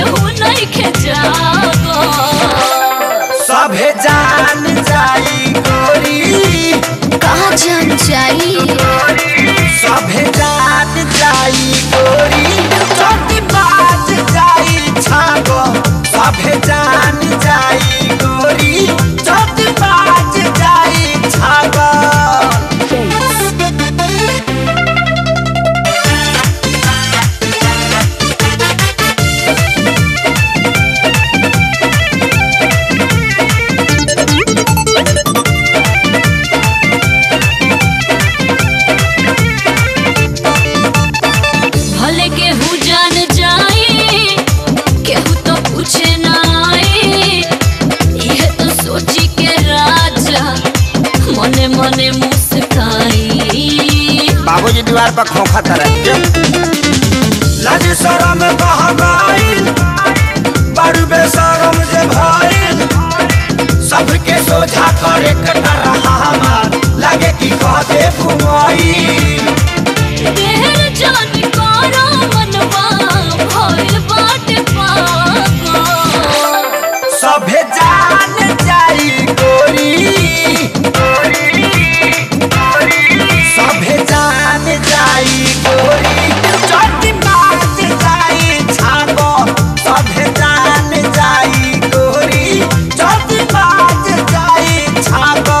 बक खोखा तरह लाज शरम कह गइल बड़ बेशरम जे भइल सबके सोझा करे कटा रहा हमार लागे कि कह दे घुमाई देहर जान कारा मनवा भइल बाटे पागल सभे जान जाई गोरी सभे जान जाई गोरी चोटी बाज जाई छागो सभे जान जाई गोरी चोटी बाज जाई छागो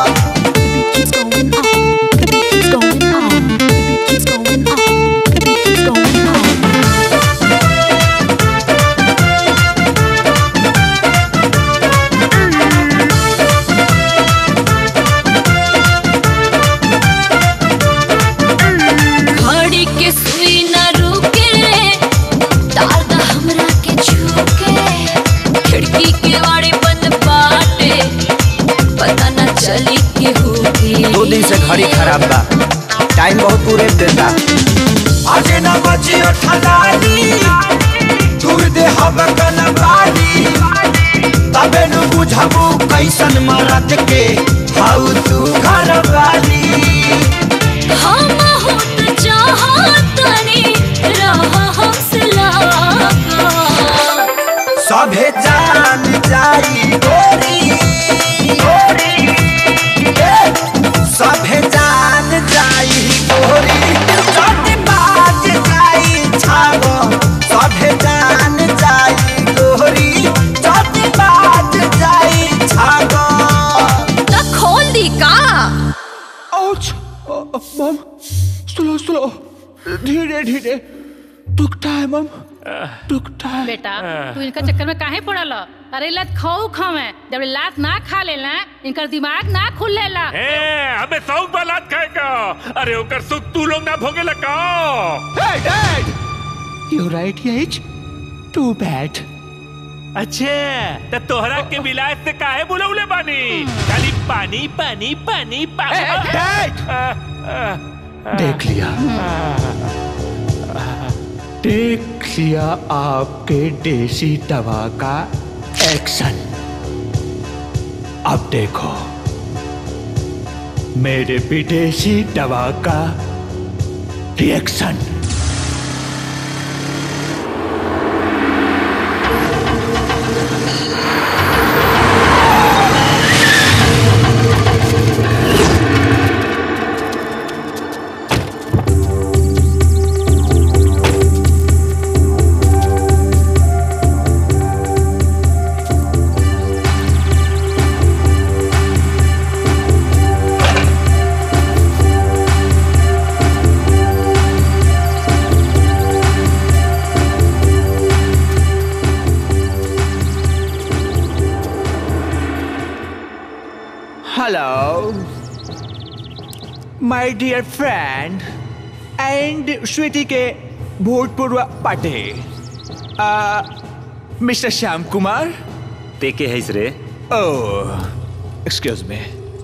घड़ी के सुई न रुके तार दा हमरा के छूके खिड़की के वाड़े बंद बाटे पता न चली के होके दो दिन से घड़ी खराब बा टाइम बहुत पूरे देता आज न बची ठलानी दूर दे हब कनवाली तबे नु बुझबू कैसन मरद के हाउ तू घर वाली हम होत चाहतनी रहा हमसे लागा सभे जान जाई गोरी गोरी ए, सभे जान जाई गोरी चोटी बाज जाई छागो सभे जान जाई गोरी चोटी बाज जाई छागो त खोल दी का आउच मम स्लो स्लो धीरे धीरे दुखता है मम दुखता है बेटा तू इनका चक्कर में काहे पड़ल अरे लत खाऊ खावे जब लात ना खा लेला इनकर दिमाग ना खुल लेला ए, हमें सौ बालात खाएगा अरे ओकर सुख तू लोग ना भोगे लगा Hey, Dad! You're right, Yates. Too bad. अच्छा तो तोहरा के विलायत से काहे बुलौले बानी खाली पानी पानी पानी पानी देख लिया देख लिया आपके देसी दवा का एक्शन अब देखो मेरे विदेशी दवा का reaction Hello, my dear friend and Sweety के भूतपूर्व पति मिस्टर श्याम कुमार ते के हैस रे ओह excuse me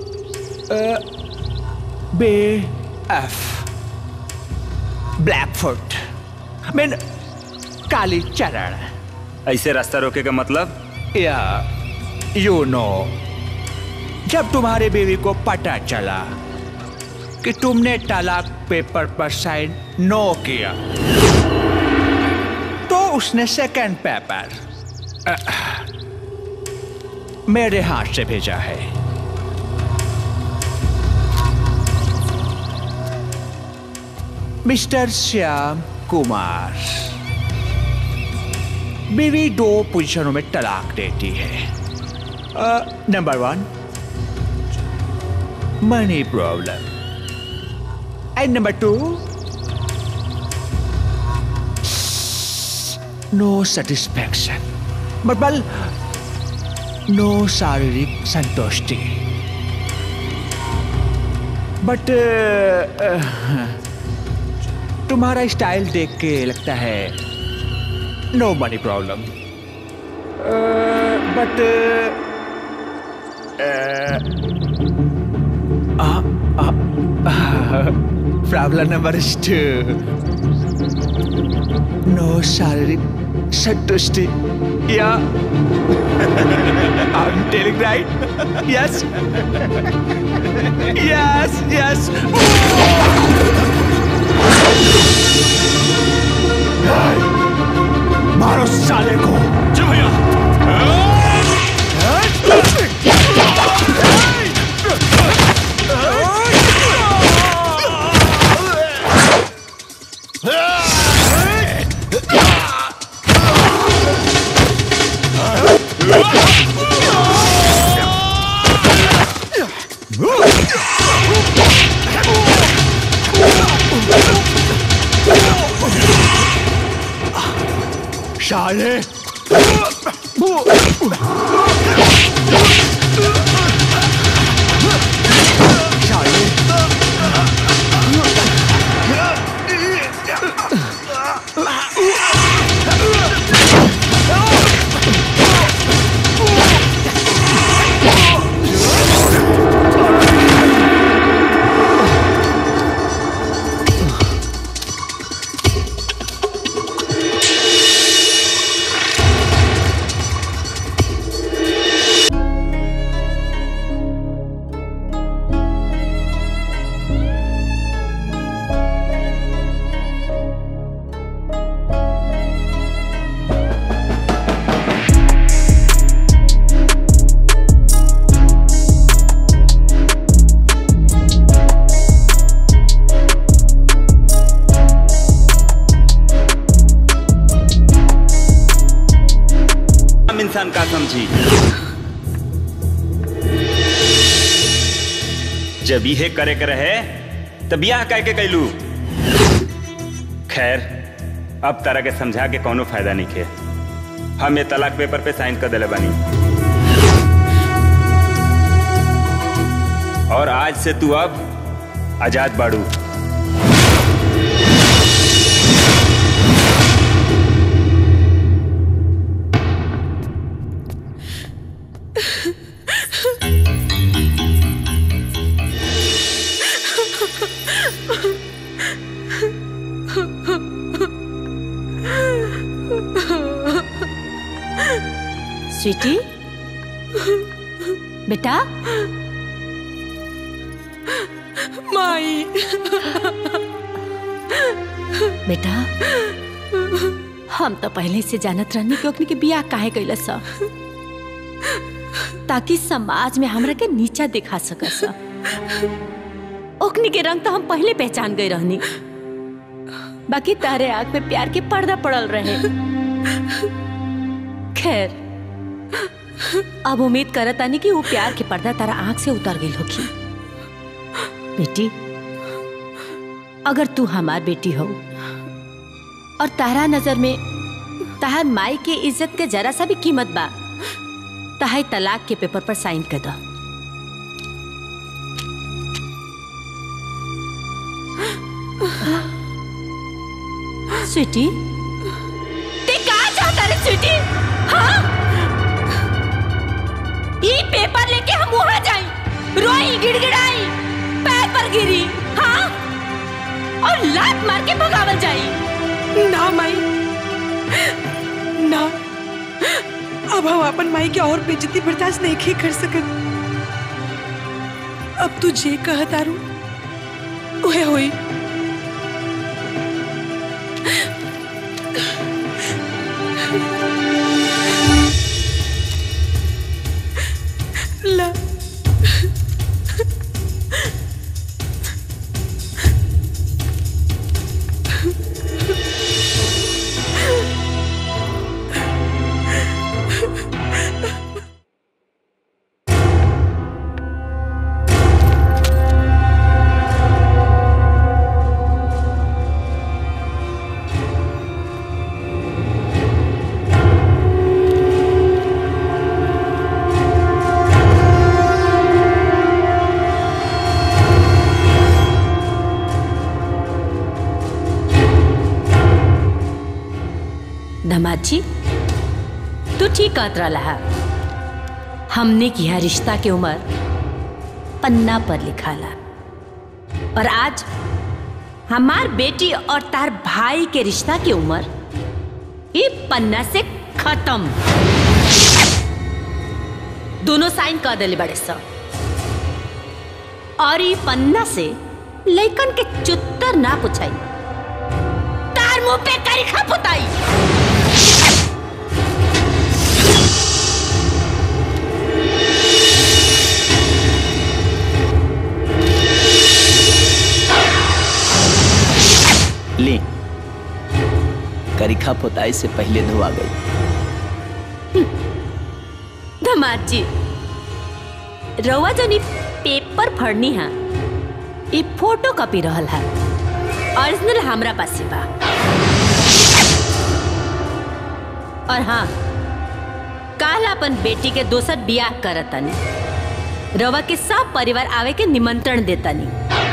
B F black foot mean काली चरण ऐसे रास्ता रोके का मतलब या यू नो जब तुम्हारे बीवी को पता चला कि तुमने तलाक पेपर पर साइन नो किया तो उसने सेकंड पेपर अह, मेरे हाथ से भेजा है मिस्टर श्याम कुमार बीवी दो पोजीशनों में तलाक देती है number one money problem and number two no satisfaction मतलब नो शारीरिक संतुष्टि बट तुम्हारा स्टाइल देख के लगता है no money problem but Problem number two. No शारीरिक संतुष्टि Yeah. I'm telling right? Yes. Yes, yes. मारो साले को जी भैया साले हम इंसान का समझी जब यह करे के रहे तब यह कह के कैलू खैर अब तरह के समझा के कोनो फायदा नहीं खे हम ये तलाक पेपर पे साइन कर दिले बानी और आज से तू अब आजाद बाड़ू स्वीटी बेटा माई बेटा हम तो पहले से जानत रहनी कि ओकनी के बियाह काहे कैला सा ताकि समाज में हमरा के नीचा दिखा सकस ओकनी के रंग तो हम पहले पहचान गए रहनी बाकी तारे आग पे प्यार के पर्दा पड़ल रहे खैर अब उम्मीद करत आनी कि वो प्यार के पर्दा तारा आंख से उतर गई होगी बेटी अगर तू हमार बेटी हो और तारा नजर में तहार माई के इज्जत के जरा सा भी कीमत बा तहाई तलाक के पेपर पर साइन कर दो स्वीटी ते का चाहता रे स्वीटी हाँ ई पेपर लेके हम वहां जाई रोई गिड़गिड़ाई पैर पर गिरी हाँ और लात मार के भगावल जाई ना माई ना अब हम अपन माई के और बेइज्जती बर्दाश्त नहीं कर सकत अब तू जे कह तारू ओहे होई ला दामाद जी तू ठीक कहत रहा हमने किया रिश्ता के उम्र पन्ना पर लिखाला और आज हमार बेटी और तार भाई के रिश्ता की उम्र ये पन्ना से खत्म दोनों साइन कर दिले बड़े सब और ये पन्ना से लेकन के चुत्तर ना पुछाई तार मुंह पे करिखा पुताई ले करिखा पोताई से पहले धोआ गई धमाद जी रउआ जनी पेपर फड़नी है ये फोटो कॉपी रहल है ओरिजिनल हमरा पास बा और हाँ काल अपन बेटी के दोसर बियाह करतनी रवा के सब परिवार आवे के निमंत्रण देतनी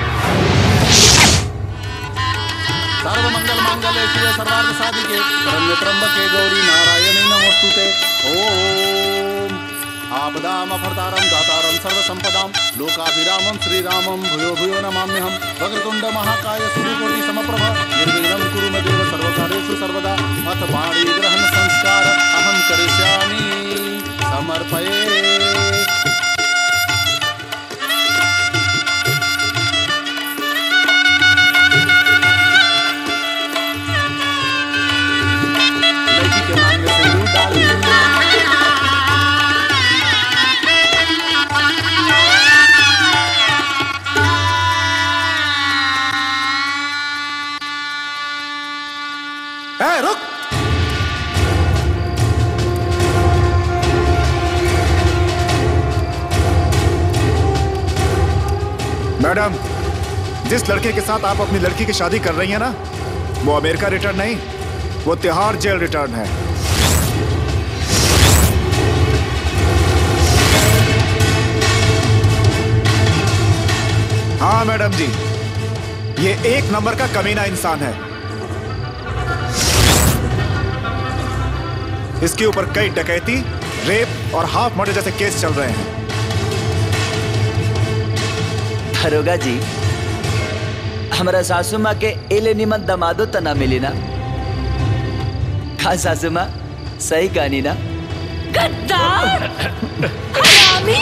सर्व मंगल मांगल्य शिव सर्वार्थ साधिके शरण्य त्र्यंबके गौरी नारायणी नमोस्तुते ओम आपदाम अफरतारम दातारम सर्व संपदाम लोकाभिरामम श्रीरामम भूयो भूयो नमाम्यहम वक्रतुंड महाकाय सूर्यकोटि समप्रभ निर्विघ्नं कुरु मे देव सर्वकार्येषु सर्वदा अथ पाणि ग्रहण संस्कार अहं करिष्यामि समर्पये लड़की के मांग में सिंदूर डाल ए, रुक मैडम जिस लड़के के साथ आप अपनी लड़की की शादी कर रही हैं ना वो अमेरिका रिटर्न नहीं वो तिहाड़ जेल रिटर्न है हाँ मैडम जी ये एक नंबर का कमीना इंसान है इसके ऊपर कई डकैती रेप और हाफ मर्डर जैसे केस चल रहे हैं दरोगा जी हमारा सासू माँ के एले निमन दमादो त ना मिली ना खा सासू माँ सही कहानी ना गद्दार हरामी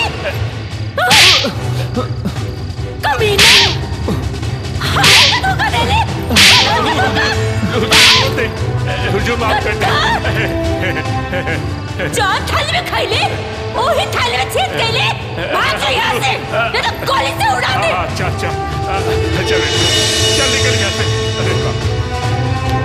कमीने हाय का धोखा दे ले जो माफ कर जौन थाली में खाई ले वही थाली में छेद गई ले भाग जा यहाँ से नहीं तो गोली से उड़ा दे अच्छा अच्छा चल चल निकल यहाँ से अरे बाप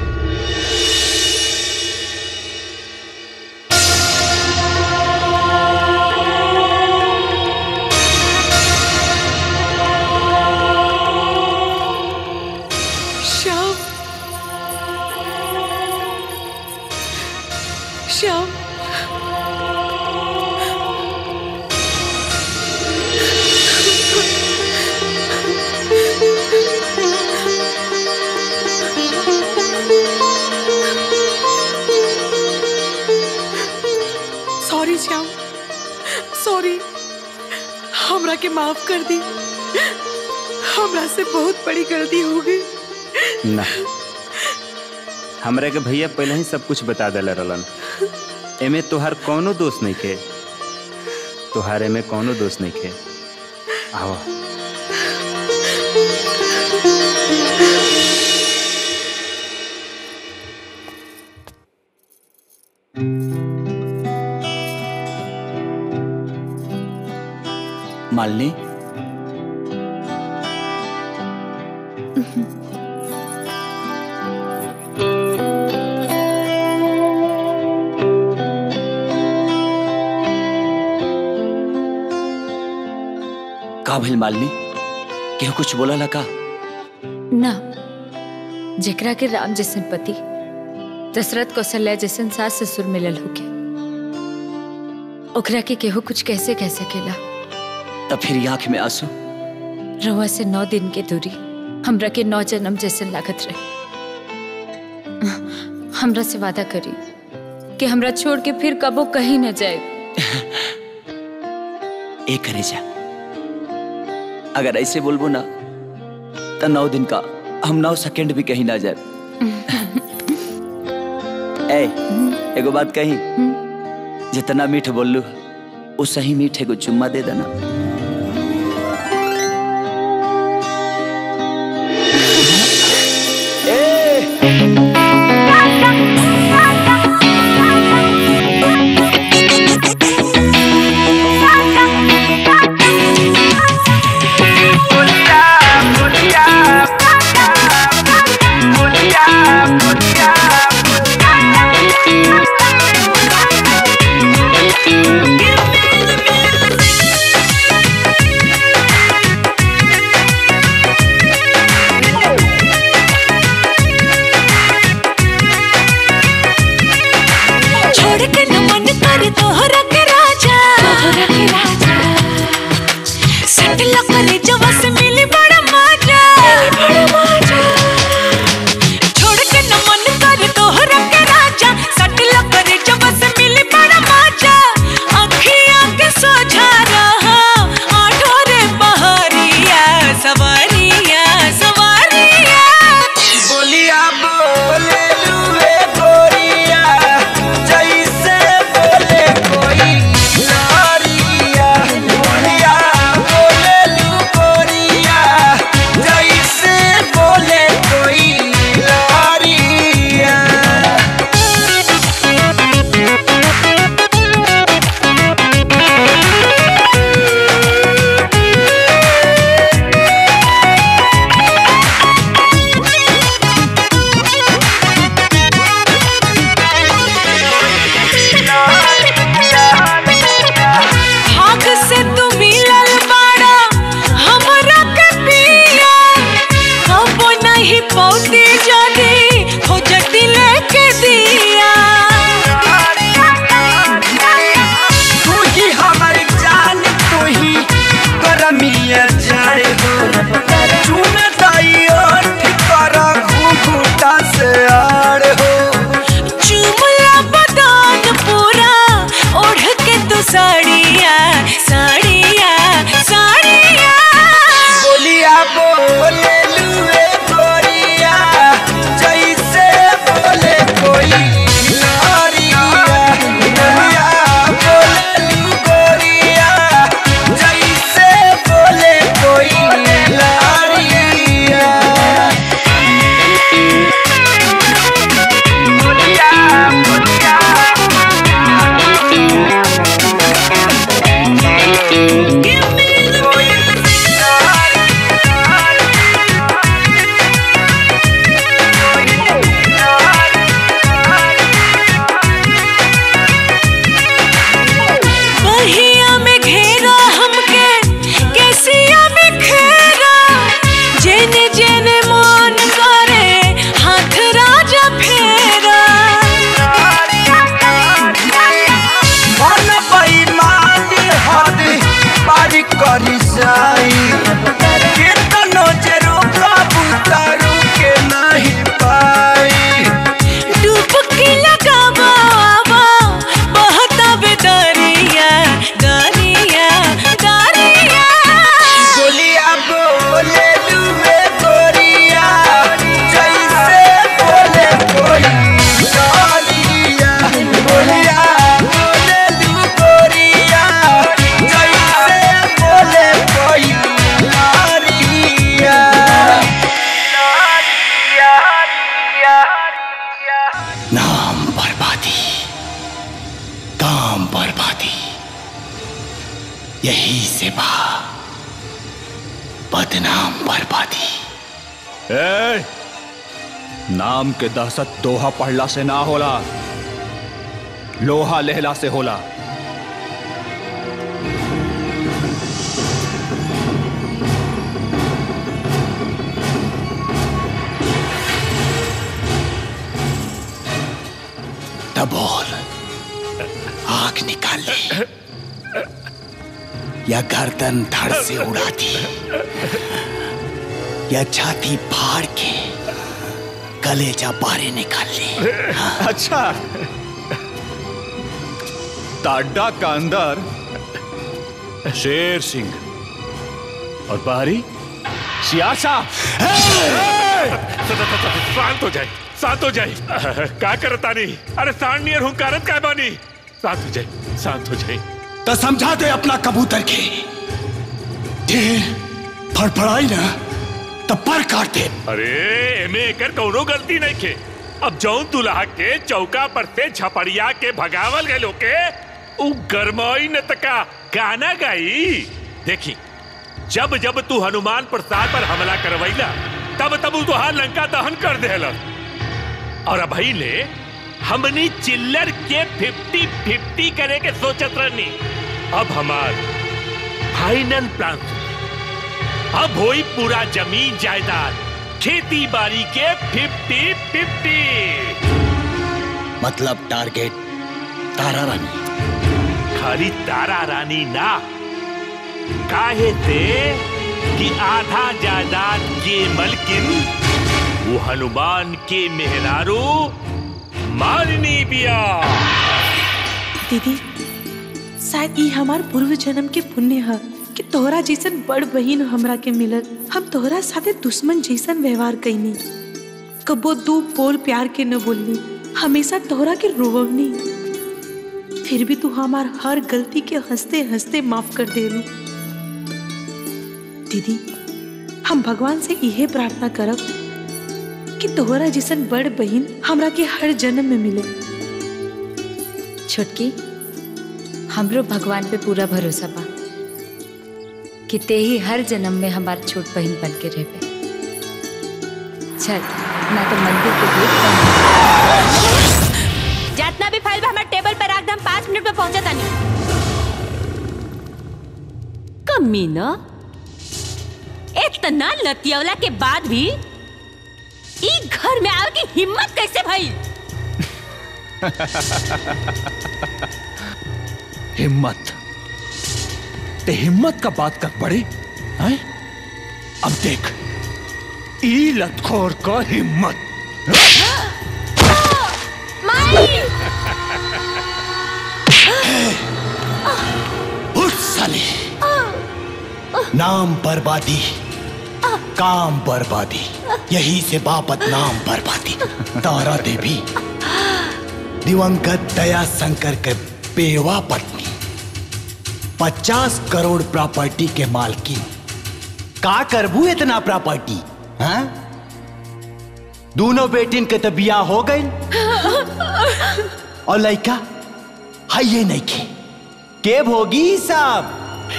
श्याम श्याम सॉरी श्याम सॉरी हमरा के माफ कर दी हमरा से बहुत बड़ी गलती हो गई ना हमरा के भैया पहले ही सब कुछ बता दिला रहलन एमे तोहार कौनो दोष नहीं खे तोहार एमे कौनो दोष नहीं खे आओ मालनी का भइल मालनी केहू कुछ बोला लगा ना जेकरा के राम जैसन पति दशरथ कौशल्या जैसन सास ससुर मिलल होके ओकरा के केहू कुछ कैसे कह सकेला तब फिर आंख में आंसू रवा से नौ दिन के दूरी हमरा के नौ जन्म जैसन लागत रहे हमरा से वादा करी कि हमरा छोड़ के फिर कबो कहीं न जाए ए करे जा अगर ऐसे बोलबो ना तो नौ दिन का हम नौ सेकंड भी कहीं ना जाए ए एगो बात कही जितना मीठ बोललू उस ही मीठ एगो चुम्मा दे देना छोड़ के न मन कर तोहरा के राजा तोहरा के राजा सटला करे जवा से मिली बड़ा मजा बड़ा मजा छोड़ के न मन कर तोहरा के राजा सटला करे जवा से मिली बड़ा मजा अखियां के सोझा रहा आठो रे बहरिया सवारिया सवारिया बोलिया बोले लुए गोरिया जैसे बोले कोई लारिया बोलिया बोले लू गोरिया जैसे बोले कोई लारिया भाग से तू मिलल बाड़ा हमरा के पिया कबो नहीं पौती जदी हो जटी लेके दिया तू ही हमार जान तू ही करमिया जाए हो चुन दाइयो कर घूंघूटा से आड़ हो चुमला बदान पूरा ओढ़ के तू साड़िया साड़िया साड़िया बोलिया बोले लुए गोरिया जैसे बोले कोई लारिया बोलिया बोले लू गोरिया जैसे बोले कोई लारिया बहिया में घेरा हमके केसिया में घेरा जेने जेने मन करे हाथ राजा फेरा मन बेईमान हद पारी करी जाई केतनो जे रोका बुतारू के नहीं पाई डुबकी लगावा आवा बहता बे दरिया दरिया दरिया बोलिया बोले लुए गोरिया जैसे बोले कोई लारिया बोलिया बोले लू गोरिया जैसे बोले कोई लारिया नाम बर्बादी काम बर्बादी यही से बा बदनाम बर्बादी ए, नाम के दहशत दोहा पढ़ला से ना होला लोहा लहला से होला बोल आग निकाल ले या गर्दन धड़ से उड़ा दी या छाती फाड़ के कलेजा बारे निकाल ले अच्छा ताड्डा का अंदर शेर सिंह और बाहरी सियासा शांत हो जाए शांत हो जाए का करता नहीं अरे सांड नियर हूँ कारत का बानी शांत हो जाए शांत हो जाए तो समझा दे अपना कबूतर के ढेर फड़फड़ाई ना तो पर काट दे अरे एमे एकर कौनो गलती नहीं के अब जौन दुल्हा के चौका पर से झपड़िया के भगावल गए के उ गरमाई न तका गाना गाई देखी जब जब तू हनुमान प्रसाद पर हमला करवैला तब तब उ तुहार लंका दहन कर देला और अभी ले हमनी चिल्लर के फिफ्टी फिफ्टी करे के सोचत रहनी अब हमार फाइनल प्लान अब होई पूरा जमीन जायदाद खेती बाड़ी के फिफ्टी फिफ्टी मतलब टारगेट तारा रानी खाली तारा रानी ना काहे से कि आधा जायदाद के मलकिन वो हनुमान के मेहरारू मारनी बिया दीदी शायद ई हमार पूर्व जन्म के पुण्य है कि तोहरा जैसन बड़ बहिन हमरा के मिलल हम तोहरा साथे दुश्मन जैसन व्यवहार कैनी कबो दू बोल प्यार के न बोलनी हमेशा तोहरा के रोवनी फिर भी तू हमार हर गलती के हंसते हंसते माफ कर देलू दीदी हम भगवान से इहे प्रार्थना करब कि तोहरा जैसन बड़ बहिन हमरा के हर जन्म में मिले छोटकी हमरो भगवान पे पूरा भरोसा बा कि ते ही हर जन्म में हमार छोट बहन बन के रहबे चल ना तो मंदिर के गेट बंद जितना भी फाइल बा हमारे टेबल पर रख दे हम पाँच मिनट में पहुंचा तानी कमीना इतना लतियवला के बाद भी ई घर में आवे की हिम्मत कैसे भई हिम्मत ते हिम्मत का बात कर बड़े हैं? अब देख ई लतखोर का हिम्मत उठ साले नाम बर्बादी काम बर्बादी यही से बापत नाम बर्बादी तारा देवी दिवंगत दया शंकर के बेवा पत्नी पचास करोड़ प्रॉपर्टी के मालकिन का करबू इतना प्रॉपर्टी हाँ दोनों बेटिन के तो बिया हो गई और लड़का है ये नहीं के के भोगी साहब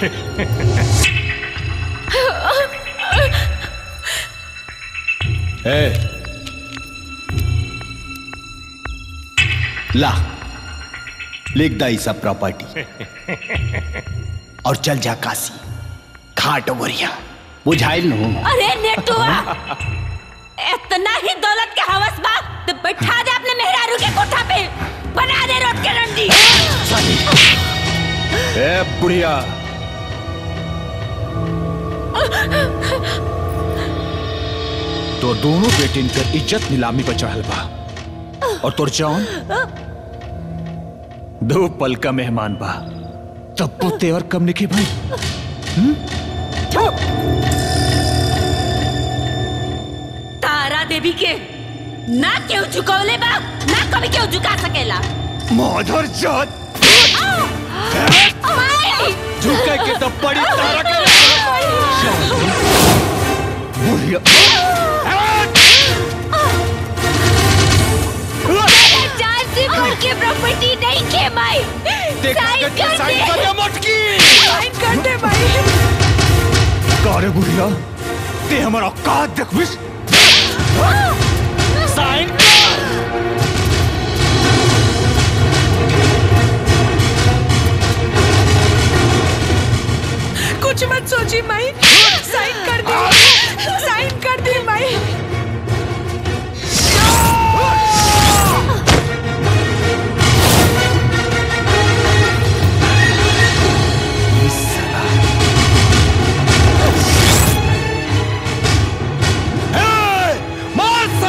ए, ला लिख दा सब प्रॉपर्टी और चल जा काशी घाट वरिया बुझाइल नु अरे नेटुआ इतना ही दौलत के हवस बा तो बैठा दे अपने मेहरारू के कोठा पे बना दे रोट के रंडी ए बुढ़िया तो दोनों बेटिन कर इज्जत नीलामी पर चढ़ल बा और तोर जौन दो पल का मेहमान बा तब वो तेवर कम निकी भाई तारा देवी के ना क्यों झुकौले बा ना कभी क्यों झुका सकेला माधर जात माई! झुके के तो पड़ी तारा के बुढ़िया मेरे जान से बढ़ के प्रॉपर्टी नहीं के माई साइन कर साइन कर दे मटकी साइन कर दे भाई कारे बुढ़िया ते हमारा औकात देख बिस साइन कुछ मत सोची माई साइन कर दी साइन कर दी माई मार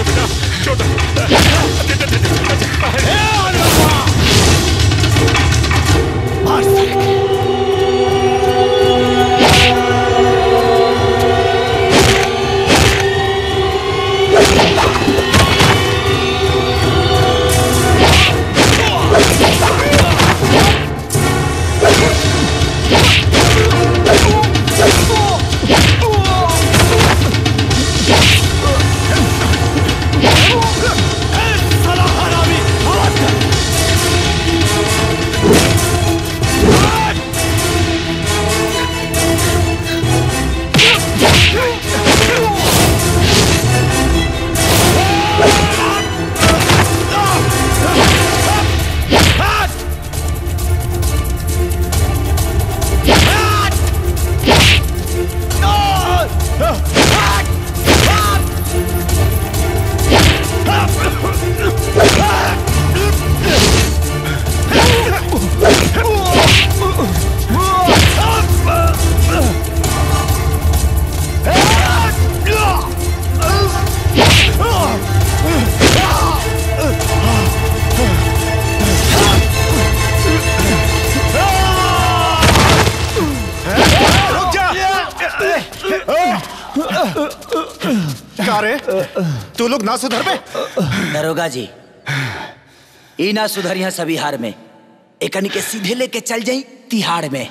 का रे तू लोग ना सुधर पे दरोगा जी ई ना सुधरिया सभी हार में एकनी के सीधे लेके चल जाई तिहाड़ में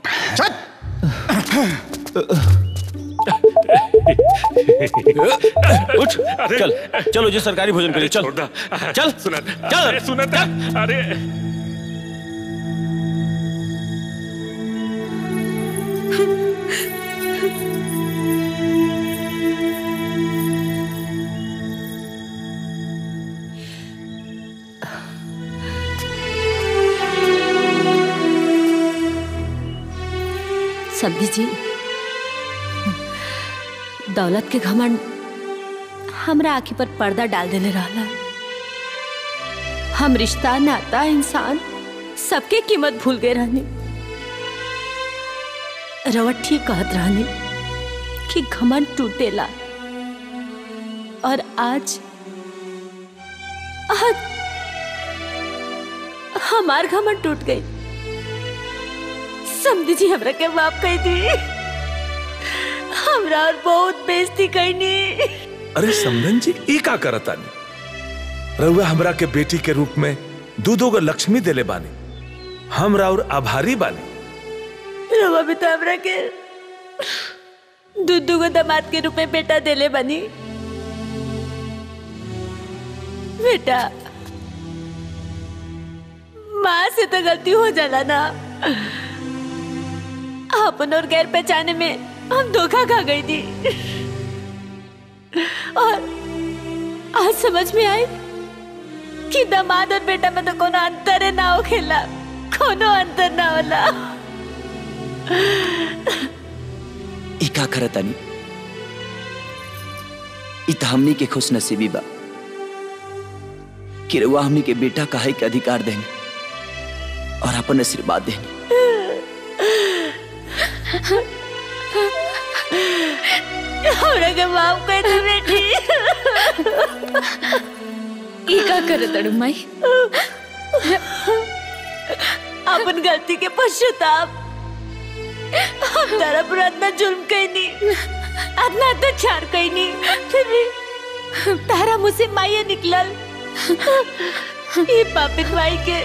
उठ चल चलो जी सरकारी भोजन करिए चल चल सुना चल अरे सुना अरे सब्जी जी दौलत के घमंड हमरा आँखी पर पर्दा डाल देले रहला हम रिश्ता नाता इंसान सबके कीमत भूल गए रहनी रवट ठीक कहत रहनी कि घमंड टूटेला और आज आज हमार घमंड टूट गई समझी जी हमरा के माफ कर दी हमरा और बहुत बेइज्जती करनी अरे समधन जी ई का करतानी रउआ हमरा के बेटी के रूप में दूधो को लक्ष्मी देले बानी हमरा और आभारी बानी रवा भी तो हमरा के दुद्दू को दामाद के रूप में बेटा देले बनी बेटा माँ से तो गलती हो जाला ना अपन और गैर पहचाने में हम धोखा खा गई थी और आज समझ में आई कि दामाद और बेटा में तो कोनो अंतर है ना हो खेला कोनो अंतर ना होला ई का करतानी ई त हमनी के खुश नसीबी बा कि रउआ हमनी के बेटा कहे के अधिकार देनी और अपन आशीर्वाद देनी हमरा के माफ कर दे बेटी ई का करे तड़ू माई अपन गलती के पश्चाताप हम तारा पर इतना जुल्म कैनी इतना अत्याचार कैनी फिर भी तारा मुझसे माये निकलल ये पापित माई के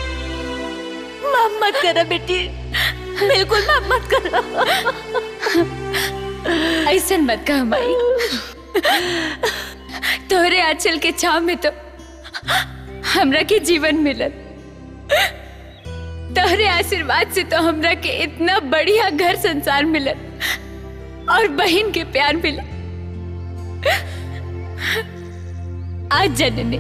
माफ मत करो बेटी बिल्कुल माफ मत करो ऐसन मत कह माई तोहरे आंचल के छाव में तो हमरा के जीवन मिलल तोहरे आशीर्वाद से तो हमरा के इतना बढ़िया घर संसार मिलल और बहन के प्यार मिलल आज जनने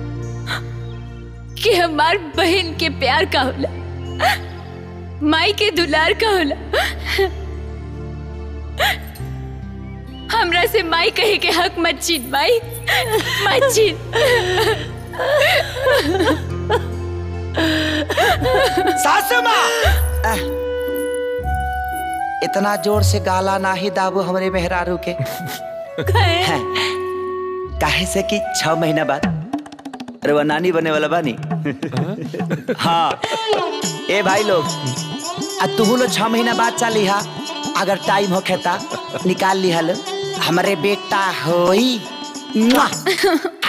कि हमार बहन के प्यार का होला माई के दुलार का होला हमरा से माई कहे के हक मत छीन माई मत छीन सासू माँ आह, इतना जोर से गाला ना ही दाबू हमरे मेहरारू के हैं, काहे से कि छह महीना बाद अरे वो नानी बने वाला बानी हाँ ए भाई लोग आ तू लोग छह महीना बाद चाली हा अगर टाइम हो खेता निकाल ली हल हमारे बेटा होई मुआ।